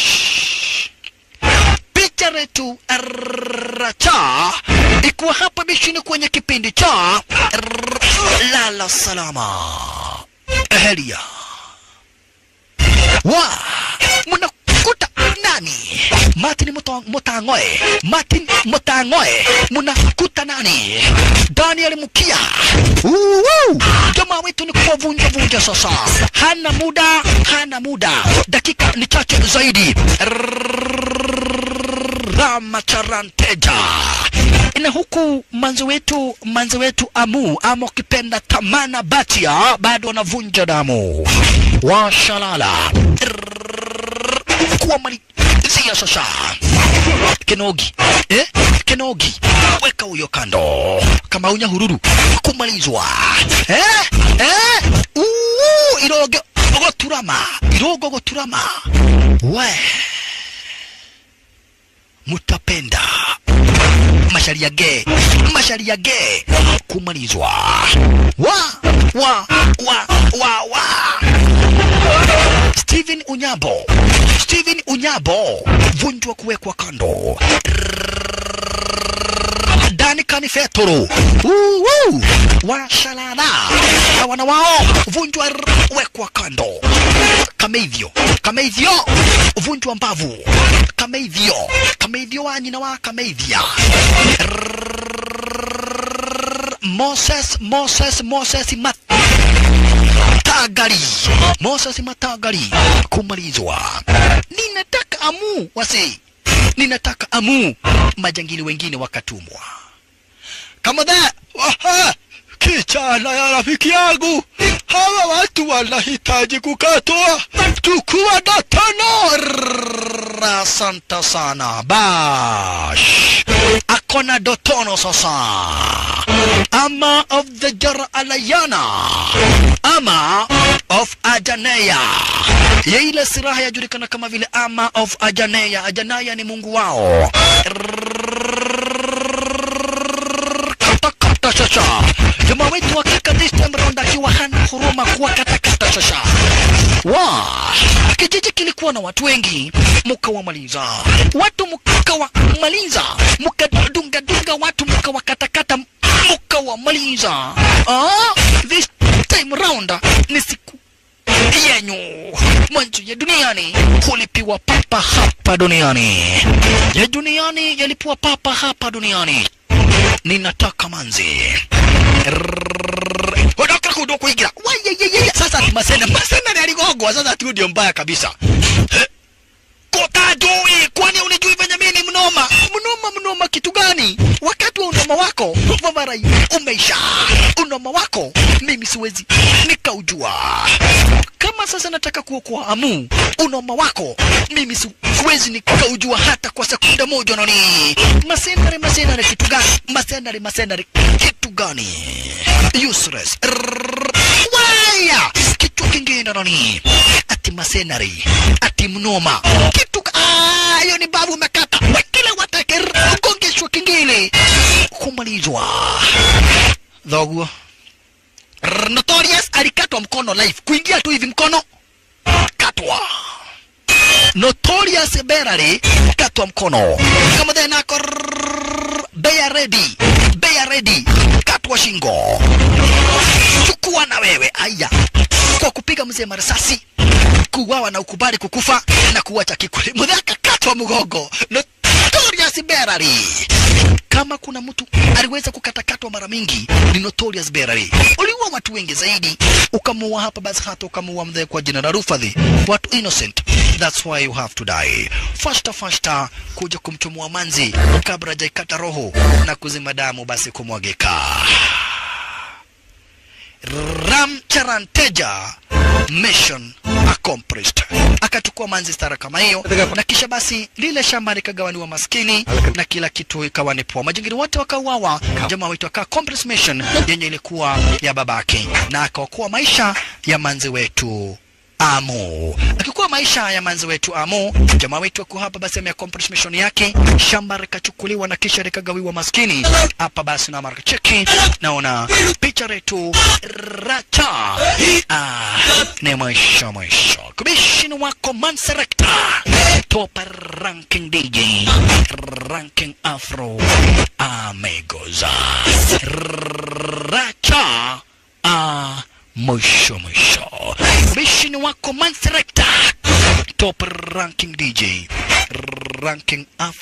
picha letu racha ikuwa hapa bishini kwenye kipindi cha lala salama ehelia wa mnakuta nani martin Muto- mutangoe martin mutangoe mnakuta nani daniel mukia Uhu! jamaa wetu ni kuwavunja vunja sasa hana muda hana muda dakika ni chache zaidi Ramacharanteja na huku manzi wetu manzi wetu Amu ama ukipenda Tamana Batia bado wanavunja damu washalala kuwa malizia sasa Kenogi eh? Kenogi weka huyo kando kama unya hururu kumalizwa eh? Eh? Uu, iroge goturama irogo goturama we mutapenda masharia ge masharia ge kumalizwa wa wa wa wa wa Steven Unyabo Steven Unyabo vunjwa kuwekwa kando Dani Kanifetoro Uhu washalala na wana wao vunjwa wekwa kando kama hivyo kama hivyo vunjwa mbavu kama hivyo kama hivyo wa nyina wa kama hivya Moses Moses Moses Matagari Moses Matagari kumalizwa ninataka amu wasi ninataka amu majangili wengine wakatumwa kama da Waha! Kichana ya rafiki yangu, hawa watu wanahitaji kukatwa, chukua na tano. Rrrr, Asante sana bash, akona dotono sasa, ama of the jara alayana, ama of ajaneya ya ile silaha yajulikana kama vile ama of ajaneya. Ajaneya ni mungu wao katakata shasha jamaa wetu hakika this time round akiwa hana huruma kuwa katakata shasha wa kijiji kilikuwa na watu wengi mukawamaliza watu mukawamaliza mukadungadunga watu mukawakatakata mukawamaliza ah, this time round ni siku yenyu mwanzo ya duniani kulipiwa papa hapa duniani ya duniani yalipiwa papa hapa duniani ninataka manzi Rrrr. Ondoka kudo kuingira Wayeyeye. sasa ati masena masena ni aligogwa sasa tu ndio mbaya kabisa Eh? kota jui kwani unijui venye mimi ni mnoma mnoma mnoma kitu gani wakati wa unoma wako vavarai umeisha unoma wako mimi siwezi nikaujua kama sasa nataka kuokoa amu unoma wako mimi si- siwezi nikaujua hata kwa sekunde moja nani masenare masenare kitu gani masenare masenare kitu gani useless Rrrr. waya kichwa kingine nani ati masenari ati mnoma kitu ka- Ah, hiyo ni babu umekata wakile watake ugongeshwa kingine kumalizwa dhoguo Rrr, Notorious alikatwa mkono live kuingia tu hivi mkono katwa Notorious Berary katwa mkono kama tena ako rrrr, Bear ready Bear ready katwa shingo chukua na wewe aya kwa kupiga mzee marisasi kuuawa na ukubali kukufa na kuwacha kikuli mudhaka katwa mgongo Notorious Berary kama kuna mtu aliweza kukatakatwa mara mingi ni Notorious Berary. Uliua watu wengi zaidi, ukamuua hapa basi hata ukamuua mzee kwa jina la Rufadhi, watu innocent. That's why you have to die. Fasta fasta kuja kumchomoa manzi kabla hajaikata roho na kuzima damu basi kumwagika. Ram Charanteja mission accomplished. Akachukua manzi stara kama hiyo, na kisha basi lile shamba likagawaniwa maskini na kila kitu ikawa ni poa. Majingiri wote wakauawa, jamaa wetu aka accomplish mission yenye ilikuwa ya babake, na akaokoa maisha ya manzi wetu Amu. Akikuwa maisha ya manzi wetu Amu, jamaa wetu ako hapa basi ameaccomplish mission yake, shamba likachukuliwa na kisha likagawiwa maskini. Hapa basi na marka cheki, naona picha letu racha. Ah, ni mwisho mwisho. Kubishini wako Manserekta. Top ranking DJ. Ranking Afro. Amigos. Racha. Ah, mwisho mwisho. Kubishini wako Manserekta. Top ranking DJ. Ranking Afro.